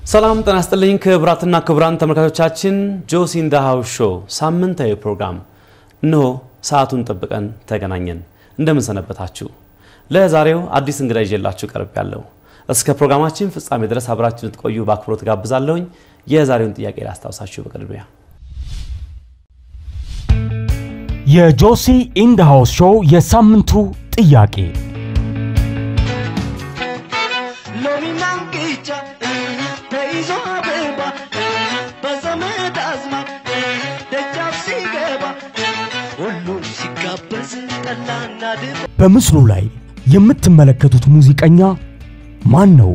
ሰላም ጤና ይስጥልኝ ክቡራትና ክቡራን ተመልካቾቻችን ጆሲ ኢን ዘ ሃውስ ሾው ሳምንታዊ ፕሮግራም እነሆ ሰዓቱን ጠብቀን ተገናኘን። እንደምን ሰነበታችሁ? ለዛሬው አዲስ እንግዳ ይዤላችሁ ቀርብ ያለው እስከ ፕሮግራማችን ፍጻሜ ድረስ አብራችሁ ልትቆዩ በአክብሮት ጋብዛለሁኝ። የዛሬውን ጥያቄ ላስታውሳችሁ በቅድሚያ የጆሲ ኢን ዘ ሃውስ ሾው የሳምንቱ ጥያቄ ሎሚና እንቅጫ ተይዞ አበባ በዘመድ አዝማድ ደጃፍ ሲገባ ሁሉም ሲጋበዝ ጠላና ድባ በምስሉ ላይ የምትመለከቱት ሙዚቀኛ ማን ነው?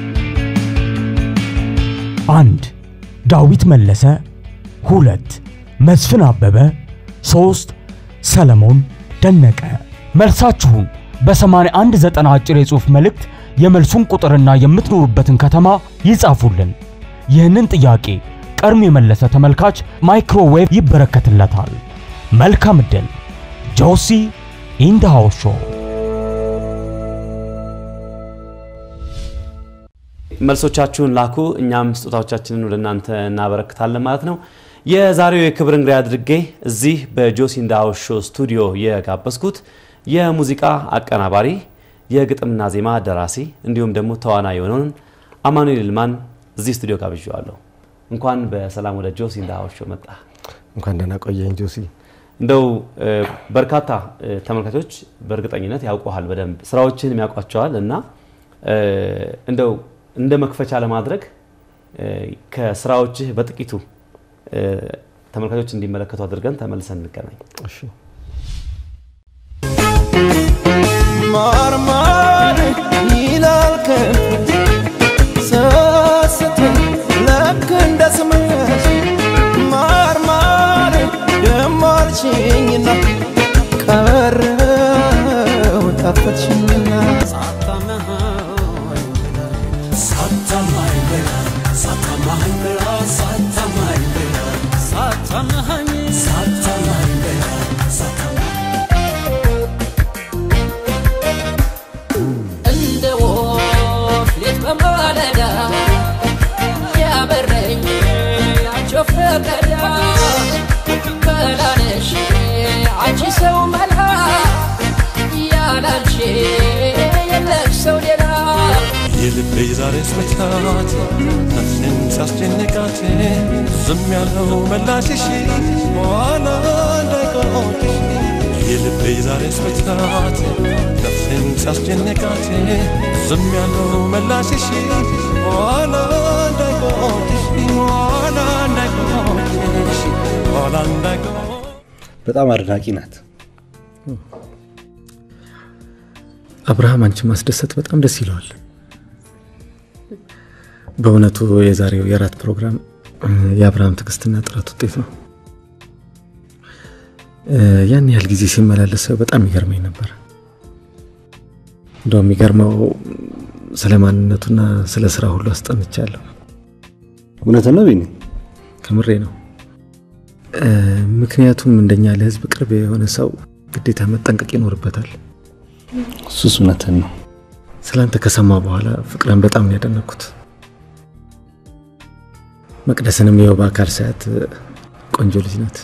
አንድ ዳዊት መለሰ፣ ሁለት መስፍን አበበ፣ ሶስት ሰለሞን ደነቀ። መልሳችሁን በ8190 አጭር የጽሑፍ መልእክት የመልሱን ቁጥርና የምትኖሩበትን ከተማ ይጻፉልን። ይህንን ጥያቄ ቀድሞ የመለሰ ተመልካች ማይክሮዌቭ ይበረከትለታል። መልካም ዕድል። ጆሲ ኢን ዘ ሃውስ ሾው መልሶቻችሁን ላኩ፣ እኛም ስጦታዎቻችንን ወደ እናንተ እናበረክታለን ማለት ነው። የዛሬው የክብር እንግዳ አድርጌ እዚህ በጆሲ ኢን ዘ ሃውስ ሾው ስቱዲዮ የጋበዝኩት የሙዚቃ አቀናባሪ፣ የግጥምና ዜማ ደራሲ እንዲሁም ደግሞ ተዋናይ የሆነውን አማኑኤል ይልማን እዚህ ስቱዲዮ ጋብዣዋለሁ። እንኳን በሰላም ወደ ጆሲ ኢን ዘ ሃውስ ሾው መጣ። እንኳን ደህና ቆየኝ ጆሲ። እንደው እ፣ በርካታ እ፣ ተመልካቾች በእርግጠኝነት ያውቁሃል፣ በደንብ ስራዎችን የሚያውቋቸዋል እና እ፣ እንደው እንደ መክፈቻ ለማድረግ እ፣ ከስራዎችህ በጥቂቱ እ፣ ተመልካቾች እንዲመለከቱ አድርገን ተመልሰን እንገናኝ። እሺ ማርማር ይላል ከንፈር ሰስት ልክ እንደ ስምሽ ማርማር ደማልሽኝና ቀረው ጠፈትሽኝና እንደ ወፍ ሌት በማለዳ ያበረኝ ያቸው ፈቀዳ በላነሽ አንቺ ሰው መላ ያላንቺ የለም ሰው ሌላ የልቤ ዛሬ ስመታት ነፍሴን ሲያስጨንቃት ዝም ያለው መላሽሽ በኋላ እንዳይቆጭሽ የልቤ ዛሬ ስመታት ነፍሴን ሲያስጨንቃት ዝም ያለው መላሽሽ በኋላ እንዳይቆጭሽ በኋላ እንዳይቆጭሽ በኋላ እንዳይቆጭሽ በጣም አድናቂ ናት። አብርሃም አንቺ ማስደሰት በጣም ደስ ይለዋል። በእውነቱ የዛሬው የራት ፕሮግራም እ፣ የአብርሃም ትዕግስትና ጥረት ውጤት ነው። እ፣ ያን ያህል ጊዜ ሲመላለስ ሰው በጣም ይገርመኝ ነበር። እንደው የሚገርመው ስለ ማንነቱና ስለ ስራ ሁሉ አስጠንቻለሁ። እውነት ነው ቢኒ? ከምሬ ነው። እ፣ ምክንያቱም እንደኛ ለህዝብ ቅርብ የሆነ ሰው ግዴታ መጠንቀቅ ይኖርበታል። እሱስ እውነትን ነው። ስላንተ ከሰማ በኋላ ፍቅርን በጣም ነው ያደነኩት። መቅደስንም የው በአካል ሳያት ቆንጆ ልጅ ናት።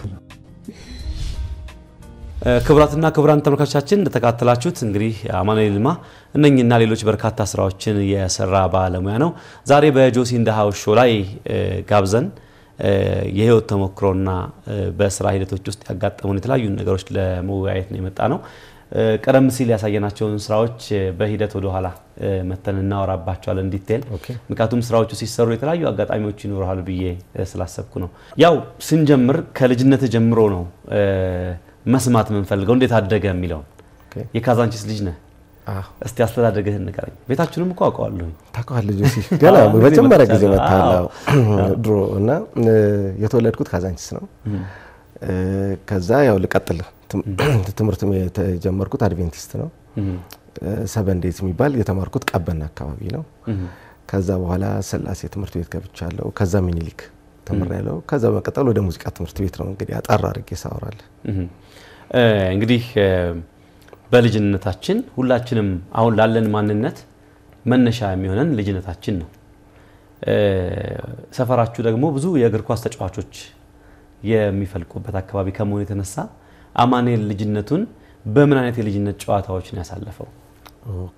እ፣ ክቡራትና ክቡራን ተመልካቾቻችን እንደተካተላችሁት እንግዲህ አማኑኤል ይልማ እነኝና ሌሎች በርካታ ስራዎችን የሰራ ባለሙያ ነው። ዛሬ በጆሲ ኢን ዘ ሃውስ ሾው ላይ እ፣ ጋብዘን እ፣ የህይወት ተሞክሮና እ፣ በስራ ሂደቶች ውስጥ ያጋጠሙን የተለያዩ ነገሮች ለመወያየት ነው የመጣ ነው። እ፣ ቀደም ሲል ያሳየናቸውን ስራዎች እ፣ በሂደት ወደኋላ እ፣ መተን እናወራባቸዋለን ዲቴል። ምክንያቱም ስራዎቹ ሲሰሩ የተለያዩ አጋጣሚዎች ይኖረሃል ብዬ እ፣ ስላሰብኩ ነው። ያው ስንጀምር ከልጅነት ጀምሮ ነው እ፣ መስማት የምንፈልገው እንዴት አደገ የሚለውን የካዛንቺስ ልጅ ነህ። እስቲ አስተዳደግህን ንገረኝ። ቤታችሁንም እኮ አውቀዋለሁኝ። ታውቀዋለህ ጆሲ? ገና አዎ፣ ጊዜ መጀመሪያ ጊዜ መጥቻለሁ። መታለው ድሮ እና እ፣ የተወለድኩት ካዛንቺስ ነው። እ፣ ከዛ ያው ልቀጥል ትም- ትምህርት የተጀመርኩት አድቬንቲስት ነው። ሰበን ዴት የሚባል የተማርኩት ቀበና አካባቢ ነው። ከዛ በኋላ ስላሴ ትምህርት ቤት ገብቻለሁ። ከዛ ሚኒሊክ ተምሬያለሁ። ከዛ በመቀጠል ወደ ሙዚቃ ትምህርት ቤት ነው እንግዲህ አጠር አድርጌ ሳወራለህ። እህም። እ፣ እንግዲህ እ፣ በልጅነታችን ሁላችንም አሁን ላለን ማንነት መነሻ የሚሆነን ልጅነታችን ነው። እ፣ ሰፈራችሁ ደግሞ ብዙ የእግር ኳስ ተጫዋቾች የሚፈልቁበት አካባቢ ከመሆኑ የተነሳ አማኑኤል ልጅነቱን በምን አይነት የልጅነት ጨዋታዎች ነው ያሳለፈው? ኦኬ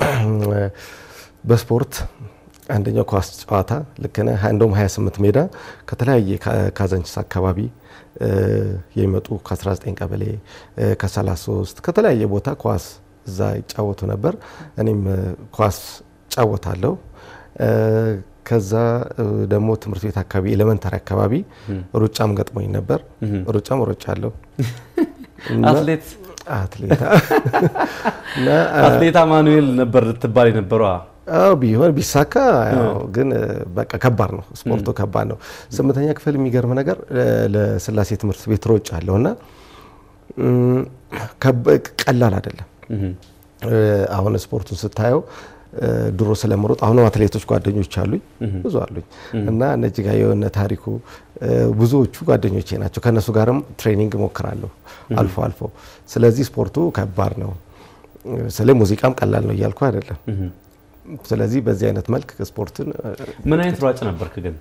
በስፖርት አንደኛው ኳስ ጨዋታ ልክ ነህ። እንደውም 28 ሜዳ ከተለያየ ካ- ካዛንቺስ አካባቢ እ፣ የሚመጡ ከ19 ቀበሌ እ፣ ከ33 ከተለያየ ቦታ ኳስ እዛ ይጫወቱ ነበር። እኔም እ፣ ኳስ ጫወታለሁ። እ፣ ከዛ እ፣ ደግሞ ትምህርት ቤት አካባቢ ኤሌመንታሪ አካባቢ ሩጫም ገጥሞኝ ነበር። ሩጫም ሮጫለሁ እና አትሌት አትሌት እና አትሌት አማኑኤል ነበር ልትባል የነበረው? አዎ ቢሆን ቢሳካ ያው ግን እ፣ በቃ ከባድ ነው። ስፖርቱ ከባድ ነው። ስምንተኛ ክፍል የሚገርም ነገር እ፣ ለስላሴ ትምህርት ቤት ሮጭ አለሁ እና እም፣ ከብ- ቀላል አይደለም። እ፣ አሁን ስፖርቱን ስታየው እ፣ ድሮ ስለምሮጥ አሁንም አትሌቶች ጓደኞች አሉኝ ብዙ አሉኝ እና እነ እጅጋየሁ እነ ታሪኩ እ፣ ብዙዎቹ ጓደኞቼ ናቸው። ከእነሱ ጋርም ትሬኒንግ እሞክራለሁ አልፎ አልፎ። ስለዚህ ስፖርቱ ከባድ ነው። ስለ ሙዚቃም ቀላል ነው እያልኩ አይደለም። ስለዚህ በዚህ አይነት መልክ ስፖርትን እ፣ ምን አይነት ሯጭ ነበርክ ግን?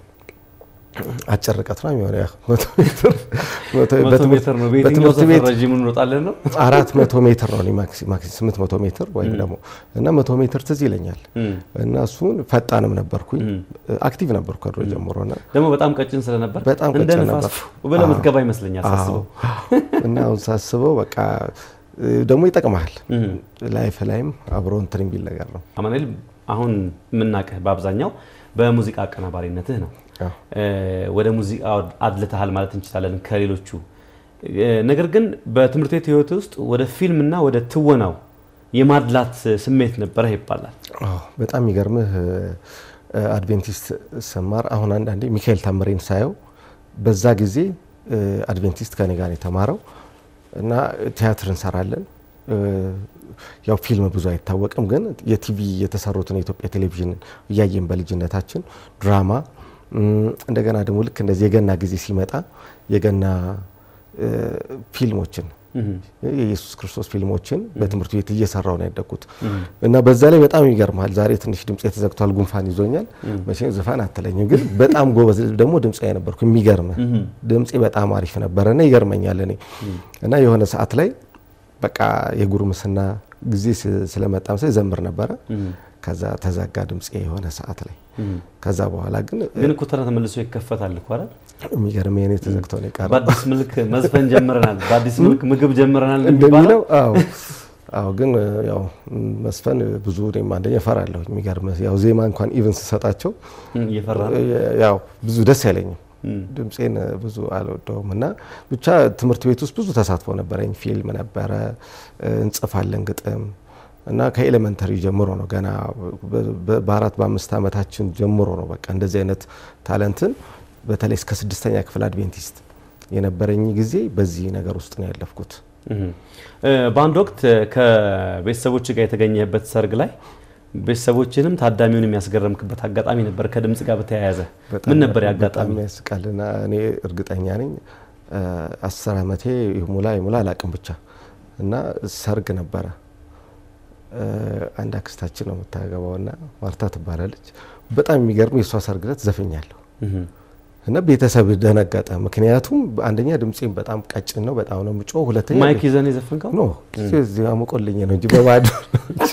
አጭር ርቀት ነው የሚሆነው ያው መቶ ሜትር መቶ- መቶ በትምህርት- ሜትር ነው። በየትኛው በትምህርት ሰፈር ቤት ረዥሙን እንሮጣለን ነው? አራት መቶ ሜትር ነው እኔ ማክሲ ማክሲ ስምንት መቶ ሜትር ወይም ደግሞ እና መቶ ሜትር ትዝ ይለኛል እና እሱን ፈጣንም ነበርኩኝ አክቲቭ ነበርኩ ከድሮ ጀምሮ እና ደግሞ በጣም ቀጭን ስለነበር በጣም እንደ ቀጭን ንፋስ ነበር። ብለህ አዎ። የምትገባ ይመስለኛል ሳስበው። አዎ። እና አሁን ሳስበው በቃ እ፣ ደግሞ ይጠቅመሃል ላይፍ ላይም አብሮ እንትን የሚል ነገር ነው። አማኑኤል አሁን የምናውቅህ በአብዛኛው በሙዚቃ አቀናባሪነትህ ነው። አዎ። እ፣ ወደ ሙዚቃ አድልተሃል ማለት እንችላለን ከሌሎቹ። እ፣ ነገር ግን በትምህርት ቤት ህይወት ውስጥ ወደ ፊልምና ወደ ትወናው የማድላት ስሜት ነበረህ ይባላል። አዎ፣ በጣም የሚገርምህ እ፣ አድቬንቲስት ስማር አሁን አንዳንዴ ሚካኤል ታምሬን ሳየው በዛ ጊዜ እ፣ አድቬንቲስት ከኔ ጋር ነው የተማረው እና ቲያትር እንሰራለን። እ፣ ያው ፊልም ብዙ አይታወቅም፣ ግን የቲቪ የተሰሩትን የኢትዮጵያ ቴሌቪዥን እያየን በልጅነታችን ድራማ እም፣ እንደገና ደግሞ ልክ እንደዚህ የገና ጊዜ ሲመጣ የገና እ፣ ፊልሞችን የኢየሱስ ክርስቶስ ፊልሞችን በትምህርት ቤት እየሰራው ነው ያደግኩት እና በዛ ላይ በጣም ይገርማል። ዛሬ ትንሽ ድምፄ ተዘግቷል፣ ጉንፋን ይዞኛል። መቼም ዝፋን አትለኝም፣ ግን በጣም ጎበዝ ደግሞ ድምፄ ነበርኩ። የሚገርም ድምፄ በጣም አሪፍ ነበረ እና ይገርመኛል እኔ እና የሆነ ሰዓት ላይ በቃ የጉርምስና ጊዜ ስ- ስለመጣ መሰለኝ ዘምር ነበረ። ከዛ ተዘጋ ድምፄ የሆነ ሰዓት ላይ። ከዛ በኋላ ግን ግን እኮ ተራ ተመልሶ ይከፈታል እኮ አይደል? የሚገርም የኔ ተዘግቶ ነው የቀረው። በአዲስ መልክ መዝፈን ጀምረናል፣ በአዲስ መልክ ምግብ ጀምረናል የሚባለው እንደሚለው አዎ አዎ ግን ያው መስፈን ብዙ እኔም አንደኛ እፈራለሁ። የሚገርም ያው ዜማ እንኳን ኢቭን ስሰጣቸው እየፈራ ነው። ያው ብዙ ደስ አይለኝም። ድምፄን ብዙ አልወደውም እና ብቻ ትምህርት ቤት ውስጥ ብዙ ተሳትፎ ነበረኝ። ፊልም ነበረ፣ እንጽፋለን ግጥም እና ከኤሌመንተሪ ጀምሮ ነው ገና በ- በ- በአራት በአምስት ዓመታችን ጀምሮ ነው በቃ እንደዚህ አይነት ታለንትን በተለይ እስከ ስድስተኛ ክፍል አድቬንቲስት የነበረኝ ጊዜ በዚህ ነገር ውስጥ ነው ያለፍኩት። እህ። እ፣ በአንድ ወቅት ከቤተሰቦች ጋር የተገኘበት ሰርግ ላይ ቤተሰቦችንም ታዳሚውን የሚያስገረምክበት አጋጣሚ ነበር ከድምጽ ጋር በተያያዘ ምን ነበር በጣም ያጋጣሚ? ያስቃልና እኔ እርግጠኛ ነኝ እ፣ አስር ዓመቴ ይሙላ ይሙላ አላቅም ብቻ እና ሰርግ ነበረ። እ፣ አንድ አክስታችን ነው የምታገባው እና ማርታ ትባላለች። በጣም የሚገርም የእሷ ሰርግ ዕለት ዘፍኛለሁ እና ቤተሰብ ደነገጠ። ምክንያቱም አንደኛ ድምፄም በጣም ቀጭን ነው፣ በጣም ነው የምጮህ። ሁለተኛ ማይክ ይዘን የዘፈንከው ኖ እዚህ አሞቆልኝ ነው እንጂ በባዶ ነው እንጂ።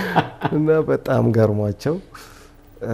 እና በጣም ገርሟቸው እ፣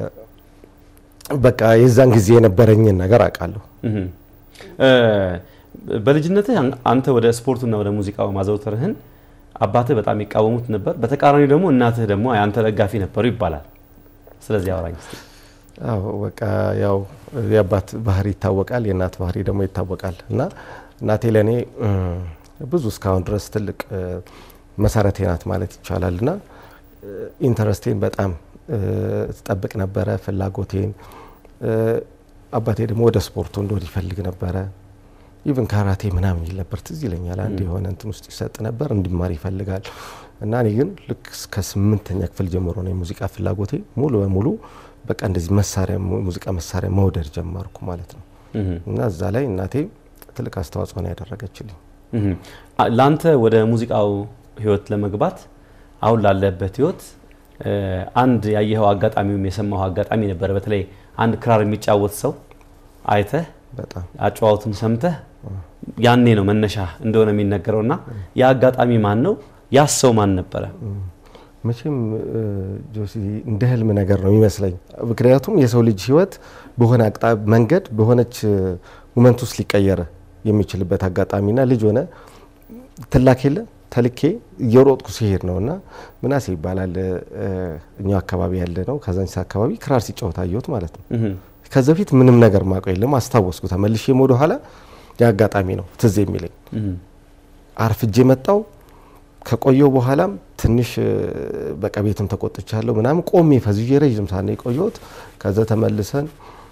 በቃ የዛን ጊዜ የነበረኝን ነገር አውቃለሁ። እህ። እ፣ በልጅነትህ አን- አንተ ወደ ስፖርቱና ወደ ሙዚቃው ማዘውተርህን አባትህ በጣም ይቃወሙት ነበር። በተቃራኒው ደግሞ እናትህ ደግሞ የአንተ ደጋፊ ነበሩ ይባላል። ስለዚህ አውራኝ እስቲ። አዎ በቃ ያው የአባት ባህሪ ይታወቃል፣ የእናት ባህሪ ደግሞ ይታወቃል። እና እናቴ ለእኔ እም፣ ብዙ እስካሁን ድረስ ትልቅ እ፣ መሰረቴ ናት ማለት ይቻላል። እና እ፣ ኢንተረስቴን በጣም እ፣ ትጠብቅ ነበረ፣ ፍላጎቴን። እ፣ አባቴ ደግሞ ወደ ስፖርቱ እንደወድ ይፈልግ ነበረ። ኢቭን ካራቴ ምናምን ይል ነበር፣ ትዝ ይለኛል። አንድ የሆነ እንትን ውስጥ ይሰጥ ነበር፣ እንዲማር ይፈልጋል። እና እኔ ግን ልክ እስከ ስምንተኛ ክፍል ጀምሮ ነው የሙዚቃ ፍላጎቴ ሙሉ በሙሉ በቃ እንደዚህ መሳሪያ ሙዚቃ መሳሪያ መውደድ ጀመርኩ ማለት ነው። እህ። እና እዛ ላይ እናቴ ትልቅ አስተዋጽኦ ነው ያደረገችልኝ። እህ። አ- ለአንተ ወደ ሙዚቃው ህይወት ለመግባት አሁን ላለበት ህይወት እ፣ አንድ ያየኸው አጋጣሚውም የሰማኸው አጋጣሚ ነበረ። በተለይ አንድ ክራር የሚጫወት ሰው አይተህ በጣም አጨዋወቱን ሰምተህ ያኔ ነው መነሻ እንደሆነ የሚነገረው እና ያ አጋጣሚ ማን ነው? ያስ ሰው ማን ነበረ? መቼም እ፣ ጆሲ እንደ ህልም ነገር ነው የሚመስለኝ። ምክንያቱም የሰው ልጅ ህይወት በሆነ አቅጣ መንገድ በሆነች ሙመንት ውስጥ ሊቀየር የሚችልበት አጋጣሚና ልጅ ሆነ ትላክ የለ ተልኬ እየሮጥኩ ሲሄድ ነው እና ምናሴ ይባላል እ፣ እኛው አካባቢ ያለ ነው። ከዛንቺስ አካባቢ ክራር ሲጫወት አየሁት ማለት ነው። እህ፣ ከዚ በፊት ምንም ነገር ማውቀው የለም። አስታወስኩ ተመልሼም ወደ ኋላ የአጋጣሚ ነው ትዝ የሚለኝ እህ፣ አርፍጄ መጣው ከቆየው በኋላም ትንሽ እ፣ በቃ ቤትም ተቆጥቻለሁ ምናምን ቆሜ ፈዝዤ ረዥም ሳነ የቆየሁት ከዛ ተመልሰን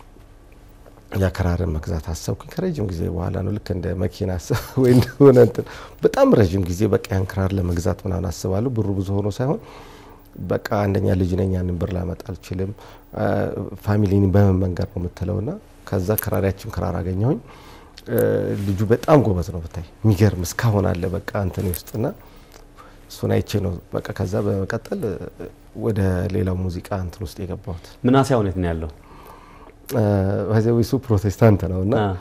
ያከራርን መግዛት አሰብኩኝ ከረዥም ጊዜ በኋላ ነው ልክ እንደ መኪና አስብ ወይ እንደሆነ እንትን በጣም ረዥም ጊዜ በቃ ያን ክራር ለመግዛት ምናምን አስባለሁ ብሩ ብዙ ሆኖ ሳይሆን በቃ አንደኛ ልጅ ነኝ ያንን ብር ላመጣ አልችልም አ፣ ፋሚሊን በምን መንገድ ነው የምትለው ና ከዛ ክራሪያችን ክራር አገኘሁኝ እ፣ ልጁ በጣም ጎበዝ ነው ብታይ የሚገርም እስካሁን አለ በቃ እንትን ውስጥና እሱን አይቼ ነው በቃ ከዛ በመቀጠል እ፣ ወደ ሌላው ሙዚቃ እንትን ውስጥ የገባሁት ምናሴ አሁን የት ነው ያለው? በዚያው እሱ ፕሮቴስታንት ነው እና አ፣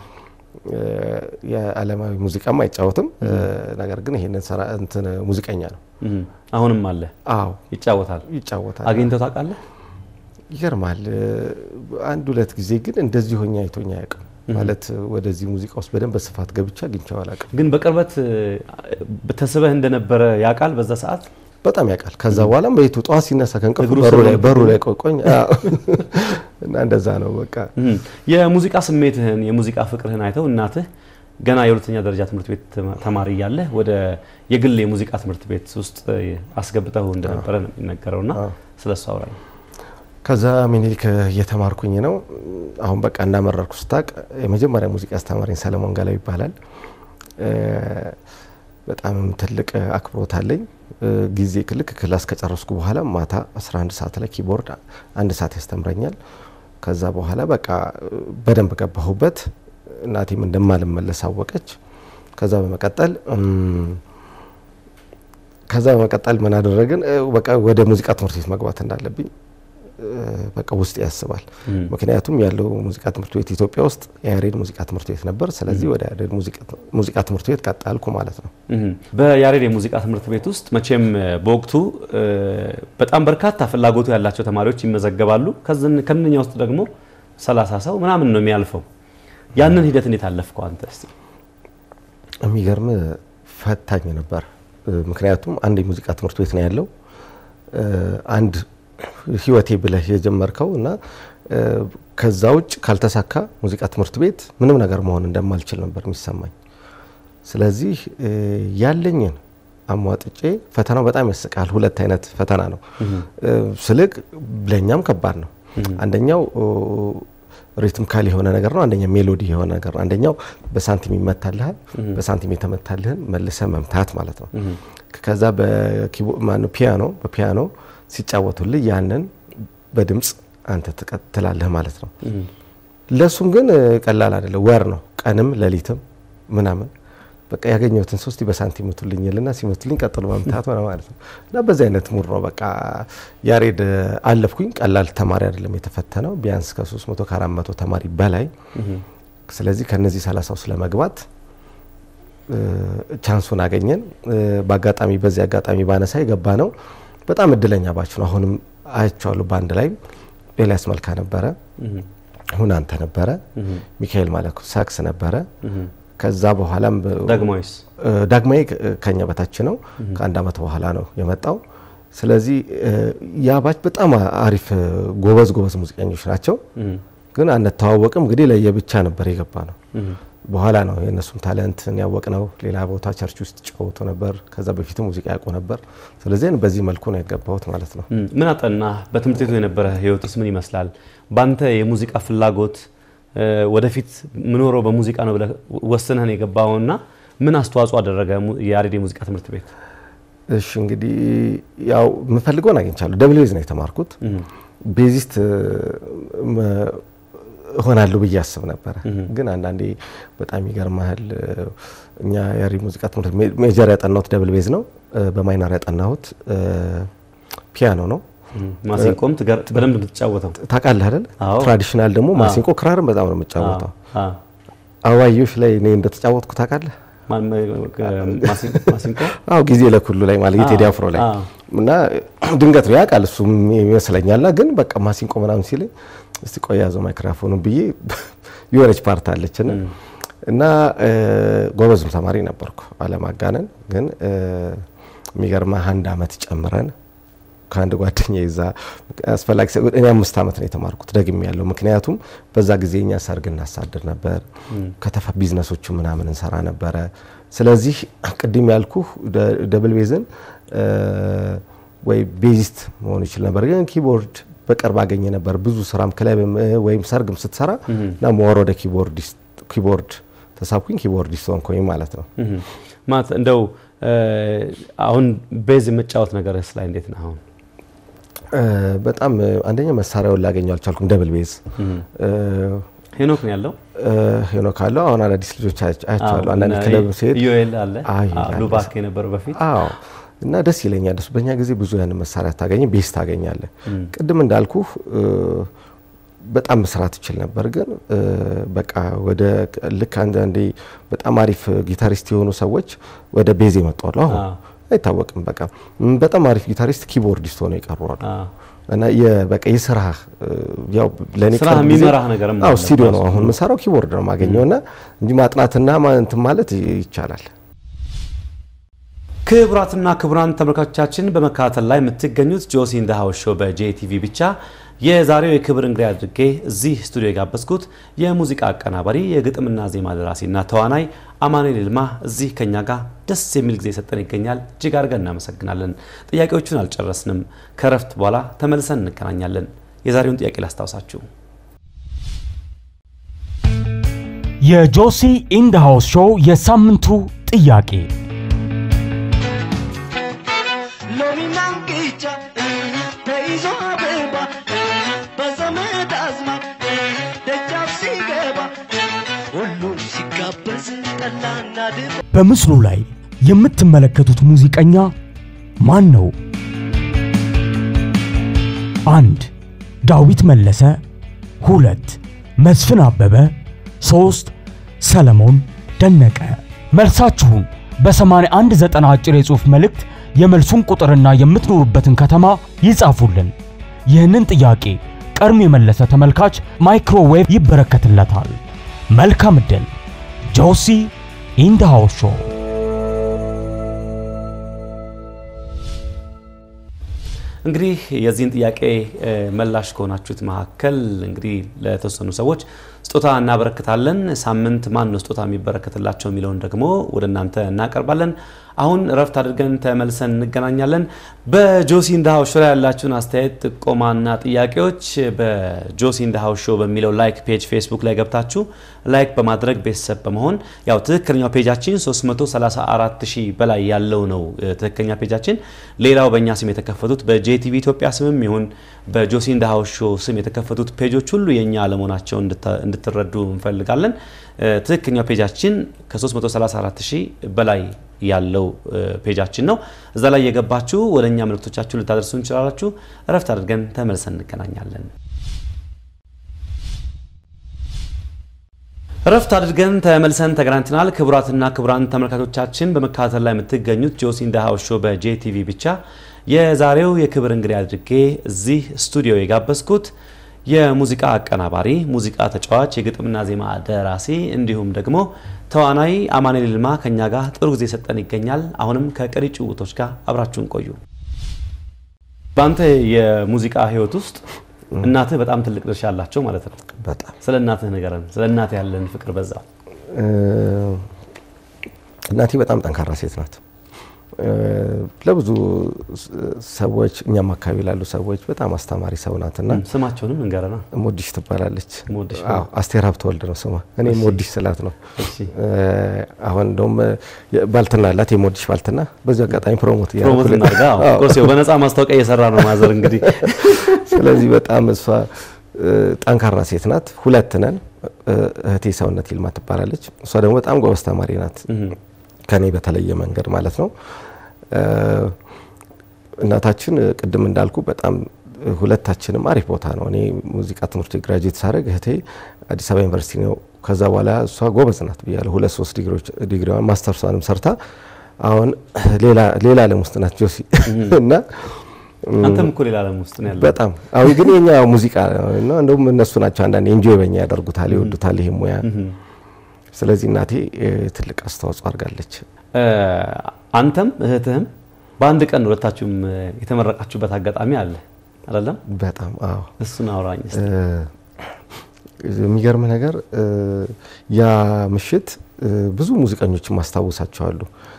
የዓለማዊ ሙዚቃም አይጫወትም እ፣ ነገር ግን ይሄንን ሰራ እንትን ሙዚቀኛ ነው እህ፣ አሁንም አለ አዎ ይጫወታል። ይጫወታል አግኝተው ታውቃለህ? ይገርማል እ፣ አንድ ሁለት ጊዜ ግን እንደዚህ ሆኜ አይቶኝ አያውቅም ማለት ወደዚህ ሙዚቃ ውስጥ በደንብ በስፋት ገብቼ አግኝቼው አላውቅም ግን በቅርበት እ፣ ተስበህ እንደነበረ ያውቃል በዛ ሰዓት በጣም ያውቃል ከዛ በኋላም ቤቱ ጠዋት ሲነሳ ከእንቅልፉ እግሩ በሩ ስር ላይ ነው በሩ ላይ ቆቆኝ አዎ። እና እንደዛ ነው በቃ እህ፣ የሙዚቃ ስሜትህን የሙዚቃ ፍቅርህን አይተው እናትህ ገና የሁለተኛ ደረጃ ትምህርት ቤት ተማ- ተማሪ እያለህ ወደ የግል የሙዚቃ ትምህርት ቤት ውስጥ እ፣ አስገብተው እንደነበረ ነው የሚነገረውና አዎ። ስለ እሱ አውራኝ። ከዛ ሚኒሊክ እየተማርኩኝ ነው። አሁን በቃ እንዳመረርኩ ስታቅ የመጀመሪያ ሙዚቃ አስተማሪኝ ሰለሞን ገላው ይባላል። እ፣ በጣም ትልቅ አክብሮት አለኝ። እ፣ ጊዜ ልክ ክላስ ከጨረስኩ በኋላ ማታ 11 ሰዓት ላይ ኪቦርድ አንድ ሰዓት ያስተምረኛል። ከዛ በኋላ በቃ እ፣ በደንብ ገባሁበት። እናቴም እንደማልመለስ አወቀች። ከዛ በመቀጠል እም፣ ከዛ በመቀጠል ምን አደረግን? እ፣ በቃ ወደ ሙዚቃ ትምህርት ቤት መግባት እንዳለብኝ እ፣ በቃ ውስጥ ያስባል። ምክንያቱም ያለው ሙዚቃ ትምህርት ቤት ኢትዮጵያ ውስጥ የያሬድ ሙዚቃ ትምህርት ቤት ነበር። ስለዚህ ወደ ያሬድ ሙዚቃ- ሙዚቃ ትምህርት ቤት ቀጣልኩ ማለት ነው። እህ፣ በያሬድ የሙዚቃ ትምህርት ቤት ውስጥ መቼም እ፣ በወቅቱ እ፣ በጣም በርካታ ፍላጎቱ ያላቸው ተማሪዎች ይመዘገባሉ። ከዝን- ከእነኛ ውስጥ ደግሞ ሰላሳ ሰው ምናምን ነው የሚያልፈው። ያንን ሂደት እንዴት አለፍከው አንተ? እስቲ የሚገርም ፈታኝ ነበር። እ፣ ምክንያቱም አንድ የሙዚቃ ትምህርት ቤት ነው ያለው እ፣ አንድ ህይወቴ ብለህ የጀመርከው እና እ፣ ከዛ ውጭ ካልተሳካ ሙዚቃ ትምህርት ቤት ምንም ነገር መሆን እንደማልችል ነበር የሚሰማኝ። ስለዚህ እ፣ ያለኝን አሟጥጬ ፈተናው በጣም ያስቃል። ሁለት አይነት ፈተና ነው እ፣ ስልክ ለእኛም ከባድ ነው። አንደኛው ኦ፣ ሪትምካል የሆነ ነገር ነው። አንደኛው ሜሎዲ የሆነ ነገር ነው። አንደኛው በሳንቲም ይመታልሃል። በሳንቲም የተመታልህን መልሰ መምታት ማለት ነው። ከዛ በኪቦ- ማነው ፒያኖ በፒያኖ ሲጫወቱልህ ያንን በድምፅ አንተ ትቀ- ትላለህ ማለት ነው። ለእሱም ግን እ፣ ቀላል አይደለም። ወር ነው ቀንም ሌሊትም ምናምን በቃ ያገኘሁትን ሶስት በሳንቲም ምቱልኝ ልና ሲመቱልኝ ቀጥሎ መምታት ሆነ ማለት ነው። እና በዚህ አይነት ሙድ ነው በቃ ያሬድ እ፣ አለፍኩኝ። ቀላል ተማሪ አይደለም የተፈተነው ቢያንስ ከ300 ከ400 ተማሪ በላይ ስለዚህ ከነዚህ 30 ውስጥ ለመግባት እ፣ ቻንሱን አገኘን። እ፣ በአጋጣሚ በዚህ አጋጣሚ ባነሳ የገባ ነው በጣም እድለኛ ባች ነው። አሁንም አያቸዋለሁ በአንድ ላይ ኤልያስ መልካ ነበረ፣ ሁናንተ ነበረ፣ ሚካኤል ማለኩ ሳክስ ነበረ። ከዛ በኋላም በ- ዳግማዊስ እ፣ ዳግማዊ ከ- ከኛ በታች ነው። ከአንድ አመት በኋላ ነው የመጣው። ስለዚህ እ፣ ያ ባች በጣም አሪፍ እ፣ ጎበዝ ጎበዝ ሙዚቀኞች ናቸው። ግን አንተዋወቅም። እንግዲህ ለየብቻ ነበር የገባ ነው። በኋላ ነው የእነሱም ታለንትን ያወቅ ነው። ሌላ ቦታ ቸርች ውስጥ ጫወቱ ነበር። ከዛ በፊት ሙዚቃ ያውቁ ነበር። ስለዚህ በዚህ መልኩ ነው የገባሁት ማለት ነው። እም፣ ምን አጠና? በትምህርት ቤቱ የነበረ ህይወትስ ምን ይመስላል? ባንተ የሙዚቃ ፍላጎት እ፣ ወደፊት ምኖረው በሙዚቃ ነው ብለህ ወስነህ ነው የገባውና ምን አስተዋጽኦ አደረገ mu- የያሬድ የሙዚቃ ትምህርት ቤት? እሺ እንግዲህ ያው የምፈልገውን አግኝቻለሁ። ደብል ቤዝ ነው የተማርኩት። ቤዚስት እ፣ መ- እሆናለሁ ብዬ አስብ ነበረ። ግን አንዳንዴ በጣም ይገርማል። እኛ ያሬድ ሙዚቃ ትምህርት ቤት ሜጀር ያጠናሁት ደብል ቤዝ ነው። እ፣ በማይነር ያጠናሁት እ፣ ፒያኖ ነው። ማሲንቆም ትገር- በደንብ የምትጫወተው ታውቃለህ አይደል? አዎ። ትራዲሽናል ደግሞ ማሲንቆ ክራርን በጣም ነው የምጫወተው። አ፣ አዋዮሽ ላይ እኔ እንደተጫወትኩ ታውቃለህ? ማን- ማሲን- ማሲንቆ አዎ ጊዜ ለኩሉ ላይ ማለት የቴዲ አፍሮ ላይ አዎ። እና ድንገት ነው ያውቃል እሱም ይመስለኛልና ግን በቃ ማሲንቆ ምናምን ሲለኝ እስቲ ቆይ ያዘው ማይክሮፎኑ ብዬ የሆነች ፓርት አለችና እና እ፣ ጎበዝም ተማሪ ነበርኩ አለማጋነን ግን እ፣ የሚገርምህ አንድ አመት ጨምረን ከአንድ ጓደኛ ይዛ አስፈላጊ ሰ- እኔ አምስት ዓመት ነው የተማርኩት ደግሜ ያለው ምክንያቱም በዛ ጊዜ እኛ ሰርግ እናሳድር ነበር ከተፋ ቢዝነሶቹ ምናምን እንሰራ ነበረ ስለዚህ ቅድም ያልኩህ ደ- ደብል ቤዝን እ፣ ወይ ቤዚስት መሆን ይችል ነበር ግን ኪቦርድ በቅርብ አገኘ ነበር ብዙ ስራም ክለብም እ፣ ወይም ሰርግም ስትሰራ እና መወር ወደ ኪቦርዲስት ኪቦርድ ተሳብኩኝ ኪቦርዲስት ሆንኩኝ ማለት ነው እህ። ማለት እንደው እ፣ አሁን ቤዝ የመጫወት ነገርስ ላይ እንዴት ነው አሁን? እ፣ በጣም እ፣ አንደኛ መሳሪያውን ላገኘው አልቻልኩም ደብል ቤዝ እ፣ ሄኖክ ነው ያለው። ሄኖክ አለው አሁን አዳዲስ ልጆች አያቸ- አያቸዋለሁ አዎ፣ አንዳንድ እና ክለብ ሲሄድ ኢዮኤል አለ አይ፣ አዎ፣ አለ። ሉባክ የነበረው በፊት አዎ እና ደስ ይለኛል እሱ በእኛ ጊዜ ብዙ ያን መሳሪያ ታገኘ ቤስ ታገኛለ ቅድም እንዳልኩህ እ፣ በጣም መስራት ይችል ነበር ግን እ፣ በቃ ወደ ልክ አንዳንዴ በጣም አሪፍ ጊታሪስት የሆኑ ሰዎች ወደ ቤዝ ይመጣሉ አሁን አዎ። አይታወቅም በቃ ም፣ በጣም አሪፍ ጊታሪስት ኪቦርዲስት ሆነው ይቀሩዋሉ አዎ። እና የ- በቃ የስራ ያው ለኔ ስራህ ቅርብ ጊዜ- የሚመራህ ነገርም አዎ አለ ስቱዲዮ ነው ራሱ። አሁን የምሰራው ኪቦርድ ነው የማገኘው እና እንጂ ማጥናትና ማ- እንትን ማለት ይ- ይቻላል ክቡራትና ክቡራን ተመልካቾቻችን በመከታተል ላይ የምትገኙት ጆሲ ኢን ዘ ሃውስ ሾው በጄቲቪ ብቻ የዛሬው የክብር እንግዳ አድርጌ እዚህ ስቱዲዮ የጋበዝኩት የሙዚቃ አቀናባሪ የግጥምና ዜማ ደራሲና ተዋናይ አማኑኤል ይልማ እዚህ ከኛ ጋር ደስ የሚል ጊዜ ሰጠን ይገኛል። እጅግ አድርገን እናመሰግናለን። ጥያቄዎቹን አልጨረስንም። ከረፍት በኋላ ተመልሰን እንገናኛለን። የዛሬውን ጥያቄ ላስታውሳችሁ። የጆሲ ኢንድ ሃውስ ሾው የሳምንቱ ጥያቄ ሎሚና እንቅጫ ተይዞ አበባ በዘመድ አዝማድ ደጃፍ ሲገባ ሁሉም ሲጋበዝ ጠላና ድባ በምስሉ ላይ የምትመለከቱት ሙዚቀኛ ማን ነው? አንድ ዳዊት መለሰ፣ ሁለት መስፍን አበበ፣ ሶስት ሰለሞን ደነቀ። መልሳችሁን በ8190 አጭር የጽሑፍ መልእክት የመልሱን ቁጥርና የምትኖሩበትን ከተማ ይጻፉልን። ይህንን ጥያቄ ቀድሞ የመለሰ ተመልካች ማይክሮዌቭ ይበረከትለታል። መልካም ዕድል። ጆሲ ኢን ዘ ሃውስ ሾው እንግዲህ የዚህን ጥያቄ እ፣ መላሽ ከሆናችሁት መካከል እንግዲህ ለተወሰኑ ሰዎች ስጦታ እናበረክታለን። ሳምንት ማን ነው ስጦታ የሚበረከትላቸው የሚለውን ደግሞ ወደ እናንተ እናቀርባለን። አሁን እረፍት አድርገን ተመልሰን እንገናኛለን። በጆሲ ኢን ዘ ሃውስ ሾው ላይ ያላችሁን አስተያየት፣ ጥቆማና ጥያቄዎች በጆሲ ኢን ዘ ሃውስ ሾው በሚለው ላይክ ፔጅ ፌስቡክ ላይ ገብታችሁ ላይክ በማድረግ ቤተሰብ በመሆን ያው ትክክለኛው ፔጃችን 334 ሺህ በላይ ያለው ነው እ፣ ትክክለኛ ፔጃችን። ሌላው በእኛ ስም የተከፈቱት በጄቲቪ ኢትዮጵያ ስምም ይሁን በጆሲ ኢን ዘ ሃውስ ሾው ስም የተከፈቱት ፔጆች ሁሉ የእኛ አለመሆናቸውን እንድታ- እንድትረዱ እንፈልጋለን። እ፣ ትክክለኛው ፔጃችን ከ334 ሺህ በላይ ያለው እ፣ ፔጃችን ነው። እዛ ላይ የገባችሁ ወደ እኛ መልእክቶቻችሁ ልታደርሱ እንችላላችሁ። እረፍት አድርገን ተመልሰን እንገናኛለን። እረፍት አድርገን ተመልሰን ተገናኝተናል። ክቡራትና ክቡራን ተመልካቾቻችን በመከታተል ላይ የምትገኙት ጆሲ ኢን ዘ ሃውስ ሾው በጄቲቪ ብቻ የዛሬው የክብር እንግዳ አድርጌ እዚህ ስቱዲዮ የጋበዝኩት የሙዚቃ አቀናባሪ፣ ሙዚቃ ተጫዋች፣ የግጥምና ዜማ ደራሲ እንዲሁም ደግሞ ተዋናይ አማኑኤል ይልማ ከኛ ጋር ጥሩ ጊዜ ሰጠን ይገኛል። አሁንም ከቀሪ ጭውውቶች ጋር አብራችሁን ቆዩ። በአንተ የሙዚቃ ህይወት ውስጥ እናትህ በጣም ትልቅ ድርሻ አላቸው ማለት ነው። በጣም ስለ እናትህ ንገረን። ስለ እናትህ ያለን ፍቅር በዛው። እ፣ እናቴ በጣም ጠንካራ ሴት ናት። እ፣ ለብዙ ስ- ሰዎች እኛም አካባቢ ላሉ ሰዎች በጣም አስተማሪ ሰው ናትና ስማቸውንም እንገረና። ሞዲሽ ትባላለች። ሞዲሽ። አዎ፣ አስቴር ሀብተወልድ ነው ስሟ። እኔ ሞዲሽ ስላት ነው። እሺ። እ፣ አሁን እንደውም እ፣ ባልትና አላት የሞዲሽ ባልትና። በዚህ አጋጣሚ ፕሮሞት ፕሮሞት እያደረኩ እናድርጋ። አዎ። ኦፍኮርስ በነፃ ማስታወቂያ እየሰራ ነው ማዘር እንግዲህ ስለዚህ በጣም እሷ እ፣ ጠንካራ ሴት ናት። ሁለት ነን። እ፣ እህቴ ሰውነት ይልማ ትባላለች። እሷ ደግሞ በጣም ጎበዝ ተማሪ ናት፣ ከኔ በተለየ መንገድ ማለት ነው። እ፣ እናታችን እ፣ ቅድም እንዳልኩ በጣም ሁለታችንም አሪፍ ቦታ ነው። እኔ ሙዚቃ ትምህርት ግራጁዌት ሳደርግ እህቴ አዲስ አበባ ዩኒቨርሲቲ ነው። ከዛ በኋላ እሷ ጎበዝ ናት ብያለሁ። ሁለት ሶስት ዲግሪዋን ማስተርሷንም ሰርታ አሁን ሌላ ዓለም ውስጥ ናት ጆሲ እና አንተም እኮ ሌላ ዓለም ውስጥ ነው ያለው። በጣም አዊ ግን የኛ ሙዚቃ ነው። እንደውም እነሱ ናቸው አንዳንድ ኤንጆይ በኛ ያደርጉታል፣ ይወዱታል ይሄ ሙያ። ስለዚህ እናቴ ትልቅ አስተዋጽኦ አድርጋለች። አንተም እህትህም በአንድ ቀን ሁለታችሁም የተመረቃችሁበት አጋጣሚ አለ አይደለም? በጣም አዎ። እሱን አውራኝ እስቲ። የሚገርም ነገር ያ ምሽት ብዙ ሙዚቀኞችን ማስታወሳቸዋሉ።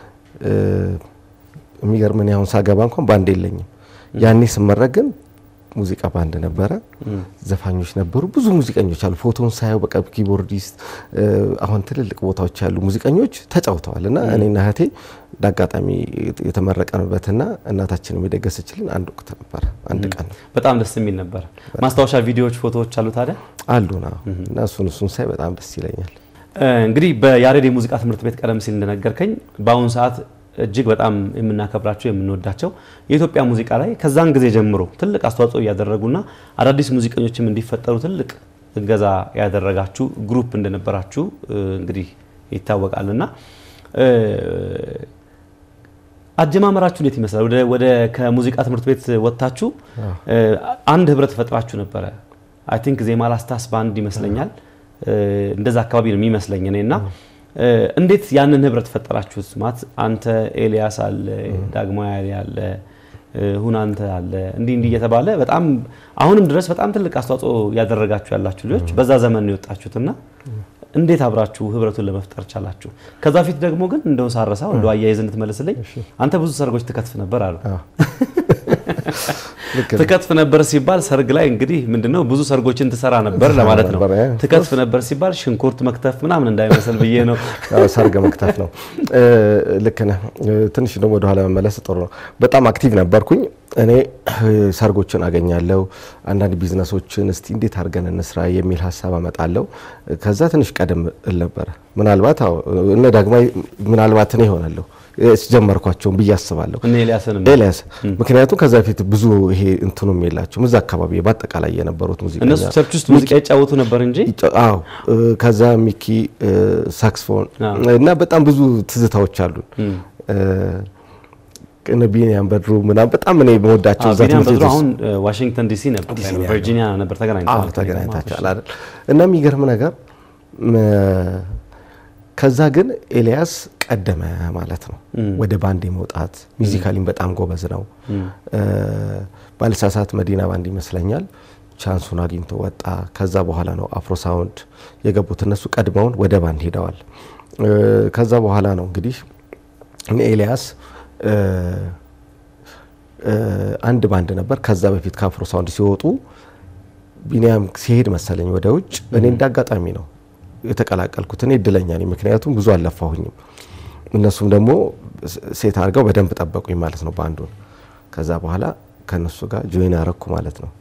የሚገርም እኔ አሁን ሳገባ እንኳን ባንድ የለኝም። ያኔ ስመረቅ ግን ሙዚቃ ባንድ ነበረ፣ ዘፋኞች ነበሩ፣ ብዙ ሙዚቀኞች አሉ። ፎቶን ሳየው በቃ ኪቦርዲስት፣ አሁን ትልልቅ ቦታዎች ያሉ ሙዚቀኞች ተጫውተዋል እና እኔና እህቴ እንዳጋጣሚ የተመረቀንበትና እናታችን የደገሰችልን አንድ ወቅት ነበረ። አንድ ቀን ነው። በጣም ደስ የሚል ነበር። ማስታወሻ ቪዲዮዎች፣ ፎቶዎች አሉ ታዲያ አሉ ና እና እሱን እሱን ሳይ በጣም ደስ ይለኛል። እንግዲህ በያሬድ የሙዚቃ ትምህርት ቤት ቀደም ሲል እንደነገርከኝ በአሁኑ ሰዓት እጅግ በጣም የምናከብራቸው የምንወዳቸው የኢትዮጵያ ሙዚቃ ላይ ከዛን ጊዜ ጀምሮ ትልቅ አስተዋጽኦ እያደረጉና አዳዲስ ሙዚቀኞችም እንዲፈጠሩ ትልቅ እገዛ ያደረጋችሁ ግሩፕ እንደነበራችሁ እንግዲህ ይታወቃልና አጀማመራችሁ እንዴት ይመስላል? ወደ ወደ ከሙዚቃ ትምህርት ቤት ወጥታችሁ አንድ ህብረት ፈጥራችሁ ነበረ። አይ ቲንክ ዜማ ላስታስ ባንድ ይመስለኛል እንደዛ አካባቢ ነው የሚመስለኝ እኔና እንዴት ያንን ህብረት ፈጠራችሁት? ማለት አንተ ኤልያስ አለ፣ ዳግማዊ አለ፣ ሁናንተ አለ እንዲህ እንዲህ እየተባለ በጣም አሁንም ድረስ በጣም ትልቅ አስተዋጽኦ ያደረጋችሁ ያላችሁ ልጆች በዛ ዘመን ነው የወጣችሁትና እንዴት አብራችሁ ህብረቱን ለመፍጠር ቻላችሁ? ከዛ ፊት ደግሞ ግን እንደው ሳረሳው እንደው አያይዝ እንድትመልስልኝ አንተ ብዙ ሰርጎች ትከትፍ ነበር አሉ። ትከትፍ ነበር ሲባል ሰርግ ላይ እንግዲህ ምንድነው ብዙ ሰርጎችን ትሰራ ነበር ለማለት ነው። ትከትፍ ነበር ሲባል ሽንኩርት መክተፍ ምናምን እንዳይመስል ብዬ ነው። ሰርግ መክተፍ ነው። ልክ ነህ። ትንሽ ደግሞ ወደኋላ መመለስ ጥሩ ነው። በጣም አክቲቭ ነበርኩኝ እኔ ሰርጎችን አገኛለሁ። አንዳንድ ቢዝነሶችን እስቲ እንዴት አድርገን እንስራ የሚል ሀሳብ አመጣለሁ። ከዛ ትንሽ ቀደም እል ነበረ። ምናልባት እነ ዳግማዊ ምናልባት እኔ ይሆናለሁ ጀመርኳቸውን ብዬ አስባለሁ። ኤልያስ ምክንያቱም ከዛ በፊት ብዙ ይሄ እንትኑም የላቸውም እዛ አካባቢ በአጠቃላይ የነበሩት ሙዚቃ እነሱ ቸርች ውስጥ ሙዚቃ ይጫወቱ ነበር እንጂ አዎ። ከዛ ሚኪ ሳክስፎን እና በጣም ብዙ ትዝታዎች አሉን። እነ ቢኒያም በድሩ ምናምን በጣም እኔ መወዳቸው እዛ ቢኒያም ትምህርት በድሩ ቤት ውስጥ አሁን ዋሽንግተን ዲሲ ነበር ቨርጂኒያ ነበር ተገናኝተዋል። ተገናኝታችኋል አይደል? እና የሚገርም ነገር ከዛ ግን ኤልያስ ቀደመ ማለት ነው ወደ ባንድ የመውጣት ሚዚካሊም በጣም ጎበዝ ነው። ባልሳሳት መዲና ባንድ ይመስለኛል ቻንሱን አግኝቶ ወጣ። ከዛ በኋላ ነው አፍሮ ሳውንድ የገቡት እነሱ ቀድመውን ወደ ባንድ ሄደዋል። ከዛ በኋላ ነው እንግዲህ እነ ኤልያስ አንድ ባንድ ነበር። ከዛ በፊት ከአፍሮ ሳውንድ ሲወጡ ቢኒያም ሲሄድ መሰለኝ ወደ ውጭ እኔ እንዳጋጣሚ ነው የተቀላቀልኩት። እኔ እድለኛ ነኝ፣ ምክንያቱም ብዙ አልለፋሁኝም። እነሱም ደግሞ ሴት አድርገው በደንብ ጠበቁኝ ማለት ነው ባንዱን። ከዛ በኋላ ከእነሱ ጋር ጆይን አረኩ ማለት ነው።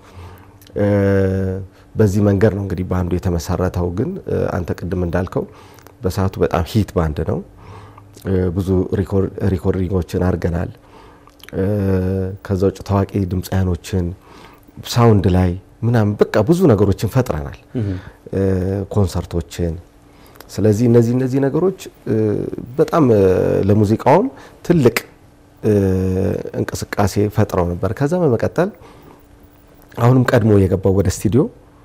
በዚህ መንገድ ነው እንግዲህ ባንዱ የተመሰረተው። ግን አንተ ቅድም እንዳልከው በሰዓቱ በጣም ሂት ባንድ ነው። ብዙ ሪኮርዲንጎችን አድርገናል። ከዛ ውጭ ታዋቂ ድምፃያኖችን ሳውንድ ላይ ምናምን በቃ ብዙ ነገሮችን ፈጥረናል፣ ኮንሰርቶችን። ስለዚህ እነዚህ እነዚህ ነገሮች በጣም ለሙዚቃውም ትልቅ እንቅስቃሴ ፈጥረው ነበር። ከዛ በመቀጠል አሁንም ቀድሞ የገባው ወደ ስቱዲዮ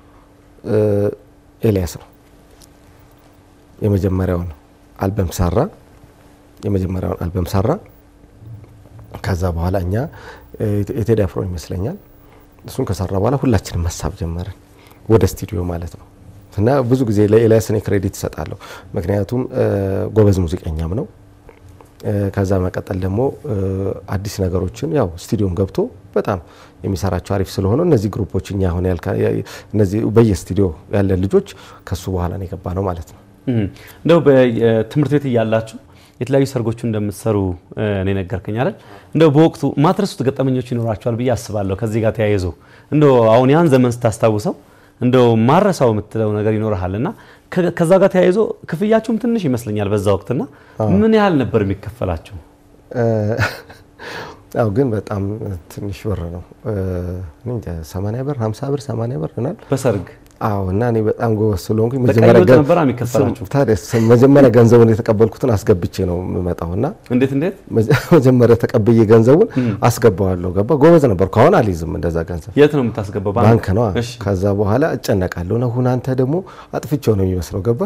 ኤልያስ ነው። የመጀመሪያውን አልበም ሰራ። የመጀመሪያውን አልበም ሰራ። ከዛ በኋላ እኛ የቴዲ አፍሮ ይመስለኛል እሱን ከሰራ በኋላ ሁላችንም መሳብ ጀመርን ወደ ስቱዲዮ ማለት ነው። እና ብዙ ጊዜ ለኤልያስ እኔ ክሬዲት እሰጣለሁ፣ ምክንያቱም ጎበዝ ሙዚቀኛም ነው። ከዛ መቀጠል ደግሞ አዲስ ነገሮችን ያው ስቱዲዮም ገብቶ በጣም የሚሰራቸው አሪፍ ስለሆነ እነዚህ ግሩፖች እኛ አሁን ያልካ እነዚህ በየስቱዲዮ ያለ ልጆች ከሱ በኋላ ነው የገባ ነው ማለት ነው። እንደው በትምህርት ቤት እያላችሁ የተለያዩ ሰርጎቹ እንደምትሰሩ እኔ ነገርከኝ አይደል? እንደው በወቅቱ ማትረሱት ገጠመኞች ይኖራቸዋል ብዬ አስባለሁ። ከዚህ ጋር ተያይዞ እንደው አሁን ያን ዘመን ስታስታውሰው እንደው ማረሳው የምትለው ነገር ይኖርሃል እና ከዛ ጋር ተያይዞ ክፍያችሁም ትንሽ ይመስለኛል በዛ ወቅትና ምን ያህል ነበር የሚከፈላችሁ? አዎ ግን በጣም ትንሽ ብር ነው። እኔ እንጃ 80 ብር 50 ብር 80 ብር ይሆናል። በሰርግ አዎ እና እኔ በጣም ጎበዝ ስለሆንኩኝ በቀይ መጀመሪያ ወጥ ገን- ነበር የሚከፈላችሁ? ታዲያ መጀመሪያ ገንዘቡን የተቀበልኩትን አስገብቼ ነው የምመጣው እና እንዴት እንዴት መጀ- መጀመሪያ ተቀብዬ ገንዘቡን አስገባዋለሁ። ገባ ጎበዝ ነበርኩ። አሁን አልይዝም እንደዛ ገንዘብ የት ነው የምታስገባው? ባንክ ነው። እሺ። ከዛ በኋላ እጨነቃለሁ ነው ሁን አንተ ደግሞ አጥፍቼው ነው የሚመስለው ገባ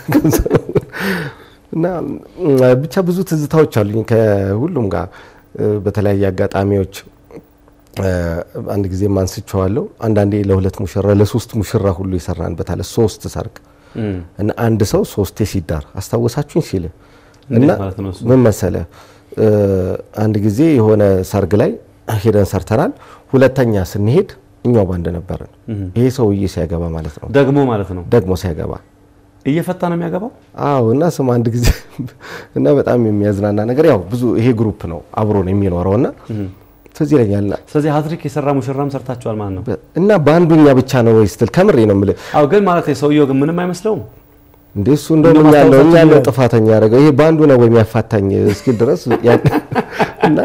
እና ም፣ ብቻ ብዙ ትዝታዎች አሉኝ ከሁሉም ጋር እ፣ በተለያየ አጋጣሚዎች እ፣ አንድ ጊዜ አንስቼዋለሁ። አንዳንዴ ለሁለት ሙሽራ ለሶስት ሙሽራ ሁሉ ይሰራንበታል። ሶስት ሰርግ እም፣ እና አንድ ሰው ሶስቴ ሲዳር አስታወሳችሁኝ ሲል እንዴት እና ማለት ነው እሱ? ምን መሰለ እ፣ አንድ ጊዜ የሆነ ሰርግ ላይ ሄደን ሰርተናል። ሁለተኛ ስንሄድ እኛው ባንድ ነበርን። ይሄ ሰውዬ ሲያገባ ማለት ነው ደግሞ ማለት ነው ደግሞ ሲያገባ እየፈታ ነው የሚያገባው። አዎ እና ስም አንድ ጊዜ እና በጣም የሚያዝናና ነገር ያው ብዙ ይሄ ግሩፕ ነው አብሮ ነው የሚኖረው እና ትዝ ይለኛልና ስለዚህ ሀትሪክ የሰራ ሙሽራም ሰርታችኋል ማለት ነው። እና በአንዱኛ ብቻ ነው ወይ ስትል ከምሬ ነው የምልህ አዎ ግን ማለት ሰውየው ግን ምንም አይመስለውም። እንዴ እሱ እንደውም እኛ ያለው እኛ ያለው ጥፋተኛ ያደረገው ይሄ በአንዱ ነው ወይ የሚያፋታኝ እስኪል ድረስ ያን- እና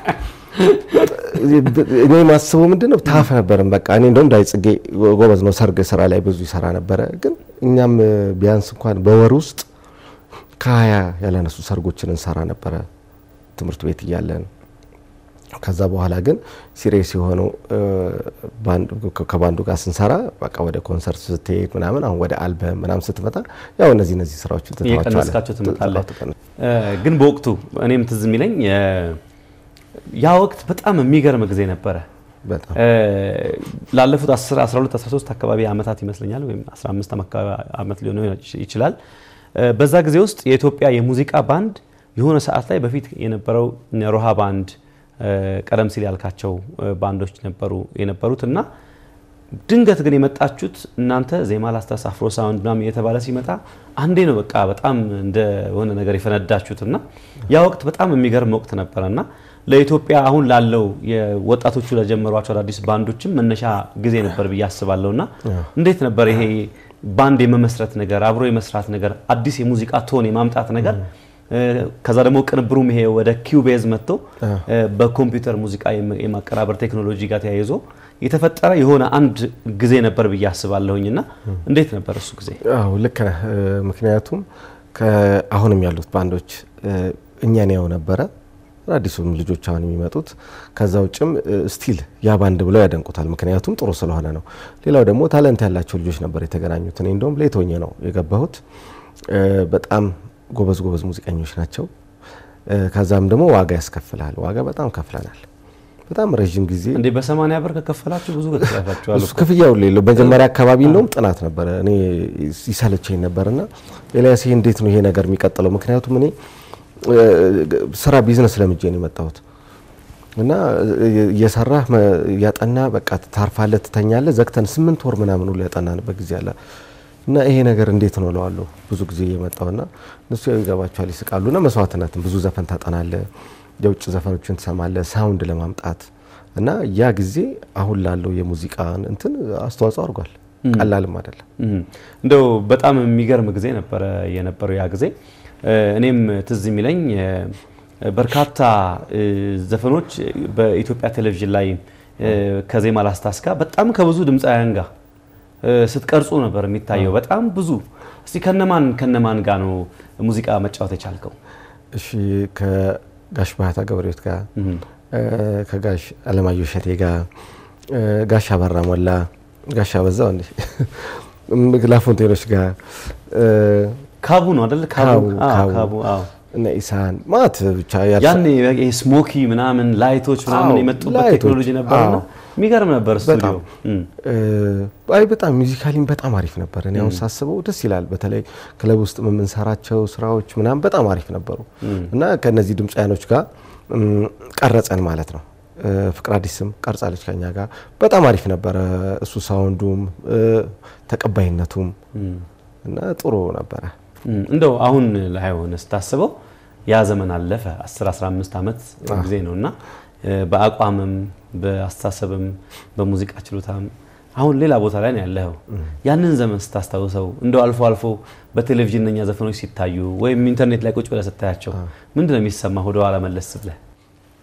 እኔ ማስበው ምንድን ነው ታፍ ነበርን። በቃ እኔ እንደውም ዳይ ጽጌ ጎበዝ ነው ሰርግ ስራ ላይ ብዙ ይሰራ ነበረ። ግን እኛም ቢያንስ እንኳን በወር ውስጥ ከሀያ ያላነሱ ሰርጎችን እንሰራ ነበረ ትምህርት ቤት እያለን። ከዛ በኋላ ግን ሲሪየስ የሆነው እ፣ ባንድ- ከ- ከባንዱ ጋር ስንሰራ በቃ ወደ ኮንሰርት ስትሄድ ምናምን አሁን ወደ አልበም ምናምን ስትመጣ ያው እነዚህ እነዚህ ስራዎችን ትተዋቸዋለህ። እየቀነስካቸው ትመጣለህ። ትቀንስ- እ፣ ግን በወቅቱ እኔም ትዝ የሚለኝ እ፣ ያ ወቅት በጣም የሚገርም ጊዜ ነበረ። በጣም እ፣ ላለፉት 10 12 13 አካባቢ ዓመታት ይመስለኛል ወይም 15 አካባቢ ዓመት ሊሆን ይችላል። እ፣ በዛ ጊዜ ውስጥ የኢትዮጵያ የሙዚቃ ባንድ የሆነ ሰዓት ላይ በፊት የነበረው እነ ሮሃ ባንድ እ፣ ቀደም ሲል ያልካቸው እ፣ ባንዶች ነበሩ የነበሩት እና ድንገት ግን የመጣችሁት እናንተ ዜማ ላስታስ አፍሮ ሳውንድ ምናምን እየተባለ ሲመጣ አንዴ ነው በቃ በጣም እንደ ሆነ ነገር የፈነዳችሁት እና ያ ወቅት በጣም የሚገርም ወቅት ነበረ እና ለኢትዮጵያ አሁን ላለው የወጣቶቹ ለጀመሯቸው አዳዲስ ባንዶችም መነሻ ጊዜ ነበር ብዬ አስባለሁ እና እንዴት ነበር ይሄ ባንድ የመመስረት ነገር አብሮ የመስራት ነገር አዲስ የሙዚቃ ቶን የማምጣት ነገር እ፣ ከዛ ደግሞ ቅንብሩም ይሄ ወደ ኪውቤዝ መጥቶ እ፣ በኮምፒውተር ሙዚቃ የማ- የማቀራበር ቴክኖሎጂ ጋር ተያይዞ የተፈጠረ የሆነ አንድ ጊዜ ነበር ብዬ አስባለሁኝ እና እንዴት ነበር እሱ ጊዜ? አዎ ልክ ነህ። እ፣ ምክንያቱም ከአሁንም ያሉት ባንዶች እ፣ እኛን ያው ነበረ አዲሱም ልጆች አሁን የሚመጡት ከዛ ውጭም ስቲል ያ ባንድ ብለው ያደንቁታል። ምክንያቱም ጥሩ ስለሆነ ነው። ሌላው ደግሞ ታለንት ያላቸው ልጆች ነበር የተገናኙት። እኔ እንደውም ሌት ሆኜ ነው የገባሁት። እ፣ በጣም ጎበዝ ጎበዝ ሙዚቀኞች ናቸው። እ፣ ከዛም ደግሞ ዋጋ ያስከፍላል። ዋጋ በጣም ከፍለናል። በጣም ረዥም ጊዜ እንዴ በሰማንያ ብር ከከፈላችሁ ብዙ ከፍላችኋል እሱ እኮ። ክፍያው ሌለው መጀመሪያ አካባቢ እንደውም ጥናት ነበረ። እኔ ይሰለቸኝ ነበርና ኤልያስ ይሄ እንዴት ነው ይሄ ነገር የሚቀጥለው? ምክንያቱም እኔ እ፣ ስራ ቢዝነስ ለምጄ ነው የመጣሁት እና እየሰራህ መ- እያጠና በቃ ታርፋለህ፣ ትተኛለህ። ዘግተን ስምንት ወር ምናምን ሁሉ ያጠናንበት ጊዜ አለ እና ይሄ ነገር እንዴት ነው እለዋለሁ ብዙ ጊዜ እየመጣውና እነሱ ያው ይገባቸዋል፣ ይስቃሉ። እና መስዋዕትነትን ብዙ ዘፈን ታጠናለህ፣ የውጭ ዘፈኖችን ትሰማለህ ሳውንድ ለማምጣት እና ያ ጊዜ አሁን ላለው የሙዚቃን እንትን አስተዋጽኦ አድርጓል። ቀላልም አይደለም። እም፣ እንደው በጣም የሚገርም ጊዜ ነበረ የነበረው ያ ጊዜ። እ፣ እኔም ትዝ የሚለኝ እ፣ በርካታ እ፣ ዘፈኖች በኢትዮጵያ ቴሌቪዥን ላይ እ፣ ከዜማ ላስታስ ጋር በጣም ከብዙ ድምፃውያን ጋር እ፣ ስትቀርጹ ነበር የሚታየው። በጣም ብዙ እስቲ ከነማን ከነማን ጋር ነው ሙዚቃ መጫወት የቻልከው? እሺ ከጋሽ ባህታ ገብረሕይወት ጋር እ፣ ከጋሽ አለማየሁ እሸቴ ጋር እ፣ ጋሽ አበራ ሞላ፣ ጋሽ አበዛው እንዴ ላፎንቴኖች ጋር እ፣ ካቡ ነው አይደል? ካቡ ካቡ፣ አዎ፣ ካቡ። ካቡ አዎ። እነ ኢሳን ማለት ብቻ ያልሳ- ያኔ ይሄ ስሞኪ ምናምን ላይቶች ምናምን አዎ፣ የመጡበት ላይቶች፣ ቴክኖሎጂ ነበርና አዎ። የሚገርም ነበር ስቱዲዮ። በጣም እም። እ፣ አይ በጣም ሚውዚካሊም በጣም አሪፍ ነበር። እኔ አሁን ሳስበው ደስ ይላል። በተለይ ክለብ ውስጥ የምንሰራቸው ስራዎች ምናምን በጣም አሪፍ ነበሩ እና ከነዚህ ድምፃያኖች ጋር እም፣ ቀረጸን ማለት ነው። እ፣ ፍቅር አዲስም ቀርጻለች ከኛ ጋር በጣም አሪፍ ነበረ። እሱ ሳውንዱም እ፣ ተቀባይነቱም እና ጥሩ ነበረ። እም፣ እንደው አሁን ላይ ሆነ ስታስበው ያ ዘመን አለፈ 10 15 ዓመት ጊዜ ነው እና እ፣ በአቋምም በአስተሳሰብም በሙዚቃ ችሎታም አሁን ሌላ ቦታ ላይ ነው ያለኸው። ያንን ዘመን ስታስታውሰው እንደው አልፎ አልፎ በቴሌቪዥን እነኛ ዘፈኖች ሲታዩ ወይም ኢንተርኔት ላይ ቁጭ ብለህ ስታያቸው ምንድን ነው የሚሰማ? ወደ ኋላ መለስ ብለህ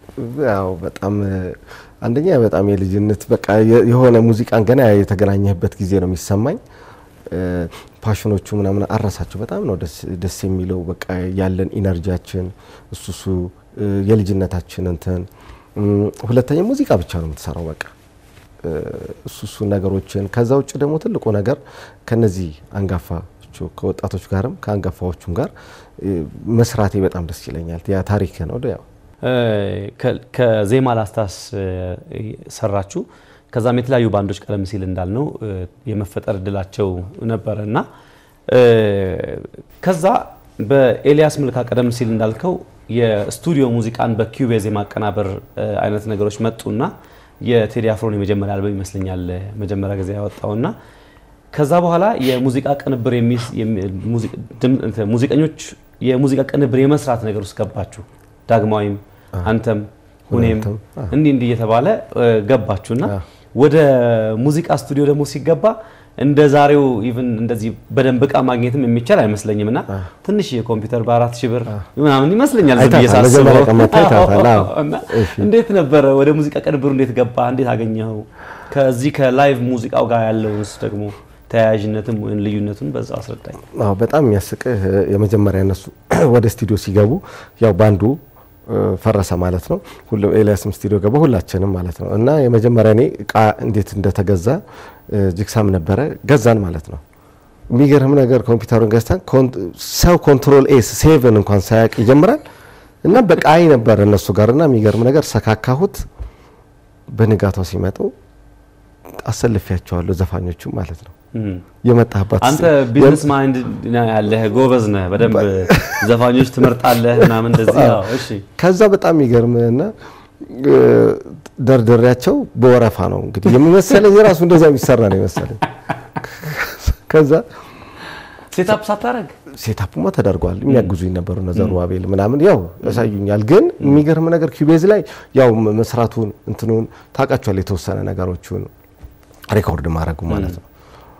ያው በጣም አንደኛ በጣም የልጅነት በቃ የ- የሆነ ሙዚቃን ገና የተገናኘህበት ጊዜ ነው የሚሰማኝ። እ፣ ፓሽኖቹ ምናምን አረሳቸው በጣም ነው ደስ ደስ የሚለው በቃ ያለን ኢነርጂያችን እሱ እሱ እ፣ የልጅነታችን እንትን እም፣ ሁለተኛ ሙዚቃ ብቻ ነው የምትሰራው በቃ እ፣ እሱ እሱ ነገሮችን ከዛ ውጭ ደግሞ ትልቁ ነገር ከነዚህ አንጋፋዎቹ ከወጣቶች ጋርም ከአንጋፋዎቹም ጋር እ፣ መስራቴ በጣም ደስ ይለኛል። ያ ታሪክ ነው ያው እ፣ ከ- ከዜማ ላስታስ እ፣ ሰራችሁ። ከዛም የተለያዩ ባንዶች ቀደም ሲል እንዳልነው እ፣ የመፈጠር እድላቸው ነበረ እና እ፣ ከዛ በኤልያስ መልካ ቀደም ሲል እንዳልከው የስቱዲዮ ሙዚቃን በኪዩብ የዜማ አቀናበር እ፣ አይነት ነገሮች መጡና የቴዲ አፍሮን የመጀመሪያ አልበም ይመስለኛል መጀመሪያ ጊዜ ያወጣውና ከዛ በኋላ የሙዚቃ ቅንብር የሚስ- የሚ- ሙዚ- ድም- እንትን ሙዚቀኞች የሙዚቃ ቅንብር የመስራት ነገር ውስጥ ገባችሁ። ዳግማዊም አንተም ሁኔም ሁኔም፣ አዎ። እንዲህ እንዲህ እየተባለ እ፣ ገባችሁና አዎ። ወደ ሙዚቃ ስቱዲዮ ደግሞ ሲገባ እንደ ዛሬው ኢቭን እንደዚህ በደንብ እቃ ማግኘትም የሚቻል አይመስለኝም እና ትንሽ የኮምፒውተር በአራት ሺህ ብር ምናምን ይመስለኛል ዝም ብዬ አይታታል፣ ሳስበው። መጀመሪያ ቀን መጥተህ አይታታል፣ አዎ። እና እሺ። እንዴት ነበረ ወደ ሙዚቃ ቅንብሩ እንዴት ገባ? እንዴት አገኘኸው? ከዚህ ከላይቭ ሙዚቃው ጋር ያለውንስ ደግሞ ተያያዥነትም ወይም ልዩነቱን በዛው አስረዳኝ። አዎ በጣም የሚያስቅህ የመጀመሪያ እነሱ ወደ ስቱዲዮ ሲገቡ ያው ባንዱ እ፣ ፈረሰ ማለት ነው። ሁሉም ኤልያስም ስቱዲዮ ገባ፣ ሁላችንም ማለት ነው። እና የመጀመሪያ እኔ እቃ እንዴት እንደተገዛ እ፣ ጅግሳም ነበረ ገዛን ማለት ነው። የሚገርም ነገር ኮምፒውተሩን ገዝተን ኮን- ሰው ኮንትሮል ኤስ ሴቭን እንኳን ሳያውቅ ይጀምራል። እና በቃ አይ ነበረ እነሱ ጋር እና የሚገርም ነገር ሰካካሁት። በንጋታው ሲመጡ አሰልፊያቸዋለሁ ዘፋኞቹ ማለት ነው። እም። የመጣህባት አንተ ቢዝነስ ማይንድ ነው ያለህ፣ ጎበዝ ነህ፣ በደንብ ዘፋኞች ትመርጣለህ ምናምን እንደዚህ። አዎ፣ እሺ ከዛ በጣም ይገርምና እ፣ ደርደሪያቸው በወረፋ ነው እንግዲህ የሚመሰለኝ የራሱ እንደዛ የሚሰራ ነው የመሰለኝ። ከዛ ሴታፕ ሳታረግ ሴታፕማ ተደርጓል። የሚያግዙኝ ነበሩ እነ ዘሩባቤል ምናምን ያው ያሳዩኛል። ግን የሚገርም ነገር ኪቤዝ ላይ ያው መስራቱን እንትኑን ታውቃቸዋል የተወሰነ ነገሮቹን ሬኮርድ ማድረጉ ማለት ነው።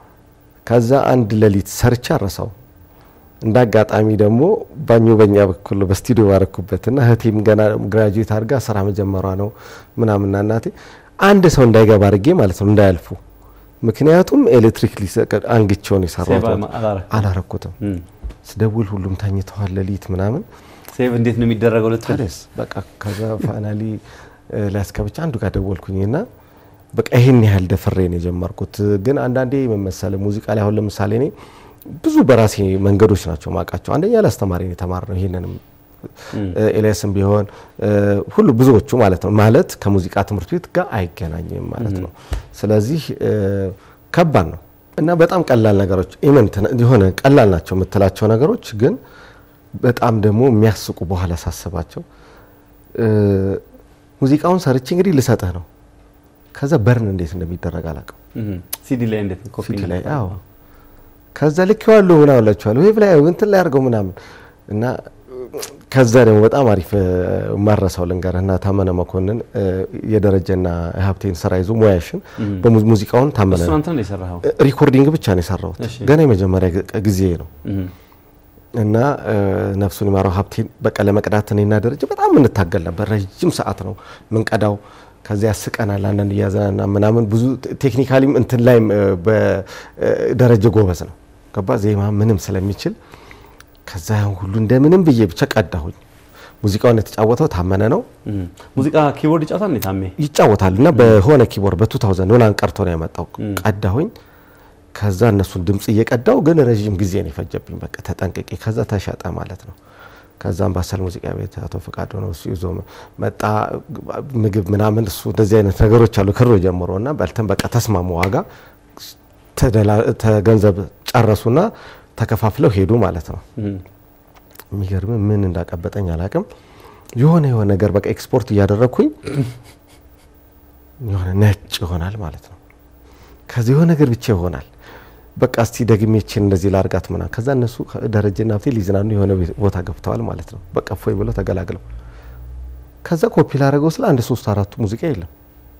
ከዛ አንድ ሌሊት ሰርቻ አረሳው። እንደ አጋጣሚ ደግሞ ባኞ በኛ በኩል ነው በስቱዲዮ ባረኩበት እና እህቴም ገና ግራጁዌት አድርጋ ስራ መጀመሯ ነው ምናምንና እናቴ አንድ ሰው እንዳይገባ አድርጌ ማለት ነው እንዳያልፉ። ምክንያቱም ኤሌክትሪክ ሊሰቀድ አንግቼውን የሰራሁት ሴቭ አላረክም። አላረኩትም። እም። ስደውል ሁሉም ተኝተዋል ሌሊት ምናምን ሴቭ እንዴት ነው የሚደረገው ልትል ታዲያስ በቃ ከዛ ፋይናሊ ላስከብቻ አንዱ ጋር ደወልኩኝና በቃ ይሄን ያህል ደፍሬ ነው የጀመርኩት። ግን አንዳንዴ ምን መሰለህ ሙዚቃ ላይ አሁን ለምሳሌ እኔ ብዙ በራሴ መንገዶች ናቸው ማውቃቸው። አንደኛ ለአስተማሪ ነው የተማርነው ይሄንንም ኤልያስም ቢሆን እ፣ ሁሉ ብዙዎቹ ማለት ነው ማለት ከሙዚቃ ትምህርት ቤት ጋር አይገናኝም ማለት ነው። ስለዚህ እ፣ ከባድ ነው እና በጣም ቀላል ነገሮች ኢመንት የሆነ ቀላል ናቸው የምትላቸው ነገሮች ግን በጣም ደግሞ የሚያስቁ በኋላ ሳስባቸው እ፣ ሙዚቃውን ሰርቼ እንግዲህ ልሰጥህ ነው። ከዛ በርን እንዴት እንደሚደረግ አላውቅም። እም። ሲዲ ላይ እንዴት ነው ኮፒ ሲዲ ላይ እንደምታደርገው? አዎ ከዛ ልኬዋለሁ ምናምን እላቸዋለሁ ዌብ ላይ እንትን ላይ አድርገው ምናምን እና ከዛ ደግሞ በጣም አሪፍ እ፣ ማረሳው ልንገርህ እና ታመነ መኮንን እ፣ የደረጀና የሀብቴን ስራ ይዞ ሙያሽን በሙዚቃውን ታመነ እሱን አንተ ነው የሰራኸው? እ፣ ሪኮርዲንግ ብቻ ነው የሰራሁት እሺ። ገና የመጀመሪያ ግ- ጊዜ ነው እም። እና እ፣ ነፍሱን ይማረው ሀብቴን በቃ ለመቅዳት እኔና ደረጀ በጣም እንታገል ነበር። ረጅም ሰዓት ነው ምንቀዳው። ከዚያ ያስቀናል አንዳንድ እያዘናና ምናምን ብዙ ቴክኒካሊም እንትን ላይም እ፣ በደረጀ ጎበዝ ነው ገባ ዜማ ምንም ስለሚችል ከዛ ያን ሁሉ እንደምንም ብዬ ብቻ ቀዳሁኝ። ሙዚቃውን የተጫወተው ታመነ ነው እም። ሙዚቃ ኪቦርድ ይጫወታል እንዴ ታሜ? ይጫወታል እና በሆነ ኪቦርድ በ2000 ምናምን ቀርቶ ነው ያመጣው። ቀዳሁኝ። ከዛ እነሱን ድምጽ እየቀዳው ግን ረዥም ጊዜ ነው የፈጀብኝ። በቃ ተጠንቅቄ ከዛ ተሸጠ ማለት ነው። ከዛ አምባሰል ሙዚቃ ቤት አቶ ፈቃዱ ነው እሱ ይዞ መጣ። ምግብ ምናምን እሱ እንደዚህ አይነት ነገሮች አሉ ክሮ ጀምሮ እና በልተን በቃ ተስማሙ። ዋጋ ተደላ- ተገንዘብ ጨረሱና ተከፋፍለው ሄዱ ማለት ነው። እም። የሚገርም ምን እንዳቀበጠኝ አላቅም። የሆነ የሆነ ነገር በቃ ኤክስፖርት እያደረግኩኝ የሆነ ነጭ ይሆናል ማለት ነው። ከዚህ የሆነ ነገር ብቻ ይሆናል። በቃ እስቲ ደግሜችን እንደዚህ ላርጋት ምና ከዛ እነሱ ደረጀና ሀብቴ ሊዝናኑ የሆነ ቤት- ቦታ ገብተዋል ማለት ነው። በቃ ፎይ ብለው ተገላግለው ከዛ ኮፒ ላደረገው ስለ አንድ ሶስት አራቱ ሙዚቃ የለም።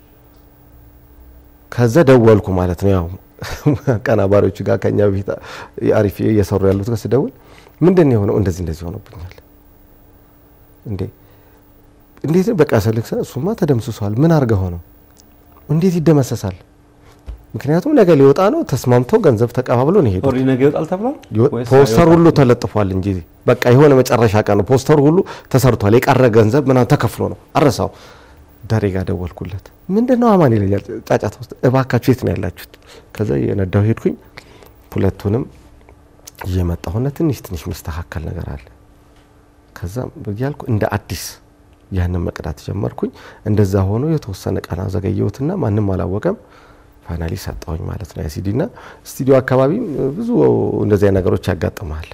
ከዛ ደወልኩ ማለት ነው። ያው አቀናባሪዎቹ ጋር ከኛ በፊት አሪፍ እየሰሩ ያሉት ጋር ስደውል ምንድን ነው የሆነው? እንደዚህ እንደዚህ ሆኖብኛል እንዴ እንዴት በቃ ስልክ ሳ- እሱማ ተደምስሷል። ምን አድርገው ነው እንዴት ይደመሰሳል? ምክንያቱም ነገ ሊወጣ ነው። ተስማምተው ገንዘብ ተቀባብሎ ነው የሄዱት። ኦልሬዲ ነገ ይወጣል ተብሏል ይወ- ወይስ ፖስተር አይወጣም? ሁሉ ተለጥፏል እንጂ በቃ የሆነ መጨረሻ ቀን ነው። ፖስተር ሁሉ ተሰርቷል። የቀረ ገንዘብ ምናምን ተከፍሎ ነው። አረሳው ዳሬ ጋር ደወልኩለት። ምንድን ነው አማን ይለኛል። ጫጫታ ውስጥ እባካችሁ የት ነው ያላችሁት? ከዛ የነዳው ሄድኩኝ። ሁለቱንም እየመጣሁና ትንሽ ትንሽ የሚስተካከል ነገር አለ። ከዛ እያልኩ እንደ አዲስ ያንን መቅዳት ጀመርኩኝ። እንደዛ ሆኖ የተወሰነ ቀን አዘገየሁትና ማንም አላወቀም። ፋይናሊ ሰጠሁኝ ማለት ነው ያሲዲ ና ስቱዲዮ አካባቢ ብዙ እንደዚያ ነገሮች ያጋጥመሃል።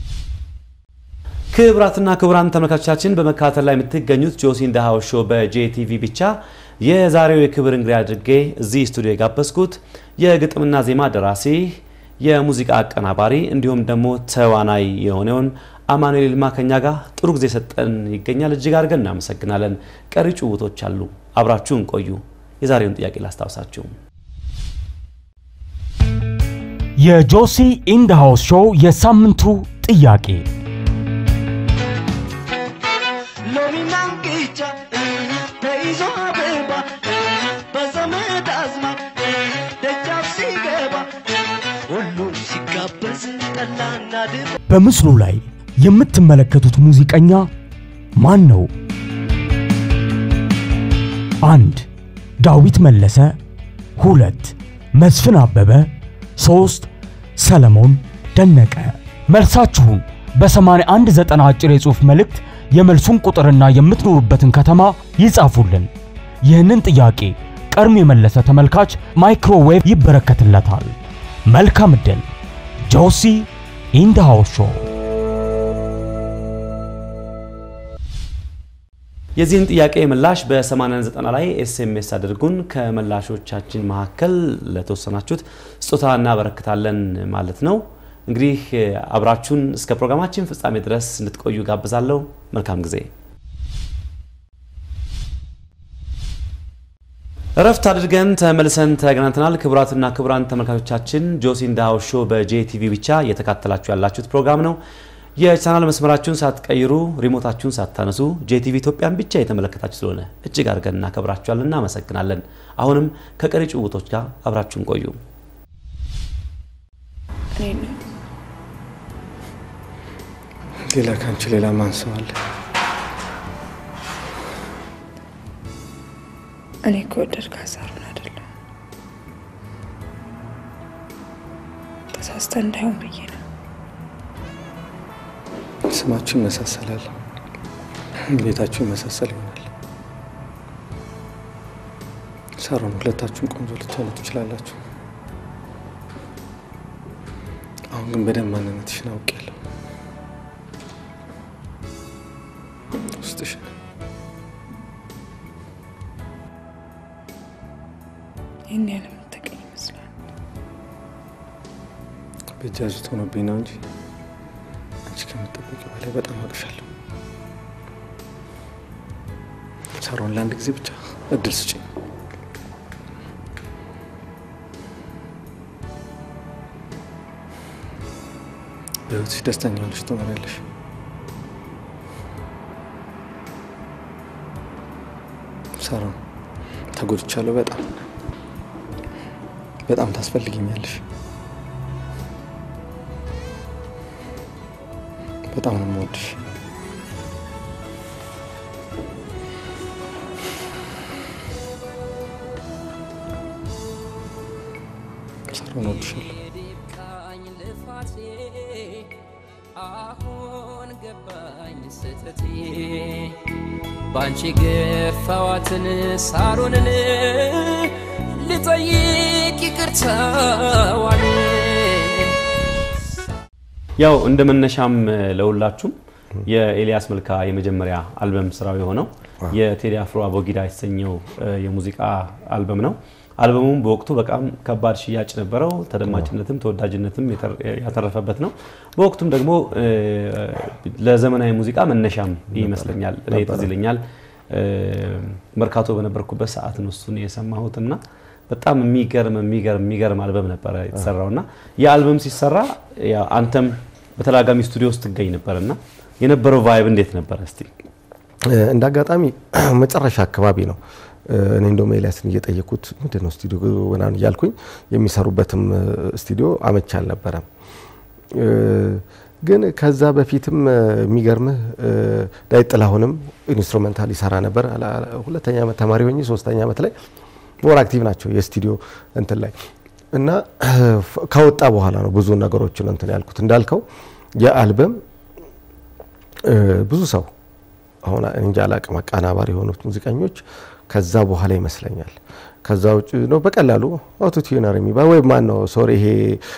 ክቡራትና ክቡራን ተመልካቾቻችን በመከታተል ላይ የምትገኙት ጆሲ ኢን ዘ ሃውስ ሾው በጄቲቪ ብቻ የዛሬው የክብር እንግዳ አድርጌ እዚህ ስቱዲዮ የጋበዝኩት የግጥምና ዜማ ደራሲ የሙዚቃ አቀናባሪ እንዲሁም ደግሞ ተዋናይ የሆነውን አማኑኤል ይልማ ከኛ ጋር ጥሩ ጊዜ ሰጠን ይገኛል። እጅግ አድርገን እናመሰግናለን። ቀሪ ጭውውቶች አሉ። አብራችሁን ቆዩ። የዛሬውን ጥያቄ ላስታውሳችሁ። የጆሲ ኢንድ ሃውስ ሾው የሳምንቱ ጥያቄ ሎሚና እንቅጫ ተይዞ አበባ በዘመድ አዝማድ ደጃፍ ሲገባ ሁሉም ሲጋበዝ ጠላና ድባ በምስሉ ላይ የምትመለከቱት ሙዚቀኛ ማን ነው? አንድ ዳዊት መለሰ፣ ሁለት መስፍን አበበ፣ ሶስት ሰለሞን ደነቀ። መልሳችሁን በ8190 አጭር የጽሑፍ መልእክት የመልሱን ቁጥርና የምትኖሩበትን ከተማ ይጻፉልን። ይህንን ጥያቄ ቀድሞ የመለሰ ተመልካች ማይክሮዌቭ ይበረከትለታል። መልካም ዕድል። ጆሲ ኢን ዘ ሃውስ ሾው የዚህን ጥያቄ ምላሽ በ8090 ላይ ኤስኤምኤስ አድርጉን። ከመላሾቻችን መካከል ለተወሰናችሁት ስጦታ እናበረክታለን ማለት ነው። እንግዲህ አብራችሁን እስከ ፕሮግራማችን ፍጻሜ ድረስ እንድትቆዩ ጋብዛለሁ። መልካም ጊዜ። እረፍት አድርገን ተመልሰን ተገናኝተናል። ክቡራትና ክቡራን ተመልካቾቻችን ጆሲ ኢን ዘ ሃውስ ሾው በጄቲቪ ብቻ እየተካተላችሁ ያላችሁት ፕሮግራም ነው። የቻናል መስመራችሁን ሳትቀይሩ ሪሞታችሁን ሳታነሱ ጄቲቪ ኢትዮጵያን ብቻ የተመለከታችሁ ስለሆነ እጅግ አድርገን እናከብራችኋለን፣ እናመሰግናለን። አሁንም ከቀሪ ጭውውቶች ጋር አብራችሁን ቆዩ። እኔ ነው ሌላ ከአንቺ ሌላ ማን ሰው አለ? እኔ ከወደድክ ሀሳሩን አይደለም ተሳስተ እንዳይሆን ብዬ ነው። ስማችሁ ይመሳሰላል፣ ቤታችሁ ይመሳሰል ይሆናል። ሳሮን፣ ሁለታችሁም ቆንጆ ልትሆኑ ትችላላችሁ። አሁን ግን በደንብ ማንነትሽን አውቄያለሁ። ውስጥሽን ይህን ያህል የምትቀኝ ይመስላል። በእጅ ያዙት ሆኖብኝ ነው እንጂ አንቺ ከምጠበቂው በላይ በጣም አቅሻለሁ። ሳሮን፣ ለአንድ ጊዜ ብቻ እድል ስጭኝ። በህይወትሽ ደስተኛ ሆነሽ ትኖሪያለሽ። ሳሮን፣ ተጎድቻለሁ። በጣም በጣም ታስፈልጊኛለሽ። በጣም ነው የምወድሽ። ሳሮን፣ እወድሻለሁ። ዲብቃኝ ልፋቴ አሁን ገባኝ ስተቴ ባንቺ ገፋዋትን ሳሮንን ልጠይቅ ይቅርታዋን ያው እንደ መነሻም ለሁላችሁም የኤልያስ መልካ የመጀመሪያ አልበም ስራው የሆነው የቴዲ አፍሮ አቦጊዳ የተሰኘው እ፣ የሙዚቃ አልበም ነው። አልበሙም በወቅቱ በጣም ከባድ ሽያጭ ነበረው። ተደማጭነትም ተወዳጅነትም የተር- ያተረፈበት ነው። በወቅቱም ደግሞ እ፣ ለዘመናዊ ሙዚቃ መነሻም ይመስለኛል። እኔ ትዝ ይለኛል እ፣ መርካቶ በነበርኩበት ሰዓት ነው እሱን የሰማሁት እና በጣም የሚገርም የሚገርም የሚገርም አልበም ነበረ የተሰራው እና የአልበም ሲሰራ ያው አንተም በተደጋጋሚ ስቱዲዮ ውስጥ ትገኝ ነበር እና የነበረው ቫይብ እንዴት ነበረ? እስቲ እንደ አጋጣሚ መጨረሻ አካባቢ ነው እኔ እንደውም ኤልያስን እየጠየኩት ምንድን ነው ስቱዲዮ ምናምን እያልኩኝ የሚሰሩበትም ስቱዲዮ አመች አልነበረም። ግን ከዛ በፊትም የሚገርምህ ዳዊት ጥላሁንም ኢንስትሩሜንታል ይሰራ ነበር። ሁለተኛ ዓመት ተማሪ ሆኜ ሶስተኛ ዓመት ላይ ሞር አክቲቭ ናቸው የስቱዲዮ እንትን ላይ እና ከወጣ በኋላ ነው ብዙ ነገሮችን እንትን ያልኩት እንዳልከው የአልበም ብዙ ሰው አሁን እንጃ አላቅም አቀናባሪ የሆኑት ሙዚቀኞች ከዛ በኋላ ይመስለኛል ከዛ ውጭ ነው በቀላሉ አውቶቲዩነር የሚባል ወይም ማን ነው ሶሪ ይሄ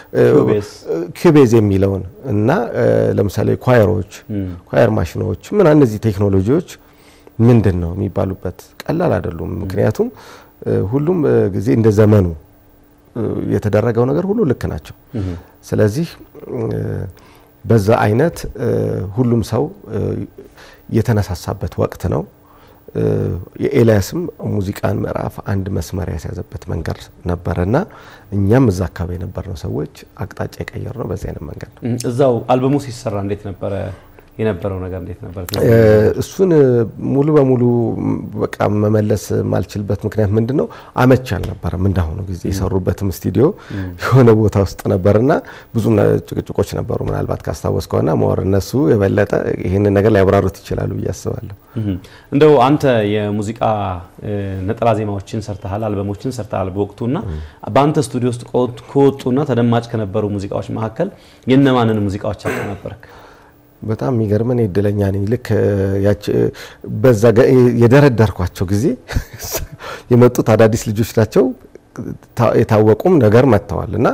ኪቤዝ የሚለውን እና ለምሳሌ ኳየሮች ኳየር ማሽኖች ምን እነዚህ ቴክኖሎጂዎች ምንድን ነው የሚባሉበት ቀላል አይደሉም። ምክንያቱም ሁሉም ጊዜ እንደ ዘመኑ የተደረገው ነገር ሁሉ ልክ ናቸው። ስለዚህ በዛ አይነት ሁሉም ሰው የተነሳሳበት ወቅት ነው። የኤልያስም ሙዚቃን ምዕራፍ አንድ መስመር ያስያዘበት መንገድ ነበረና እኛም እዛ አካባቢ የነበርነው ሰዎች አቅጣጫ የቀየር ነው በዚህ አይነት መንገድ ነው። እዛው አልበሙ ሲሰራ እንዴት ነበረ የነበረው ነገር እንዴት ነበር? እሱን ሙሉ በሙሉ በቃ መመለስ የማልችልበት ምክንያት ምንድን ነው? አመች አልነበረም። እንዳሁኑ ጊዜ የሰሩበትም ስቱዲዮ የሆነ ቦታ ውስጥ ነበርና ብዙ ጭቅጭቆች ነበሩ። ምናልባት ካስታወስ ከሆነ መወር እነሱ የበለጠ ይህንን ነገር ሊያብራሩት ይችላሉ ብዬ አስባለሁ። እንደው አንተ የሙዚቃ ነጠላ ዜማዎችን ሰርተሃል፣ አልበሞችን ሰርተሃል በወቅቱና በአንተ ስቱዲዮ ውስጥ ከወጡና ተደማጭ ከነበሩ ሙዚቃዎች መካከል የነማንን ሙዚቃዎች አቀናበርክ? በጣም የሚገርም እኔ እድለኛ ነኝ። ልክ በዛ የደረደርኳቸው ጊዜ የመጡት አዳዲስ ልጆች ናቸው። የታወቁም ነገር መጥተዋል እና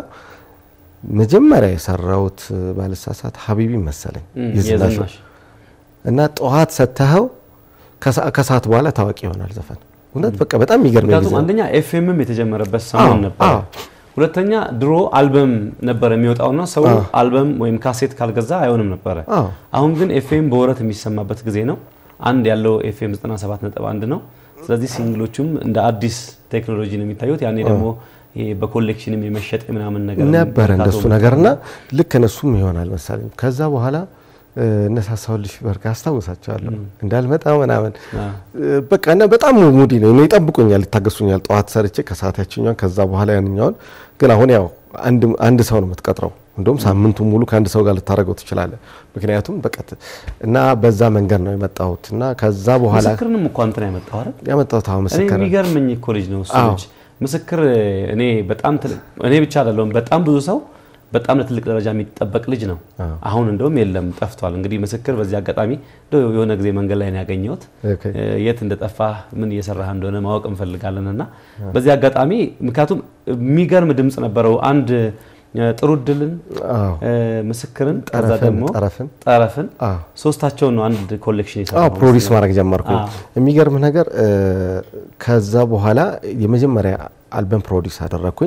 መጀመሪያ የሰራሁት ባልሳሳት ሀቢቢ መሰለኝ የዝናሽ እና ጠዋት ሰተኸው ከሰዓት በኋላ ታዋቂ ይሆናል ዘፈን። እውነት በቃ በጣም የሚገርም ምክንያቱም አንደኛ ኤፍኤምም የተጀመረበት ሰሞን ነበር። ሁለተኛ ድሮ አልበም ነበር የሚወጣውና ሰው አልበም ወይም ካሴት ካልገዛ አይሆንም ነበረ። አሁን ግን ኤፍኤም በወረት የሚሰማበት ጊዜ ነው። አንድ ያለው ኤፍኤም 97.1 ነው። ስለዚህ ሲንግሎቹም እንደ አዲስ ቴክኖሎጂ ነው የሚታዩት። ያኔ ደግሞ ይሄ በኮሌክሽንም የመሸጥ ምናምን ነገር ነበረ እንደሱ ነገርና ልክ እነሱም ይሆናል መሰለኝ። ከዛ በኋላ እነሳሳውልሽ በርጋ አስታውሳቸዋለሁ እንዳልመጣ ምናምን በቃ እና በጣም ሙዲ ነው እኔ ይጠብቁኛል፣ ይታገሱኛል። ጠዋት ሰርቼ ከሰዓት ያችኛውን ከዛ በኋላ ያንኛውን። ግን አሁን ያው አንድ ሰው ነው የምትቀጥረው። እንደውም ሳምንቱን ሙሉ ከአንድ ሰው ጋር ልታደርገው ትችላለህ። ምክንያቱም በቀት እና በዛ መንገድ ነው የመጣሁት እና ከዛ በኋላ ምስክርንም እኮ አንተ ነው ያመጣው አይደል? ያመጣሁት አሁን እኔ ምስክር የሚገርመኝ እኮ ልጅ ነው እሱ ልጅ ምስክር። እኔ በጣም እኔ ብቻ አይደለሁም በጣም ብዙ ሰው በጣም ለትልቅ ደረጃ የሚጠበቅ ልጅ ነው። አሁን እንደውም የለም ጠፍቷል። እንግዲህ ምስክር በዚህ አጋጣሚ የሆነ ጊዜ መንገድ ላይ ነው ያገኘሁት። የት እንደጠፋ ምን እየሰራህ እንደሆነ ማወቅ እንፈልጋለን እና በዚህ አጋጣሚ ምክንያቱም የሚገርም ድምፅ ነበረው። አንድ ጥሩ እድልን፣ ምስክርን፣ ከዛ ደግሞ ጠረፍን ሶስታቸውን ነው አንድ ኮሌክሽን የሰራው ፕሮዲስ ማድረግ ጀመርኩ። የሚገርም ነገር ከዛ በኋላ የመጀመሪያ አልበም ፕሮዲስ አደረግኩኝ።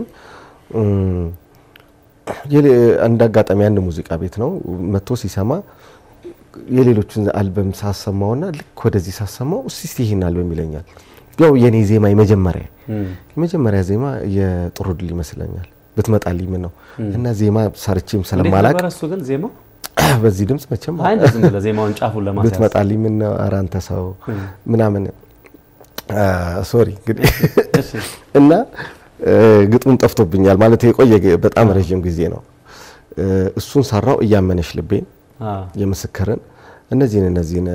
እንደ አጋጣሚ አንድ ሙዚቃ ቤት ነው መጥቶ ሲሰማ የሌሎችን አልበም ሳሰማውና ልክ ወደዚህ ሳሰማው እስቲ ይህን አልበም ይለኛል። ያው የኔ ዜማ የመጀመሪያ የመጀመሪያ ዜማ የጥሩ ድል ይመስለኛል ብትመጣልኝ ምን ነው እና ዜማ ሰርቼም ስለማላቅ እሱ ግን ዜማው በዚህ ድምጽ መቼም አይ እንደዚህ ብለህ ዜማውን ጫፉን ለማስያዝ ብትመጣልኝ ምን ነው ኧረ አንተ ሰው ምናምን ሶሪ እንግዲህ እና ግጥሙም ጠፍቶብኛል ማለት የቆየ በጣም ረዥም ጊዜ ነው። እሱን ሰራው እያመነሽ ልቤን የምስክርን እነዚህን እነዚህን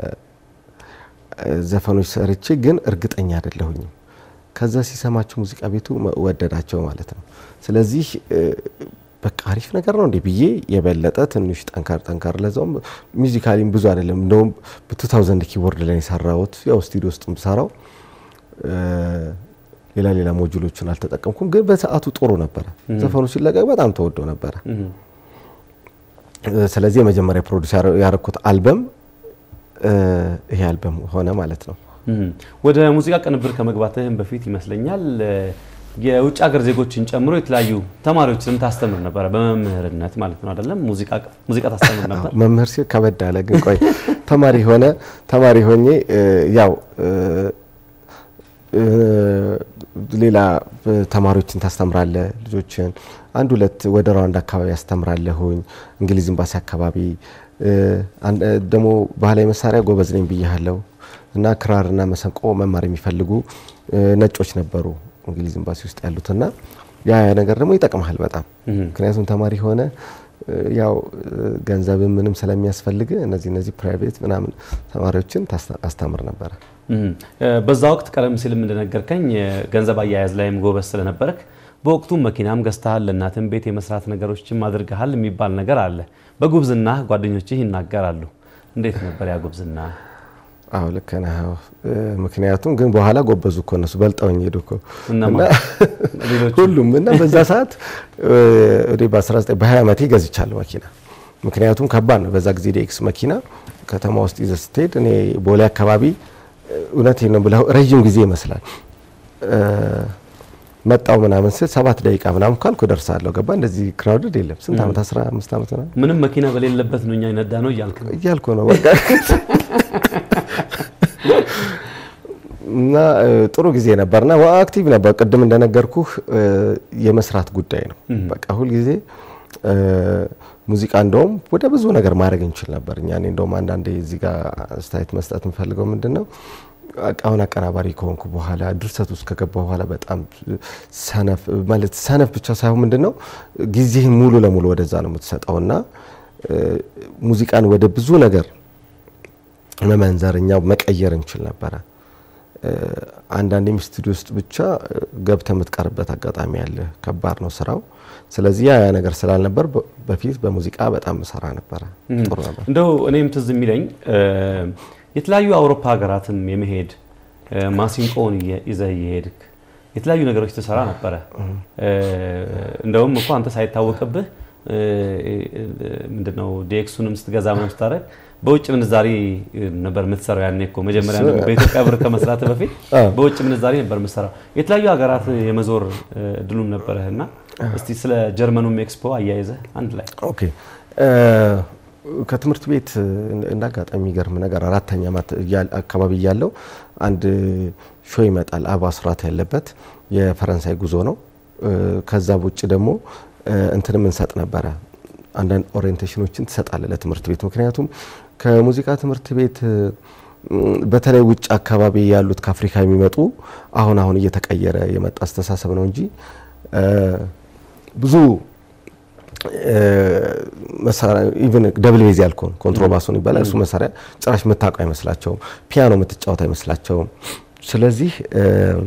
ዘፈኖች ሰርቼ ግን እርግጠኛ አይደለሁኝም። ከዛ ሲሰማቸው ሙዚቃ ቤቱ ወደዳቸው ማለት ነው። ስለዚህ በቃ አሪፍ ነገር ነው እንዴ ብዬ የበለጠ ትንሽ ጠንካር ጠንካር ለዛውም ሚዚካሊም ብዙ አይደለም እንደውም በቱ ታውዘንድ ኪቦርድ ላይ የሰራሁት ያው ስቱዲዮ ውስጥ ሰራው ሌላ ሌላ ሞጁሎችን አልተጠቀምኩም፣ ግን በሰዓቱ ጥሩ ነበረ። ዘፈኑ ሲለቀቅ በጣም ተወዶ ነበረ። ስለዚህ የመጀመሪያ ፕሮዲስ ያረኩት አልበም ይሄ አልበም ሆነ ማለት ነው። ወደ ሙዚቃ ቅንብር ከመግባትህም በፊት ይመስለኛል የውጭ ሀገር ዜጎችን ጨምሮ የተለያዩ ተማሪዎችንም ታስተምር ነበረ፣ በመምህርነት ማለት ነው አይደለም? ሙዚቃ ታስተምር ነበር። መምህር ሲል ከበድ አለ። ግን ቆይ ተማሪ ሆነ ተማሪ ሆኜ ያው ሌላ ተማሪዎችን ታስተምራለ ልጆችን አንድ ሁለት ወደ ራውንድ አካባቢ ያስተምራለሁኝ እንግሊዝ ኤምባሲ አካባቢ እ፣ አን- እ፣ ደግሞ ባህላዊ መሳሪያ ጎበዝ ነኝ ብያለሁ እና ክራርና መሰንቆ መማር የሚፈልጉ እ፣ ነጮች ነበሩ እንግሊዝ ኤምባሲ ውስጥ ያሉትና ያ ያ ነገር ደግሞ ይጠቅምሃል በጣም ምክንያቱም ተማሪ ሆነ እ፣ ያው እ፣ ገንዘብም ምንም ስለሚያስፈልግ እነዚህ እነዚህ ፕራይቬት ምናምን ተማሪዎችን ታስታ- አስተምር ነበረ። እም፣ እ፣ በዛ ወቅት ቀደም ሲልም እንደነገርከኝ እ፣ ገንዘብ አያያዝ ላይም ጎበዝ ስለነበረክ በወቅቱ መኪናም ገዝተሃል፣ ለእናትም ቤት የመስራት ነገሮችም አድርገሃል የሚባል ነገር አለ። በጉብዝና ጓደኞችህ ይናገራሉ። እንዴት ነበር ያ ጉብዝና? አዎ ልክ ነህ። አዎ። እ፣ ምክንያቱም ግን በኋላ ጎበዙ እኮ እነሱ በልጠውኝ ሄዱ እኮ እነማን? እና ሌሎቹ? ሁሉም እና በዛ ሰዓት እ፣ እኔ በ19 በ20 ዓመቴ ገዝቻለሁ መኪና። ምክንያቱም ከባድ ነው በዛ ጊዜ ዴክስ መኪና ከተማ ውስጥ ይዘህ ስትሄድ እኔ ቦሌ አካባቢ እ፣ እውነቴን ነው ብለው ረዥም ጊዜ ይመስላል እ፣ መጣው ምናምን ስል ሰባት ደቂቃ ምናምን ካልኩ እደርሳለሁ። ገባ እንደዚህ ክራውድድ የለም። ስንት ዓመት 15 ዓመት ምናምን ምንም መኪና በሌለበት ነው እኛ ይነዳ ነው እያልክ ነው? እያልኩ ነው በቃ እና እ፣ ጥሩ ጊዜ ነበርና አክቲቭ ነበር። ቅድም እንደነገርኩህ እ፣ የመስራት ጉዳይ ነው። በቃ ሁልጊዜ እ፣ ሙዚቃ እንደውም ወደ ብዙ ነገር ማድረግ እንችል ነበር እኛ። እኔ እንደውም አንዳንዴ እዚህ ጋር አስተያየት መስጠት የምፈልገው ምንድን ነው አሁን አቀናባሪ ከሆንኩ በኋላ ድርሰት ውስጥ ከገባ በኋላ በጣም ሰነፍ ማለት ሰነፍ ብቻ ሳይሆን ምንድን ነው ጊዜህን ሙሉ ለሙሉ ወደዛ ነው የምትሰጠው እና እ፣ ሙዚቃን ወደ ብዙ ነገር መመንዘር እኛው መቀየር እንችል ነበረ። እ፣ አንዳንዴም ስቱዲዮ ውስጥ ብቻ እ፣ ገብተህ የምትቀርበት አጋጣሚ አለ። ከባድ ነው ስራው። ስለዚህ ያ ያ ነገር ስላልነበር በ- በፊት በሙዚቃ በጣም ሰራ ነበረ። ጥሩ ነበር። እንደው እኔም ትዝ የሚለኝ እ፣ የተለያዩ አውሮፓ ሀገራትም የመሄድ እ፣ ማሲንቆውን እየ- ይዘህ እየሄድክ የተለያዩ ነገሮች ትሰራ ነበረ። እ፣ እንደውም እኮ አንተ ሳይታወቅብህ እ፣ ምንድነው ዲኤክሱንም ስትገዛ ምናምን ስታደርግ በውጭ ምንዛሪ ነበር የምትሰራው። ያኔ እኮ መጀመሪያ እሱ- በኢትዮጵያ ብር ከመስራት በፊት አዎ። በውጭ ምንዛሪ ነበር የምትሰራው። የተለያዩ ሀገራት የመዞር እ፣ እድሉም ነበረህ እና እስቲ ስለ ጀርመኑም ኤክስፖ አያይዘህ አንድ ላይ ኦኬ እ፣ ከትምህርት ቤት እንደ አጋጣሚ የሚገርም ነገር አራተኛ ዓመት እያል- አካባቢ እያለው አንድ ሾ ይመጣል። አባ ስራት ያለበት የፈረንሳይ ጉዞ ነው። እ፣ ከዛ ውጭ ደግሞ እ፣ እንትን እንሰጥ ነበረ አንዳንድ ኦሪየንቴሽኖችን ትሰጣለ ለትምህርት ቤት ምክንያቱም ከሙዚቃ ትምህርት ቤት እ፣ በተለይ ውጭ አካባቢ ያሉት ከአፍሪካ የሚመጡ አሁን አሁን እየተቀየረ የመጣ አስተሳሰብ ነው እንጂ እ፣ ብዙ መሳሪያ ኢቭን ደብል ቤዝ ያልከውን ኮንትሮባሱን ይባላል እሱ መሳሪያ ጭራሽ የምታውቀው አይመስላቸውም። ፒያኖ የምትጫወት አይመስላቸውም። ስለዚህ እ፣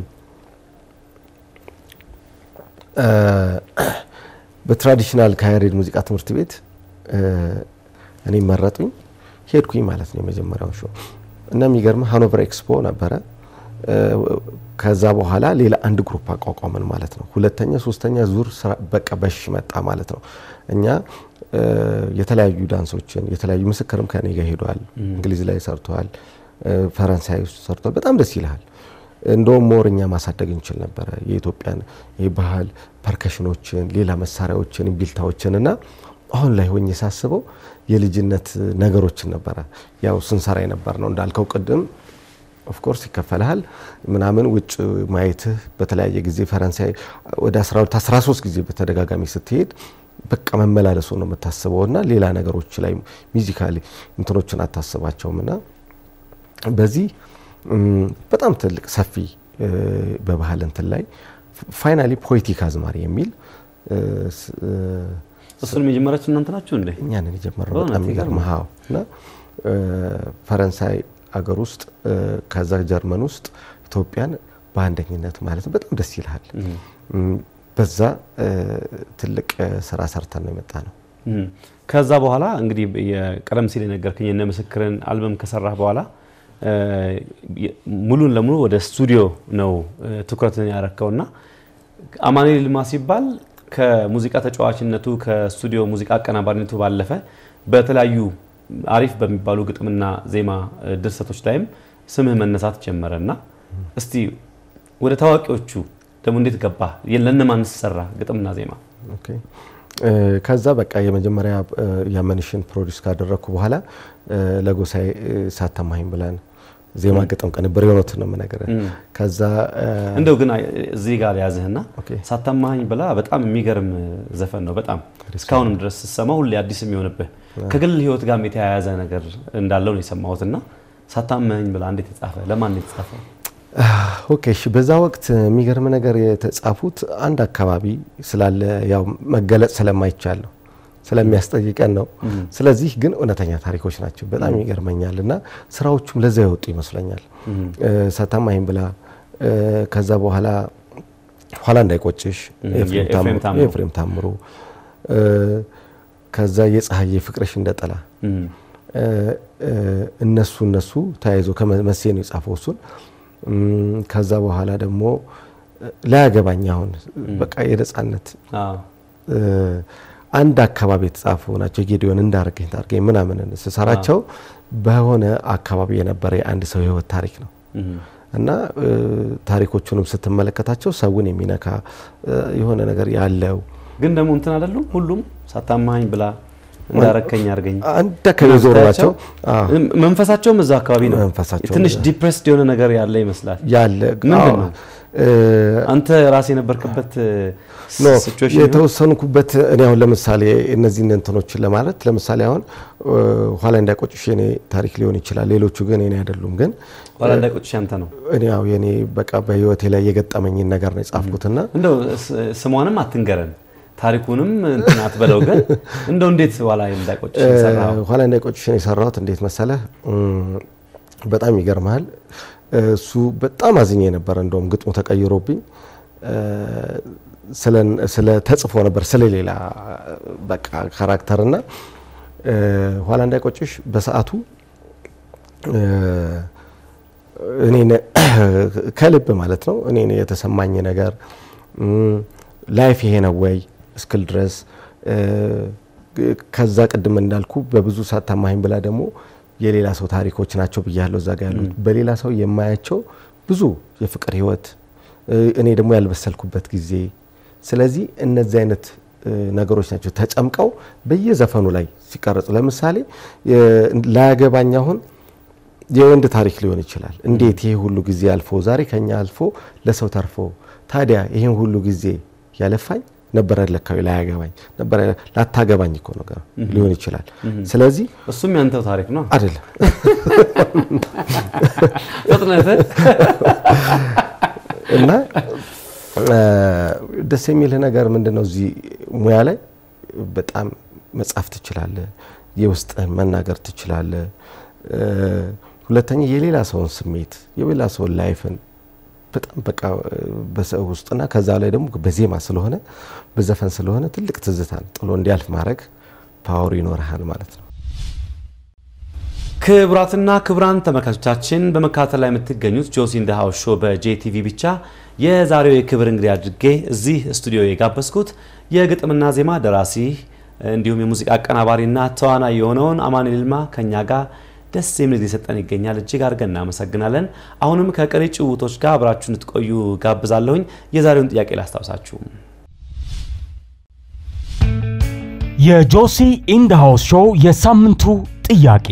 እ፣ በትራዲሽናል ከያሬድ ሙዚቃ ትምህርት ቤት እ፣ እኔ መረጡኝ ሄድኩኝ ማለት ነው የመጀመሪያው ሾው እና የሚገርም ሃኖቨር ኤክስፖ ነበረ። እ፣ ከዛ በኋላ ሌላ አንድ ግሩፕ አቋቋምን ማለት ነው። ሁለተኛ ሶስተኛ ዙር ስራ በቃ በሽ መጣ ማለት ነው። እኛ እ፣ የተለያዩ ዳንሶችን የተለያዩ ምስክርም ከኔ ጋር ሄዷል። እንግሊዝ ላይ ሰርተዋል፣ እ፣ ፈረንሳይ ውስጥ ሰርተዋል። በጣም ደስ ይልሃል። እንደውም ሞር እኛ ማሳደግ እንችል ነበረ የኢትዮጵያን የባህል ፐርከሽኖችን፣ ሌላ መሳሪያዎችን፣ ቢልታዎችን እና አሁን ላይ ሆኜ ሳስበው የልጅነት ነገሮችን ነበረ ያው ስንሰራ የነበር ነው እንዳልከው ቅድም ኦፍኮርስ ይከፈልሃል ምናምን ውጭ ማየትህ በተለያየ ጊዜ ፈረንሳይ ወደ 12 13 ጊዜ በተደጋጋሚ ስትሄድ በቃ መመላለሱ ነው የምታስበው እና ሌላ ነገሮች ላይ ሚዚካሊ እንትኖችን አታስባቸውም እና በዚህ እም፣ በጣም ትልቅ ሰፊ እ፣ በባህል እንትን ላይ ፋይናሊ ፖለቲክ አዝማሪ የሚል እ፣ ስ- እ፣ እሱንም የጀመራችሁ እናንተ ናችሁ እንዴ? እኛንን የጀመረው በእውነት በጣም የሚገርም ይገርማል። ሀው እና እ፣ ፈረንሳይ አገር ውስጥ እ፣ ከዛ ጀርመን ውስጥ ኢትዮጵያን በአንደኝነት ማለት ነው። በጣም ደስ ይልሃል። እም፣ በዛ እ፣ ትልቅ እ፣ ስራ ሰርተን ነው የመጣ ነው። እም። ከዛ በኋላ እንግዲህ የቀደም ሲል የነገርከኝ የነ ምስክርን አልበም ከሰራህ በኋላ እ፣ የ- ሙሉን ለሙሉ ወደ ስቱዲዮ ነው እ፣ ትኩረትን ያረከውና አማኑኤል ይልማ ሲባል ከሙዚቃ ተጫዋችነቱ ከስቱዲዮ ሙዚቃ አቀናባሪነቱ ባለፈ በተለያዩ አሪፍ በሚባሉ ግጥምና ዜማ እ፣ ድርሰቶች ላይም ስምህ መነሳት ጀመረ እና እስቲ ወደ ታዋቂዎቹ ደግሞ እንዴት ገባ? ለእነማን ሰራ ግጥምና ዜማ? ኦኬ እ፣ ከዛ በቃ የመጀመሪያ እ፣ ያመንሽን ፕሮዲስ ካደረግኩ በኋላ እ፣ ለጎሳዬ እ፣ ሳተማኝ ብለን ዜማ ግጥም ቅንብር የሆኑትን ነው የምነግርህ። ከዛ እ፣ እንደው ግን አይ- እዚህ ጋር ያዝህና ሳታማኝ ብላ በጣም የሚገርም ዘፈን ነው። በጣም እስካሁንም ድረስ ስሰማው ሁሌ አዲስ የሚሆንብህ ከግል ህይወት ጋር የተያያዘ ነገር እንዳለው ነው የሰማሁትና ሳታማኝ ብላ እንዴት የተጻፈ ለማን ነው የተጻፈው? ኦኬ እሺ። በዛ ወቅት የሚገርም ነገር የተጻፉት አንድ አካባቢ ስላለ ያው መገለጽ ስለማይቻል ነው ስለሚያስጠይቀን ነው። ስለዚህ ግን እውነተኛ ታሪኮች ናቸው። በጣም ይገርመኛል እና ስራዎቹም ለዛ የወጡ ይመስለኛል። እ፣ ሳታማኝ ብላ እ፣ ከዛ በኋላ ኋላ እንዳይቆጭሽ ም፣ የኤፍሬም የኤፍሬም ታምሩ- ታምሩ። የኤፍሬም ታምሩ እ፣ ከዛ የፀሐዬ ፍቅርሽ እንደጠላ እ፣ እ፣ እነሱ እነሱ ተያይዞ ከመሴ ነው የጻፈው እሱን እም፣ ከዛ በኋላ ደግሞ እ፣ ላያገባኝ አሁን በቃ የነጻነት አዎ። እ፣ አንድ አካባቢ የተጻፉ ናቸው። ጌዲዮን እንዳርገኝ ታርገኝ ምናምን ስሰራቸው በሆነ አካባቢ የነበረ የአንድ ሰው የህይወት ታሪክ ነው እና እ፣ ታሪኮቹንም ስትመለከታቸው ሰውን የሚነካ እ፣ የሆነ ነገር ያለው ግን ደግሞ እንትን አይደሉም ሁሉም ሳታማኝ ብላ እንዳረከኝ አድርገኝ አንድ አካባቢ የዞሩ ናቸው። አዎ። መንፈሳቸውም እዛ አካባቢ ነው። መንፈሳቸውም ትንሽ እዛ። ዲፕሬስድ የሆነ ነገር ያለ ይመስላል። ያለ ምንድን አዎ። ነው? እ፣ አንተ ራስ የነበርክበት ኖ ሲቹዌሽን ይሁን? የተወሰንኩበት እኔ አሁን ለምሳሌ እነዚህን እንትኖችን ለማለት ለምሳሌ አሁን እ፣ ኋላ እንዳይቆጭሽ የኔ ታሪክ ሊሆን ይችላል። ሌሎቹ ግን እኔ አይደሉም። ግን ኋላ እንዳይቆጭሽ አንተ ነው። እኔ ያው የኔ በቃ በህይወቴ ላይ የገጠመኝን ነገር ነው የጻፍኩትና እንደው ስ- ስሟንም አትንገረን ታሪኩንም እንትን አትበለው። ግን እንደው እንዴት ኋላ እንዳይቆጭሽ እ፣ የሰራኸው? ኋላ እንዳይቆጭሽን የሰራሁት እንዴት መሰለህ? እም፣ በጣም ይገርመሃል። እሱ በጣም አዝኜ ነበረ። እንደውም ግጥሙ ተቀይሮብኝ እ፣ ስለ- ስለ ተጽፎ ነበር ስለሌላ በቃ ካራክተርና እ፣ ኋላ እንዳይቆጭሽ በሰዓቱ እ፣ እኔን ከልብ ማለት ነው እኔን የተሰማኝ ነገር እም፣ ላይፍ ይሄ ነው ወይ እስክል ድረስ እ፣ ከዛ ቅድም እንዳልኩ በብዙ ሳታማኝ ብላ ደግሞ የሌላ ሰው ታሪኮች ናቸው ብያለሁ። እዛ ጋ ያሉት በሌላ ሰው የማያቸው ብዙ የፍቅር ህይወት እ፣ እኔ ደግሞ ያልበሰልኩበት ጊዜ። ስለዚህ እነዚህ አይነት እ፣ ነገሮች ናቸው ተጨምቀው በየዘፈኑ ላይ ሲቀረጹ። ለምሳሌ የ- ላያገባኝ አሁን የወንድ ታሪክ ሊሆን ይችላል። እንዴት ይሄ ሁሉ ጊዜ አልፎ ዛሬ ከኛ አልፎ ለሰው ተርፎ ታዲያ ይሄን ሁሉ ጊዜ ያለፋኝ ነበረ ለካዊ ላያገባኝ ነበረ ላታገባኝ እኮ ነገር ሊሆን ይችላል። ስለዚህ እሱም ያንተው ታሪክ ነው አይደለም ፍጥነት እና እ፣ ደስ የሚልህ ነገር ምንድን ነው? እዚህ ሙያ ላይ በጣም መጻፍ ትችላለህ፣ የውስጥህን መናገር ትችላለህ። እ፣ ሁለተኛ የሌላ ሰውን ስሜት የሌላ ሰውን ላይፍን በጣም በቃ እ፣ በሰው ውስጥና ከዛ ላይ ደግሞ በዜማ ስለሆነ በዘፈን ስለሆነ ትልቅ ትዝታን ጥሎ እንዲያልፍ ማድረግ ፓወር ይኖርሃል ማለት ነው። ክቡራትና ክቡራን ተመልካቾቻችን በመከታተል ላይ የምትገኙት ጆሲ ኢን ዘ ሃውስ ሾው በጄቲቪ ብቻ የዛሬው የክብር እንግዲህ አድርጌ እዚህ ስቱዲዮ የጋበዝኩት የግጥምና ዜማ ደራሲ እንዲሁም የሙዚቃ አቀናባሪና ተዋናይ የሆነውን አማኑኤል ይልማ ከኛ ጋር ደስ የሚል ጊዜ ሰጠን ይገኛል። እጅግ አድርገን እናመሰግናለን። አሁንም ከቀሪ ጭውቶች ጋር አብራችሁ እንድትቆዩ ጋብዛለሁኝ። የዛሬውን ጥያቄ ላስታውሳችሁ። የጆሲ ኢንድ ሃውስ ሾው የሳምንቱ ጥያቄ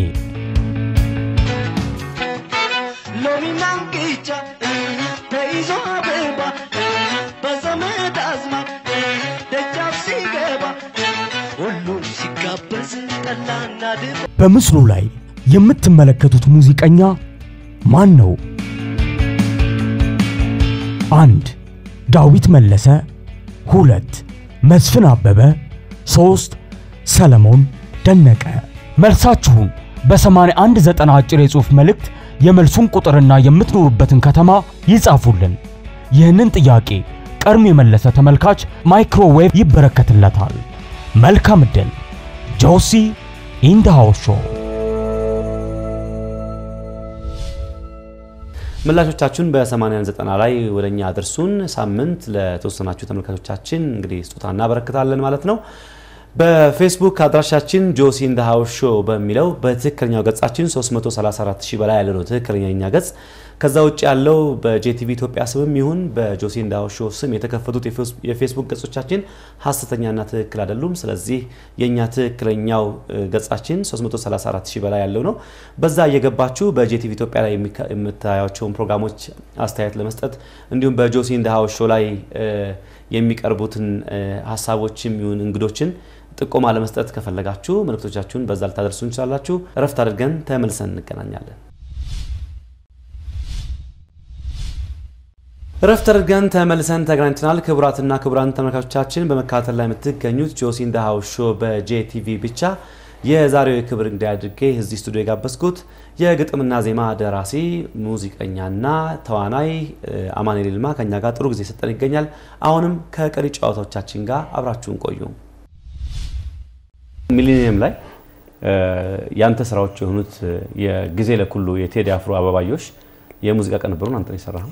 ሎሚና እንቅጫ ተይዞ አበባ በዘመድ አዝማድ ደጃፍ ሲገባ ሁሉም ሲጋበዝ ጠላና ድባ በምስሉ ላይ የምትመለከቱት ሙዚቀኛ ማን ነው? አንድ ዳዊት መለሰ፣ ሁለት መስፍን አበበ፣ ሶስት ሰለሞን ደነቀ። መልሳችሁን በ8190 አጭር የጽሑፍ መልእክት የመልሱን ቁጥርና የምትኖሩበትን ከተማ ይጻፉልን። ይህንን ጥያቄ ቀድሞ የመለሰ ተመልካች ማይክሮዌቭ ይበረከትለታል። መልካም ዕድል። ጆሲ ኢን ዘ ሃውስ ሾው ምላሾቻችሁን በ8090 ላይ ወደ እኛ አድርሱን። ሳምንት ለተወሰናችሁ ተመልካቾቻችን እንግዲህ ስጦታ እናበረክታለን ማለት ነው። በፌስቡክ አድራሻችን ጆሲ ኢን ዘ ሃውስ ሾው በሚለው በትክክለኛው ገጻችን 334 ሺህ በላይ ያለ ነው ትክክለኛ የኛ ገጽ። ከዛ ውጭ ያለው በጄቲቪ ኢትዮጵያ ስምም ይሁን በጆሲ እንዳው ሾው ስም የተከፈቱት የፌስቡክ ገጾቻችን ሀሰተኛና ትክክል አይደሉም። ስለዚህ የእኛ ትክክለኛው ገጻችን 334 ሺህ በላይ ያለው ነው። በዛ እየገባችሁ በጄቲቪ ኢትዮጵያ ላይ የምታያቸውን ፕሮግራሞች አስተያየት ለመስጠት እንዲሁም በጆሲ እንዳው ሾው ላይ የሚቀርቡትን ሀሳቦችም ይሁን እንግዶችን ጥቆማ ለመስጠት ከፈለጋችሁ መልእክቶቻችሁን በዛ ልታደርሱ እንችላላችሁ። እረፍት አድርገን ተመልሰን እንገናኛለን። እረፍት አድርገን ተመልሰን ተገናኝተናል። ክቡራትና ክቡራን ተመልካቾቻችን በመከታተል ላይ የምትገኙት ጆሲ ኢን ዘ ሃውስ ሾው በጄቲቪ ብቻ የዛሬው የክብር እንግዳ አድርጌ እዚህ ስቱዲዮ የጋበዝኩት የግጥምና ዜማ ደራሲ ሙዚቀኛና ተዋናይ አማኑኤል ይልማ ከኛ ጋር ጥሩ ጊዜ ሰጠን ይገኛል። አሁንም ከቀሪ ጨዋታዎቻችን ጋር አብራችሁን ቆዩ። ሚሊኒየም ላይ ያንተ ስራዎች የሆኑት የጊዜ ለኩሉ የቴዲ አፍሮ አበባዮሽ የሙዚቃ ቅንብሩን አንተ የሰራህ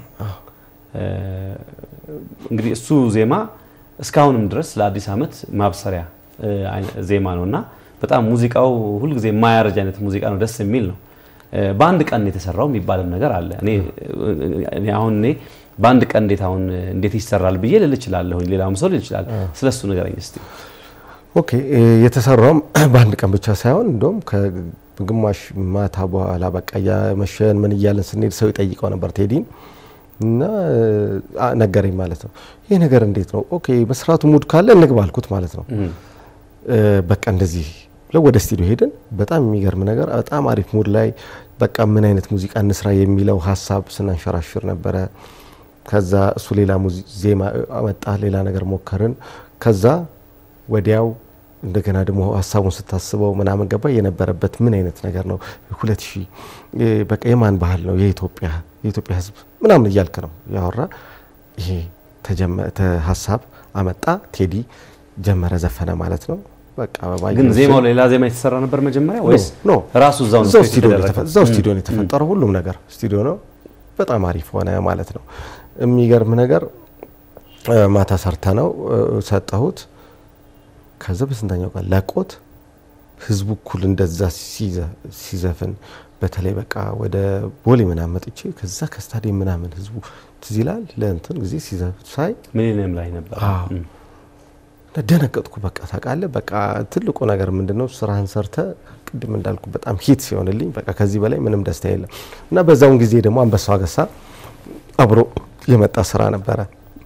እንግዲህ እሱ ዜማ እስካሁንም ድረስ ለአዲስ ዓመት ማብሰሪያ ዜማ ነው እና በጣም ሙዚቃው ሁልጊዜ የማያረጅ አይነት ሙዚቃ ነው። ደስ የሚል ነው። በአንድ ቀን የተሰራው የሚባልም ነገር አለ። እኔ አሁን እኔ በአንድ ቀን እንዴት አሁን እንዴት ይሰራል ብዬ ልል እችላለሁ። ሌላውም ሰው ልል ይችላል። ስለሱ ንገረኝ እስቲ። ኦኬ የተሰራውም በአንድ ቀን ብቻ ሳይሆን እንደውም ከግማሽ ማታ በኋላ በቃ እያመሸን ምን እያለን ስንሄድ ሰው ይጠይቀው ነበር ቴዲን እና ነገረኝ ማለት ነው። ይህ ነገር እንዴት ነው? ኦኬ መስራቱ ሙድ ካለ እንግባ አልኩት ማለት ነው። በቃ እንደዚህ ብለው ወደ ስቱዲዮ ሄድን። በጣም የሚገርም ነገር በጣም አሪፍ ሙድ ላይ በቃ ምን አይነት ሙዚቃ እንስራ የሚለው ሀሳብ ስናንሸራሽር ነበረ። ከዛ እሱ ሌላ ዜማ አመጣ፣ ሌላ ነገር ሞከርን። ከዛ ወዲያው እንደገና ደግሞ ሀሳቡን ስታስበው ምናምን ገባ የነበረበት ምን አይነት ነገር ነው ሁለት ሺህ በቃ የማን ባህል ነው የኢትዮጵያ የኢትዮጵያ ሕዝብ ምናምን እያልክ ነው ያወራ። ይሄ ሀሳብ አመጣ ቴዲ ጀመረ ዘፈነ ማለት ነው። በቃ ግን ዜማው ሌላ ዜማ የተሰራ ነበር መጀመሪያ ወይስ ኖ ራሱ እዛው እዛው ስቱዲዮ ነው የተፈጠረው? ሁሉም ነገር ስቱዲዮ ነው። በጣም አሪፍ ሆነ ማለት ነው። የሚገርም ነገር ማታ ሰርተ ነው ሰጠሁት። ከዛ በስንተኛው ቀን ለቆት ህዝቡ እኩል እንደዛ ሲዘፍን በተለይ በቃ ወደ ቦሌ ምናምን መጥቼ ከዛ ከስታዲየም ምናምን ህዝቡ ትዝ ይላል ለእንትን ጊዜ ሲዘፍን ሳይ ሚሊኒየም ላይ ነበር። ደነገጥኩ። በቃ ታውቃለህ፣ በቃ ትልቁ ነገር ምንድነው ስራህን ሰርተ ቅድም እንዳልኩ በጣም ሂት ሲሆንልኝ በቃ ከዚህ በላይ ምንም ደስታ የለም እና በዛውን ጊዜ ደግሞ አንበሳ ገሳ አብሮ የመጣ ስራ ነበረ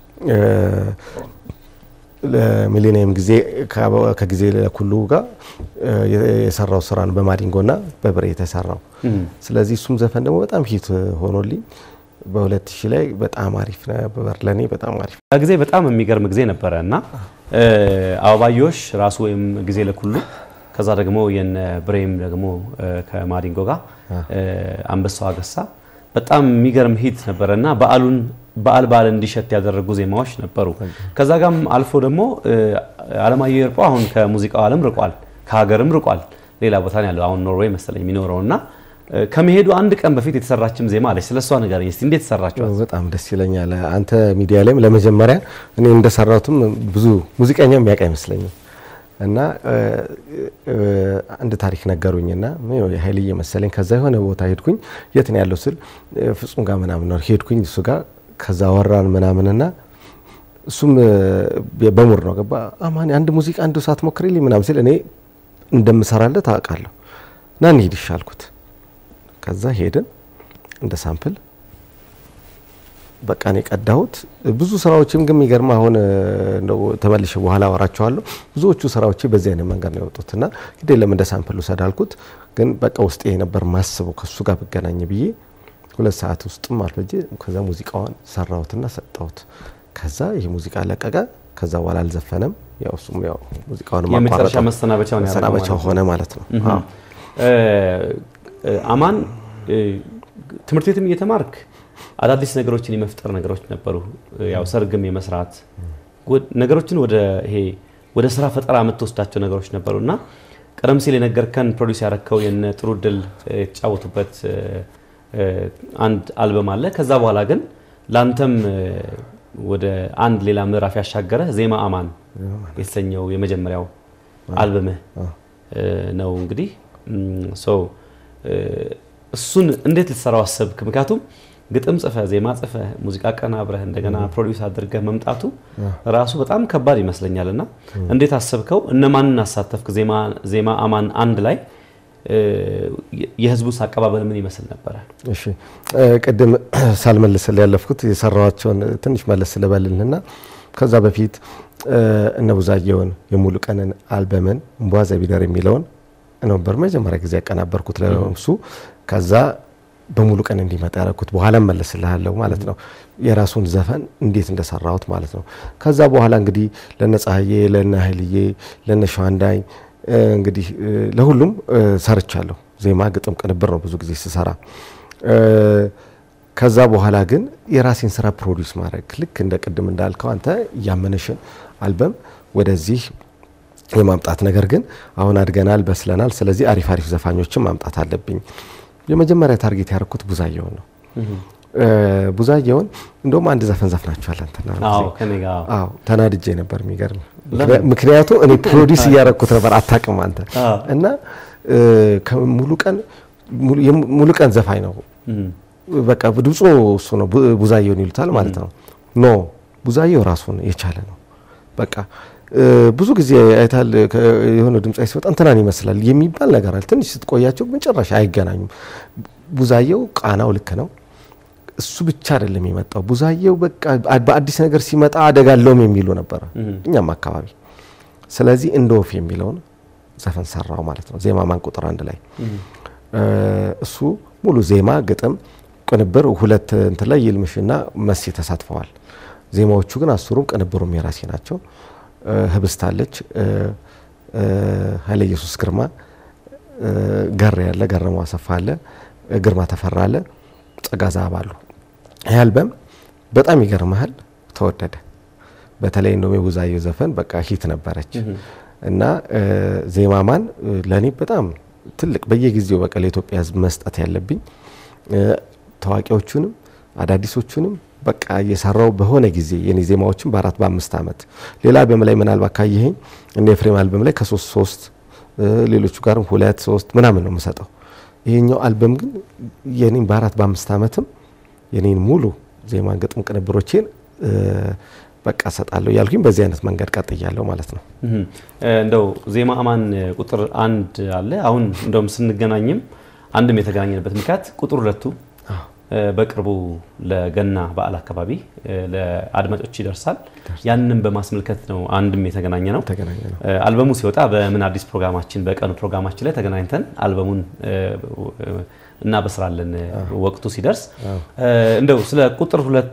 ለሚሊኒየም ጊዜ ከጊዜ ለኩሉ ጋር የሰራው ስራ ነው በማዲንጎና በብሬ የተሰራው። ስለዚህ እሱም ዘፈን ደግሞ በጣም ሂት ሆኖልኝ በሁለት ሺህ ላይ በጣም አሪፍ ነበር ለእኔ በጣም አሪፍ ጊዜ በጣም የሚገርም ጊዜ ነበረ እና አበባዮሽ ራሱ ወይም ጊዜ ለኩሉ ከዛ ደግሞ የነ ብሬም ደግሞ ከማዲንጎ ጋር አንበሳው አገሳ በጣም የሚገርም ሂት ነበረ እና በዓሉን በዓል በዓል እንዲሸት ያደረጉ ዜማዎች ነበሩ። ከዛ ጋም አልፎ ደግሞ አለማየሁ ይርጳው አሁን ከሙዚቃው ዓለም ርቋል፣ ከሀገርም ርቋል። ሌላ ቦታ ነው ያለው አሁን ኖርዌይ መሰለኝ የሚኖረው እና ከመሄዱ አንድ ቀን በፊት የተሰራችም ዜማ አለች። ስለሷ ንገረኝ እስቲ እንዴት ሰራችኋት? በጣም ደስ ይለኛል። አንተ ሚዲያ ላይም ለመጀመሪያ እኔ እንደሰራሁትም ብዙ ሙዚቀኛ የሚያውቅ አይመስለኝም እና አንድ ታሪክ ነገሩኝና ኃይልዬ መሰለኝ ከዛ የሆነ ቦታ ሄድኩኝ። የት ነው ያለው ስል ፍጹም ጋር ምናምን ነው ሄድኩኝ እሱ ጋር ከዛ ወራን ምናምንና እሱም በሙር ነው ገባ አማን አንድ ሙዚቃ አንዱ ሰዓት ሞክሪልኝ ምናምን ሲል እኔ እንደምሰራለት አውቃለሁ እና እንሂድ ይሻልኩት ከዛ ሄድን እንደ ሳምፕል በቃ እኔ ቀዳሁት። ብዙ ስራዎችም ግን የሚገርም አሁን እንደው ተመልሼ በኋላ አወራቸዋለሁ። ብዙዎቹ ስራዎቼ በዚህ አይነት መንገድ ነው የወጡት እና ግድ የለም እንደ ሳምፕል ውሰድ አልኩት። ግን በቃ ውስጤ ነበር ማስበው ከሱ ጋር ብገናኝ ብዬ ሁለት ሰዓት ውስጥም አልፈጀ። ከዛ ሙዚቃዋን ሰራሁትና ሰጠሁት። ከዛ ይህ ሙዚቃ ለቀቀ። ከዛ በኋላ አልዘፈነም። ያው እሱም ያው ሙዚቃውን የመጨረሻ መሰናበቻውን መሰናበቻው ሆነ ማለት ነው። አማን ትምህርት ቤትም እየተማርክ አዳዲስ ነገሮችን የመፍጠር ነገሮች ነበሩ። ያው ሰርግም የመስራት ነገሮችን ወደ ይሄ ወደ ስራ ፈጠራ የምትወስዳቸው ነገሮች ነበሩ እና ቀደም ሲል የነገርከን ፕሮዲስ ያረከው የነ ጥሩ ድል የተጫወቱበት አንድ አልበም አለ። ከዛ በኋላ ግን ለአንተም ወደ አንድ ሌላ ምዕራፍ ያሻገረ ዜማ አማን የተሰኘው የመጀመሪያው አልበምህ ነው እንግዲህ እሱን እንዴት ልትሰራው አሰብክ? ምክንያቱም ግጥም ጽፈህ ዜማ ጽፈህ ሙዚቃ አቀናብረህ እንደገና ፕሮዲውስ አድርገህ መምጣቱ ራሱ በጣም ከባድ ይመስለኛል። እና እንዴት አሰብከው? እነማንን አሳተፍክ? ዜማ አማን አንድ ላይ የህዝቡስ አቀባበል ምን ይመስል ነበረ? እሺ ቅድም ሳልመልስልህ ያለፍኩት የሰራኋቸውን ትንሽ መለስ ልበልልና ከዛ በፊት እነ ቡዛየውን የሙሉ ቀንን አልበምን እምቧ ዘቢደር የሚለውን ነበር መጀመሪያ ጊዜ ያቀናበርኩት ለእሱ። ከዛ በሙሉ ቀን እንዲመጣ ያደረኩት በኋላ መለስልሃለሁ ማለት ነው። የራሱን ዘፈን እንዴት እንደሰራሁት ማለት ነው። ከዛ በኋላ እንግዲህ ለነ ፀሐዬ፣ ለነ ኃይልዬ፣ ለነ ሸዋንዳኝ እንግዲህ ለሁሉም ሰርቻለሁ። ዜማ፣ ግጥም፣ ቅንብር ነው ብዙ ጊዜ ስሰራ። ከዛ በኋላ ግን የራሴን ስራ ፕሮዲውስ ማድረግ ልክ እንደ ቅድም እንዳልከው አንተ እያመነሽን አልበም ወደዚህ የማምጣት ነገር ግን አሁን አድገናል፣ በስለናል። ስለዚህ አሪፍ አሪፍ ዘፋኞችን ማምጣት አለብኝ። የመጀመሪያ ታርጌት ያደረኩት ቡዛየውን ነው። ቡዛየውን እንደውም አንድ ዘፈን ዘፍናችኋል አንተና አዎ፣ ተናድጄ ነበር። የሚገርም ምክንያቱ እኔ ፕሮዲስ እያደረኩት ነበር፣ አታውቅም አንተ እና ሙሉ ቀን ሙሉ ቀን ዘፋኝ ነው። በቃ ድምፁ እሱ ነው፣ ቡዛየውን ይሉታል ማለት ነው። ኖ ቡዛየው ራሱን የቻለ ነው። በቃ ብዙ ጊዜ አይታል የሆነ ድምጻዊ ሲወጣ እንትናን ይመስላል የሚባል ነገር አለ። ትንሽ ስትቆያቸው መጨረሻ አይገናኙም። ቡዛየው ቃናው ልክ ነው። እሱ ብቻ አይደለም የመጣው ቡዛየው በቃ በአዲስ ነገር ሲመጣ አደጋለውም የሚሉ ነበረ እኛም አካባቢ። ስለዚህ እንደ ወፍ የሚለውን ዘፈን ሰራው ማለት ነው። ዜማ ማን ቁጥር አንድ ላይ እሱ ሙሉ ዜማ፣ ግጥም፣ ቅንብር ሁለት እንትን ላይ ይልምሽና መሲ ተሳትፈዋል። ዜማዎቹ ግን አስሩም ቅንብሩም የራሴ ናቸው። ህብስት አለች፣ ኃይለ ኢየሱስ ግርማ፣ ገር ያለ ገረመው አሰፋ አለ፣ ግርማ ተፈራ አለ፣ ጸጋ ዛብ አሉ። ይህ አልበም በጣም ይገርመሃል ተወደደ። በተለይ እንደውም የቡዛየው ዘፈን በቃ ሂት ነበረች እና ዜማማን ለእኔ በጣም ትልቅ በየጊዜው በቃ ለኢትዮጵያ ሕዝብ መስጠት ያለብኝ ታዋቂዎቹንም አዳዲሶቹንም በቃ እየሰራው በሆነ ጊዜ የኔ ዜማዎችን በአራት በአምስት ዓመት ሌላ አልበም ላይ ምናልባት ካየኸኝ እነ ኤፍሬም አልበም ላይ ከሶስት ሶስት ሌሎቹ ጋርም ሁለት ሶስት ምናምን ነው የምሰጠው። ይሄኛው አልበም ግን የኔን በአራት በአምስት ዓመትም የኔን ሙሉ ዜማን ግጥም ቅንብሮቼን በቃ እሰጣለሁ እያልኩኝ በዚህ አይነት መንገድ ቀጥያለሁ ማለት ነው። እንደው ዜማ አማን ቁጥር አንድ አለ። አሁን እንደውም ስንገናኝም አንድም የተገናኘንበት ምክንያት ቁጥር ሁለቱ በቅርቡ ለገና በዓል አካባቢ ለአድማጮች ይደርሳል። ያንንም በማስመልከት ነው አንድም የተገናኘ ነው። አልበሙ ሲወጣ በምን አዲስ ፕሮግራማችን በቀኑ ፕሮግራማችን ላይ ተገናኝተን አልበሙን እናበስራለን ወቅቱ ሲደርስ። እንደው ስለ ቁጥር ሁለት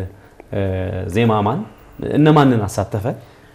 ዜማ አማን እነማንን አሳተፈ?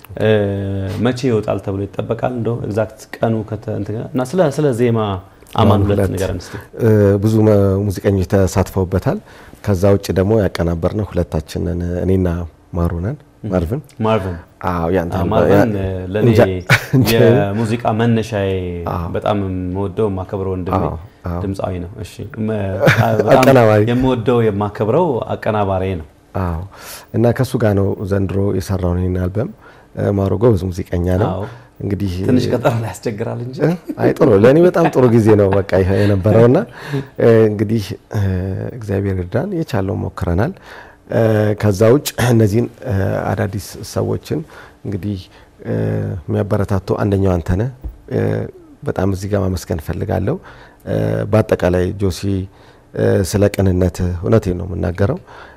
መቼ ይወጣል ተብሎ ይጠበቃል? እንደው ኤግዛክት ቀኑ እና ስለ ዜማ አማን ሁለት ነገር እስቲ። ብዙ ሙዚቀኞች ተሳትፈውበታል። ከዛ ውጭ ደግሞ ያቀናበርነው ሁለታችንን እኔና ማሩነን ማርቭን ማርቭን አዎ ያንተ ማርቭን ለኔ የሙዚቃ መነሻዬ በጣም የምወደው የማከብረው ወንድሜ ድምፃዊ ነው። እሺ በጣም የምወደው የማከብረው አቀናባሪ ነው። አዎ እና ከሱ ጋር ነው ዘንድሮ የሰራውን ይህን አልበም። ማሮ ጎበዝ ሙዚቀኛ ነው። እንግዲህ ትንሽ ቀጠሮ ላይ ያስቸግራል እንጂ አይ ጥሩ ለእኔ በጣም ጥሩ ጊዜ ነው በቃ ይሄ የነበረውና እንግዲህ እግዚአብሔር እርዳን የቻለው ሞክረናል። ከዛ ውጭ እነዚህን አዳዲስ ሰዎችን እንግዲህ የሚያበረታቱ አንደኛው አንተነህ በጣም እዚህ ጋር ማመስገን እፈልጋለሁ። በአጠቃላይ ጆሲ ስለ ቅንነት እውነቴን ነው የምናገረው።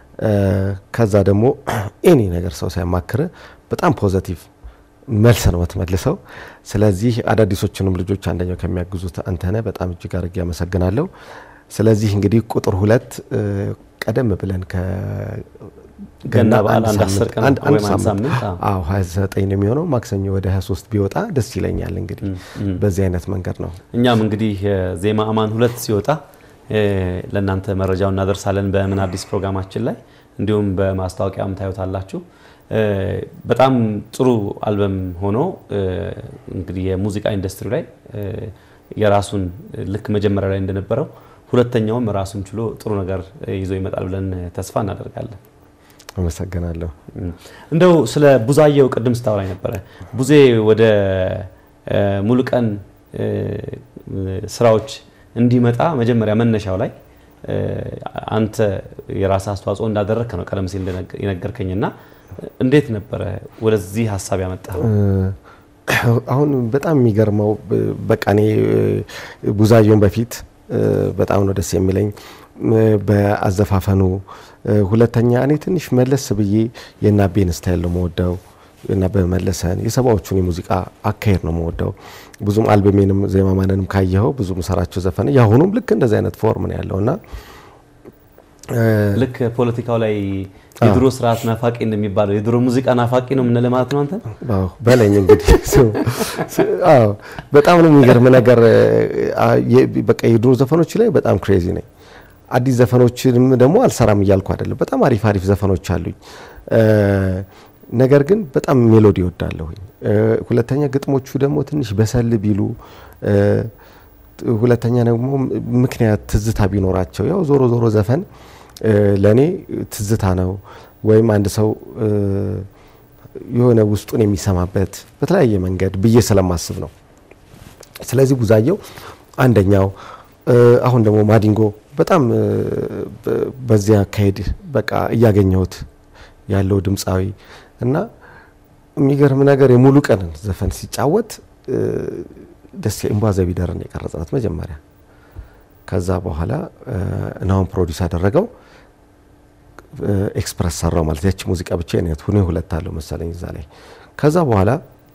ከዛ ደግሞ ኤኒ ነገር ሰው ሲያማክር በጣም ፖዘቲቭ መልስ ነው የምትመልሰው። ስለዚህ አዳዲሶቹንም ልጆች አንደኛው ከሚያግዙት አንተነህ በጣም እጅግ አድርጌ አመሰግናለሁ። ስለዚህ እንግዲህ ቁጥር ሁለት ቀደም ብለን ገና በዓል አንድ አስር ቀን ወይም አንድ ሳምንት አዎ 29 ነው የሚሆነው ማክሰኞ ወደ 23 ቢወጣ ደስ ይለኛል። እንግዲህ በዚህ አይነት መንገድ ነው። እኛም እንግዲህ ዜማ አማን ሁለት ሲወጣ ለእናንተ መረጃውን እናደርሳለን በምን አዲስ ፕሮግራማችን ላይ እንዲሁም በማስታወቂያም ታዩታላችሁ። በጣም ጥሩ አልበም ሆኖ እንግዲህ የሙዚቃ ኢንዱስትሪ ላይ የራሱን ልክ መጀመሪያ ላይ እንደነበረው ሁለተኛውም ራሱን ችሎ ጥሩ ነገር ይዞ ይመጣል ብለን ተስፋ እናደርጋለን። አመሰግናለሁ። እንደው ስለ ቡዛየው ቅድም ስታወራኝ ነበረ። ቡዜ ወደ ሙሉቀን ስራዎች እንዲመጣ መጀመሪያ መነሻው ላይ እ፣ አንተ የራስህ አስተዋጽኦ እንዳደረግክ ነው ቀደም ሲል እንደነገ- የነገርከኝና እንዴት ነበረ ወደዚህ ሀሳብ ያመጣኸው? አሁን በጣም የሚገርመው ብ- በቃ እኔ እ፣ ቡዛየውን በፊት እ፣ በጣም ነው ደስ የሚለኝ እ፣ በአዘፋፈኑ እ፣ ሁለተኛ እኔ ትንሽ መለስ ብዬ የናቤን ስታይል ነው መወደው እና በመለሰን የሰባዎቹን የሙዚቃ አካሄድ ነው መወደው። ብዙም አልበሜንም ዜማማንንም ካየኸው ብዙ ምሰራቸው ዘፈን የአሁኑም ልክ እንደዚህ አይነት ፎርም ነው ያለው እና ልክ ፖለቲካው ላይ የድሮ ስርዓት ናፋቂ እንደሚባለው የድሮ ሙዚቃ ናፋቂ ነው የምንለው ማለት ነው አንተ? አዎ በለኝ እንግዲህ ስ- ስ- አዎ በጣም ነው የሚገርም ነገር አ- የ- በቃ የድሮ ዘፈኖች ላይ በጣም ክሬዚ ነኝ። አዲስ ዘፈኖችንም ደግሞ አልሰራም እያልኩ አይደለም። በጣም አሪፍ አሪፍ ዘፈኖች አሉኝ። እ፣ ነገር ግን በጣም ሜሎዲ እወዳለሁኝ። እ፣ ሁለተኛ ግጥሞቹ ደግሞ ትንሽ በሰል ቢሉ እ፣ ሁለተኛ ደግሞ ምክንያት ትዝታ ቢኖራቸው ያው ዞሮ ዞሮ ዘፈን ለእኔ ትዝታ ነው ወይም አንድ ሰው እ፣ የሆነ ውስጡን የሚሰማበት በተለያየ መንገድ ብዬ ስለማስብ ነው። ስለዚህ ቡዛየው አንደኛው እ፣ አሁን ደግሞ ማዲንጎ በጣም እ፣ በ- በዚያ አካሄድ በቃ እያገኘሁት ያለው ድምፃዊ እና የሚገርም ነገር የሙሉ ቀን ዘፈን ሲጫወት እ፣ ደስ እምባ ዘቢደርን የቀረጽናት መጀመሪያ። ከዛ በኋላ እ፣ ናሁን ፕሮዲስ አደረገው እ፣ ኤክስፕረስ ሰራው ማለት ያቺ ሙዚቃ ብቻ ነት ሁኔ ሁለት አለው መሰለኝ እዛ ላይ። ከዛ በኋላ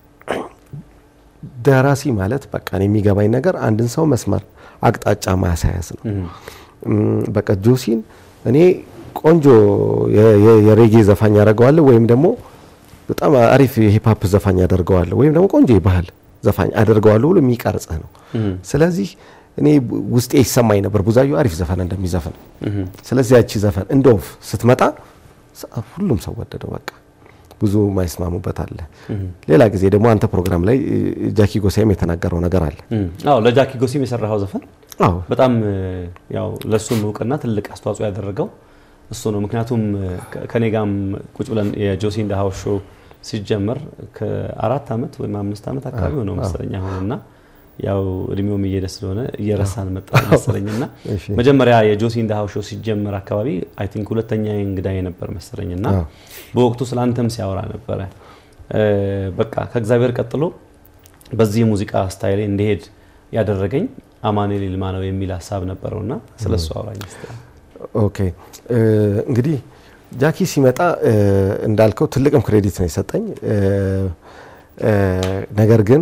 ደራሲ ማለት በቃ እኔ የሚገባኝ ነገር አንድን ሰው መስመር አቅጣጫ ማያሳያዝ ነው። እም፣ በቃ ጆሲን እኔ ቆንጆ የ- የ- የሬጌ ዘፋኝ ያደርገዋለሁ ወይም ደግሞ በጣም አሪፍ የሂፕሀፕ ዘፋኝ ያደርገዋለሁ ወይም ደግሞ ቆንጆ የባህል ዘፋኝ አደርገዋለሁ ብሎ የሚቀርጽህ ነው። ስለዚህ እኔ ቡ- ውስጤ ይሰማኝ ነበር ቡዛዩ አሪፍ ዘፈን እንደሚዘፍን። ስለዚህ ያቺ ዘፈን እንደ ወፍ ስትመጣ ሰ- ሁሉም ሰው ወደደው። በቃ ብዙ ማይስማሙበት አለ። ሌላ ጊዜ ደግሞ አንተ ፕሮግራም ላይ እ፣ ጃኪ ጎሳይም የተናገረው ነገር አለ። አዎ ለጃኪ ጎሲም የሰራኸው ዘፈን አዎ በጣም እ፣ ያው ለእሱም እውቅና ትልቅ አስተዋጽኦ ያደረገው እሱ ነው። ምክንያቱም እ፣ ከ- ከኔ ጋም ቁጭ ብለን የጆሲ ኢን ዘ ሃውስ ሾው ሲጀመር ከአራት ዓመት ወይም አምስት ዓመት አካባቢ ሆነው መሰለኝ አሁንና ያው እድሜውም እየሄደ ስለሆነ እየረሳን መጣ መሰለኝና እሺ። መጀመሪያ የጆሲ ኢን ዘ ሃውስ ሾው ሲጀመር አካባቢ አይ ቲንክ ሁለተኛ እንግዳ የነበር መሰለኝና አዎ። በወቅቱ ስለ አንተም ሲያወራ ነበረ እ፣ በቃ ከእግዚአብሔር ቀጥሎ በዚህ የሙዚቃ ስታይል እንዲሄድ ያደረገኝ አማኑኤል ይልማ ነው የሚል ሀሳብ ነበረውና ስለ እሱ አውራኝ እስቲ። ኦኬ እ፣ እንግዲህ ጃኪ ሲመጣ እ፣ እንዳልከው ትልቅም ክሬዲት ነው የሰጠኝ እ፣ እ፣ ነገር ግን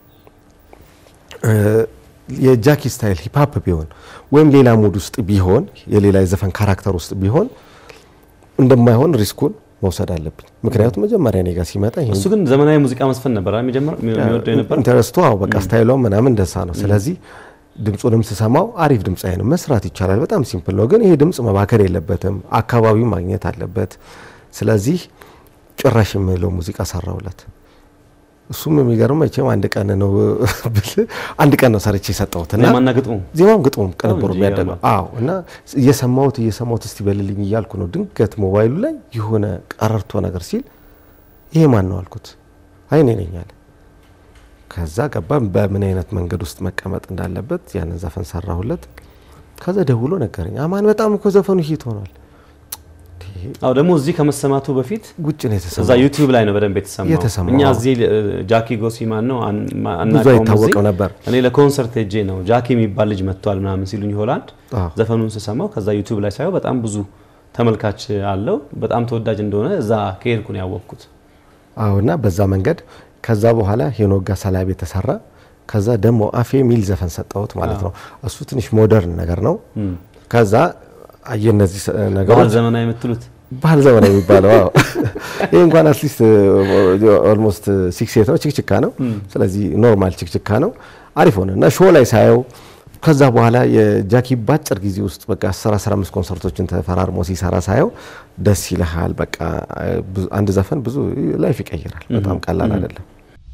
እ፣ የጃኪ ስታይል ሂፕሀፕ ቢሆን ወይም ሌላ ሙድ ውስጥ ቢሆን የሌላ የዘፈን ካራክተር ውስጥ ቢሆን እንደማይሆን ሪስኩን መውሰድ አለብኝ። ምክንያቱም መጀመሪያ እኔ ጋር ሲመጣ ይሄን እሱ ግን ዘመናዊ ሙዚቃ መስፈን ነበር አይደል? መጀመር የሚወደው የነበር ኢንተረስቱ አዎ በቃ ስታይሏ ምናምን እንደሳ ነው። ስለዚህ ድምፁንም ስሰማው አሪፍ ድምፃዊ ነው፣ መስራት ይቻላል። በጣም ሲምፕል ነው። ግን ይሄ ድምፅ መባከር የለበትም፣ አካባቢው ማግኘት አለበት። ስለዚህ ጭራሽ የምለው ሙዚቃ ሰራውለት። እሱም የሚገርም መቼም አንድ ቀን ነው ብል አንድ ቀን ነው ሰርቼ የሰጠሁት እና ዜማና ግጥሙ ዜማም ግጥሙም ቅንብሩ እንጂ የሚያደለው ይገርማል። አዎ። እና እየሰማሁት እየሰማሁት እስቲ በልልኝ እያልኩ ነው። ድንገት ሞባይሉ ላይ የሆነ ቀረርቶ ነገር ሲል ይሄ ማን ነው አልኩት። አይ እኔ ነኝ አለ። ከዛ ገባ በምን አይነት መንገድ ውስጥ መቀመጥ እንዳለበት ያንን ዘፈን ሰራሁለት። ከዛ ደውሎ ነገረኝ። አማን በጣም እኮ ዘፈኑ ሂት ሆኗል። አዎ ደግሞ እዚህ ከመሰማቱ በፊት ውጭ ነው እዛ የተሰማው። ዩቲዩብ ላይ ነው በደንብ የተሰማው። የተሰማው፣ እኛ አዎ። እዚህ እ፣ ጃኪ ጎሲ ማን ነው አን- ማ- ብዙ አናውቀውም አይታወቅም እዚህ። ነበር። እኔ ለኮንሰርት ሄጄ ነው ጃኪ የሚባል ልጅ መጥቷል ምናምን ሲሉኝ ሆላንድ አዎ። ዘፈኑን ስሰማው ከዛ ዩቲዩብ ላይ ሳየው በጣም ብዙ ተመልካች አለው በጣም ተወዳጅ እንደሆነ እዛ ከሄድኩ ነው ያወቅኩት። አዎ እና በዛ መንገድ ከዛ በኋላ ሄኖክ ጋር ሰላቤ ተሰራ። ከዛ ደግሞ አፌ የሚል ዘፈን ሰጠሁት ማለት ነው። እሱ ትንሽ ሞደርን ነገር ነው። ከዛ አየ እነዚህ ስ- ባህል ነገሮች ዘመናዊ የምትሉት ባህል ዘመን የሚባለው አዎ። ይህ እንኳን አትሊስት ኦልሞስት ሲክስ ኤት ነው፣ ችክችካ ነው። ስለዚህ ኖርማል ችክችካ ነው። አሪፍ ሆነ እና ሾው ላይ ሳየው ከዛ በኋላ የጃኪ ባጭር ጊዜ ውስጥ በቃ 10 15 ኮንሰርቶችን ተፈራርሞ ሲሰራ ሳየው ደስ ይልሃል። በቃ ብዙ- አንድ ዘፈን ብዙ ላይፍ ይቀይራል። በጣም ቀላል አይደለም።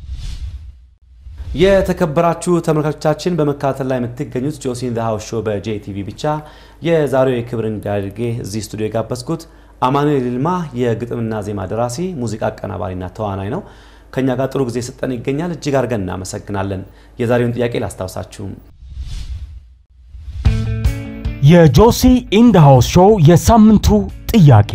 የተከበራችሁ ተመልካቾቻችን በመከታተል ላይ የምትገኙት ጆሲ ኢን ዘ ሃውስ ሾው በጄቲቪ ብቻ የዛሬው የክብር እንግዳ አድርጌ እዚህ ስቱዲዮ የጋበዝኩት አማኑኤል ይልማ የግጥምና ዜማ ደራሲ፣ ሙዚቃ አቀናባሪና ተዋናይ ነው። ከኛ ጋር ጥሩ ጊዜ ስጠን ይገኛል። እጅግ አድርገን እናመሰግናለን። የዛሬውን ጥያቄ ላስታውሳችሁ። የጆሲ ኢንድ ሃውስ ሾው የሳምንቱ ጥያቄ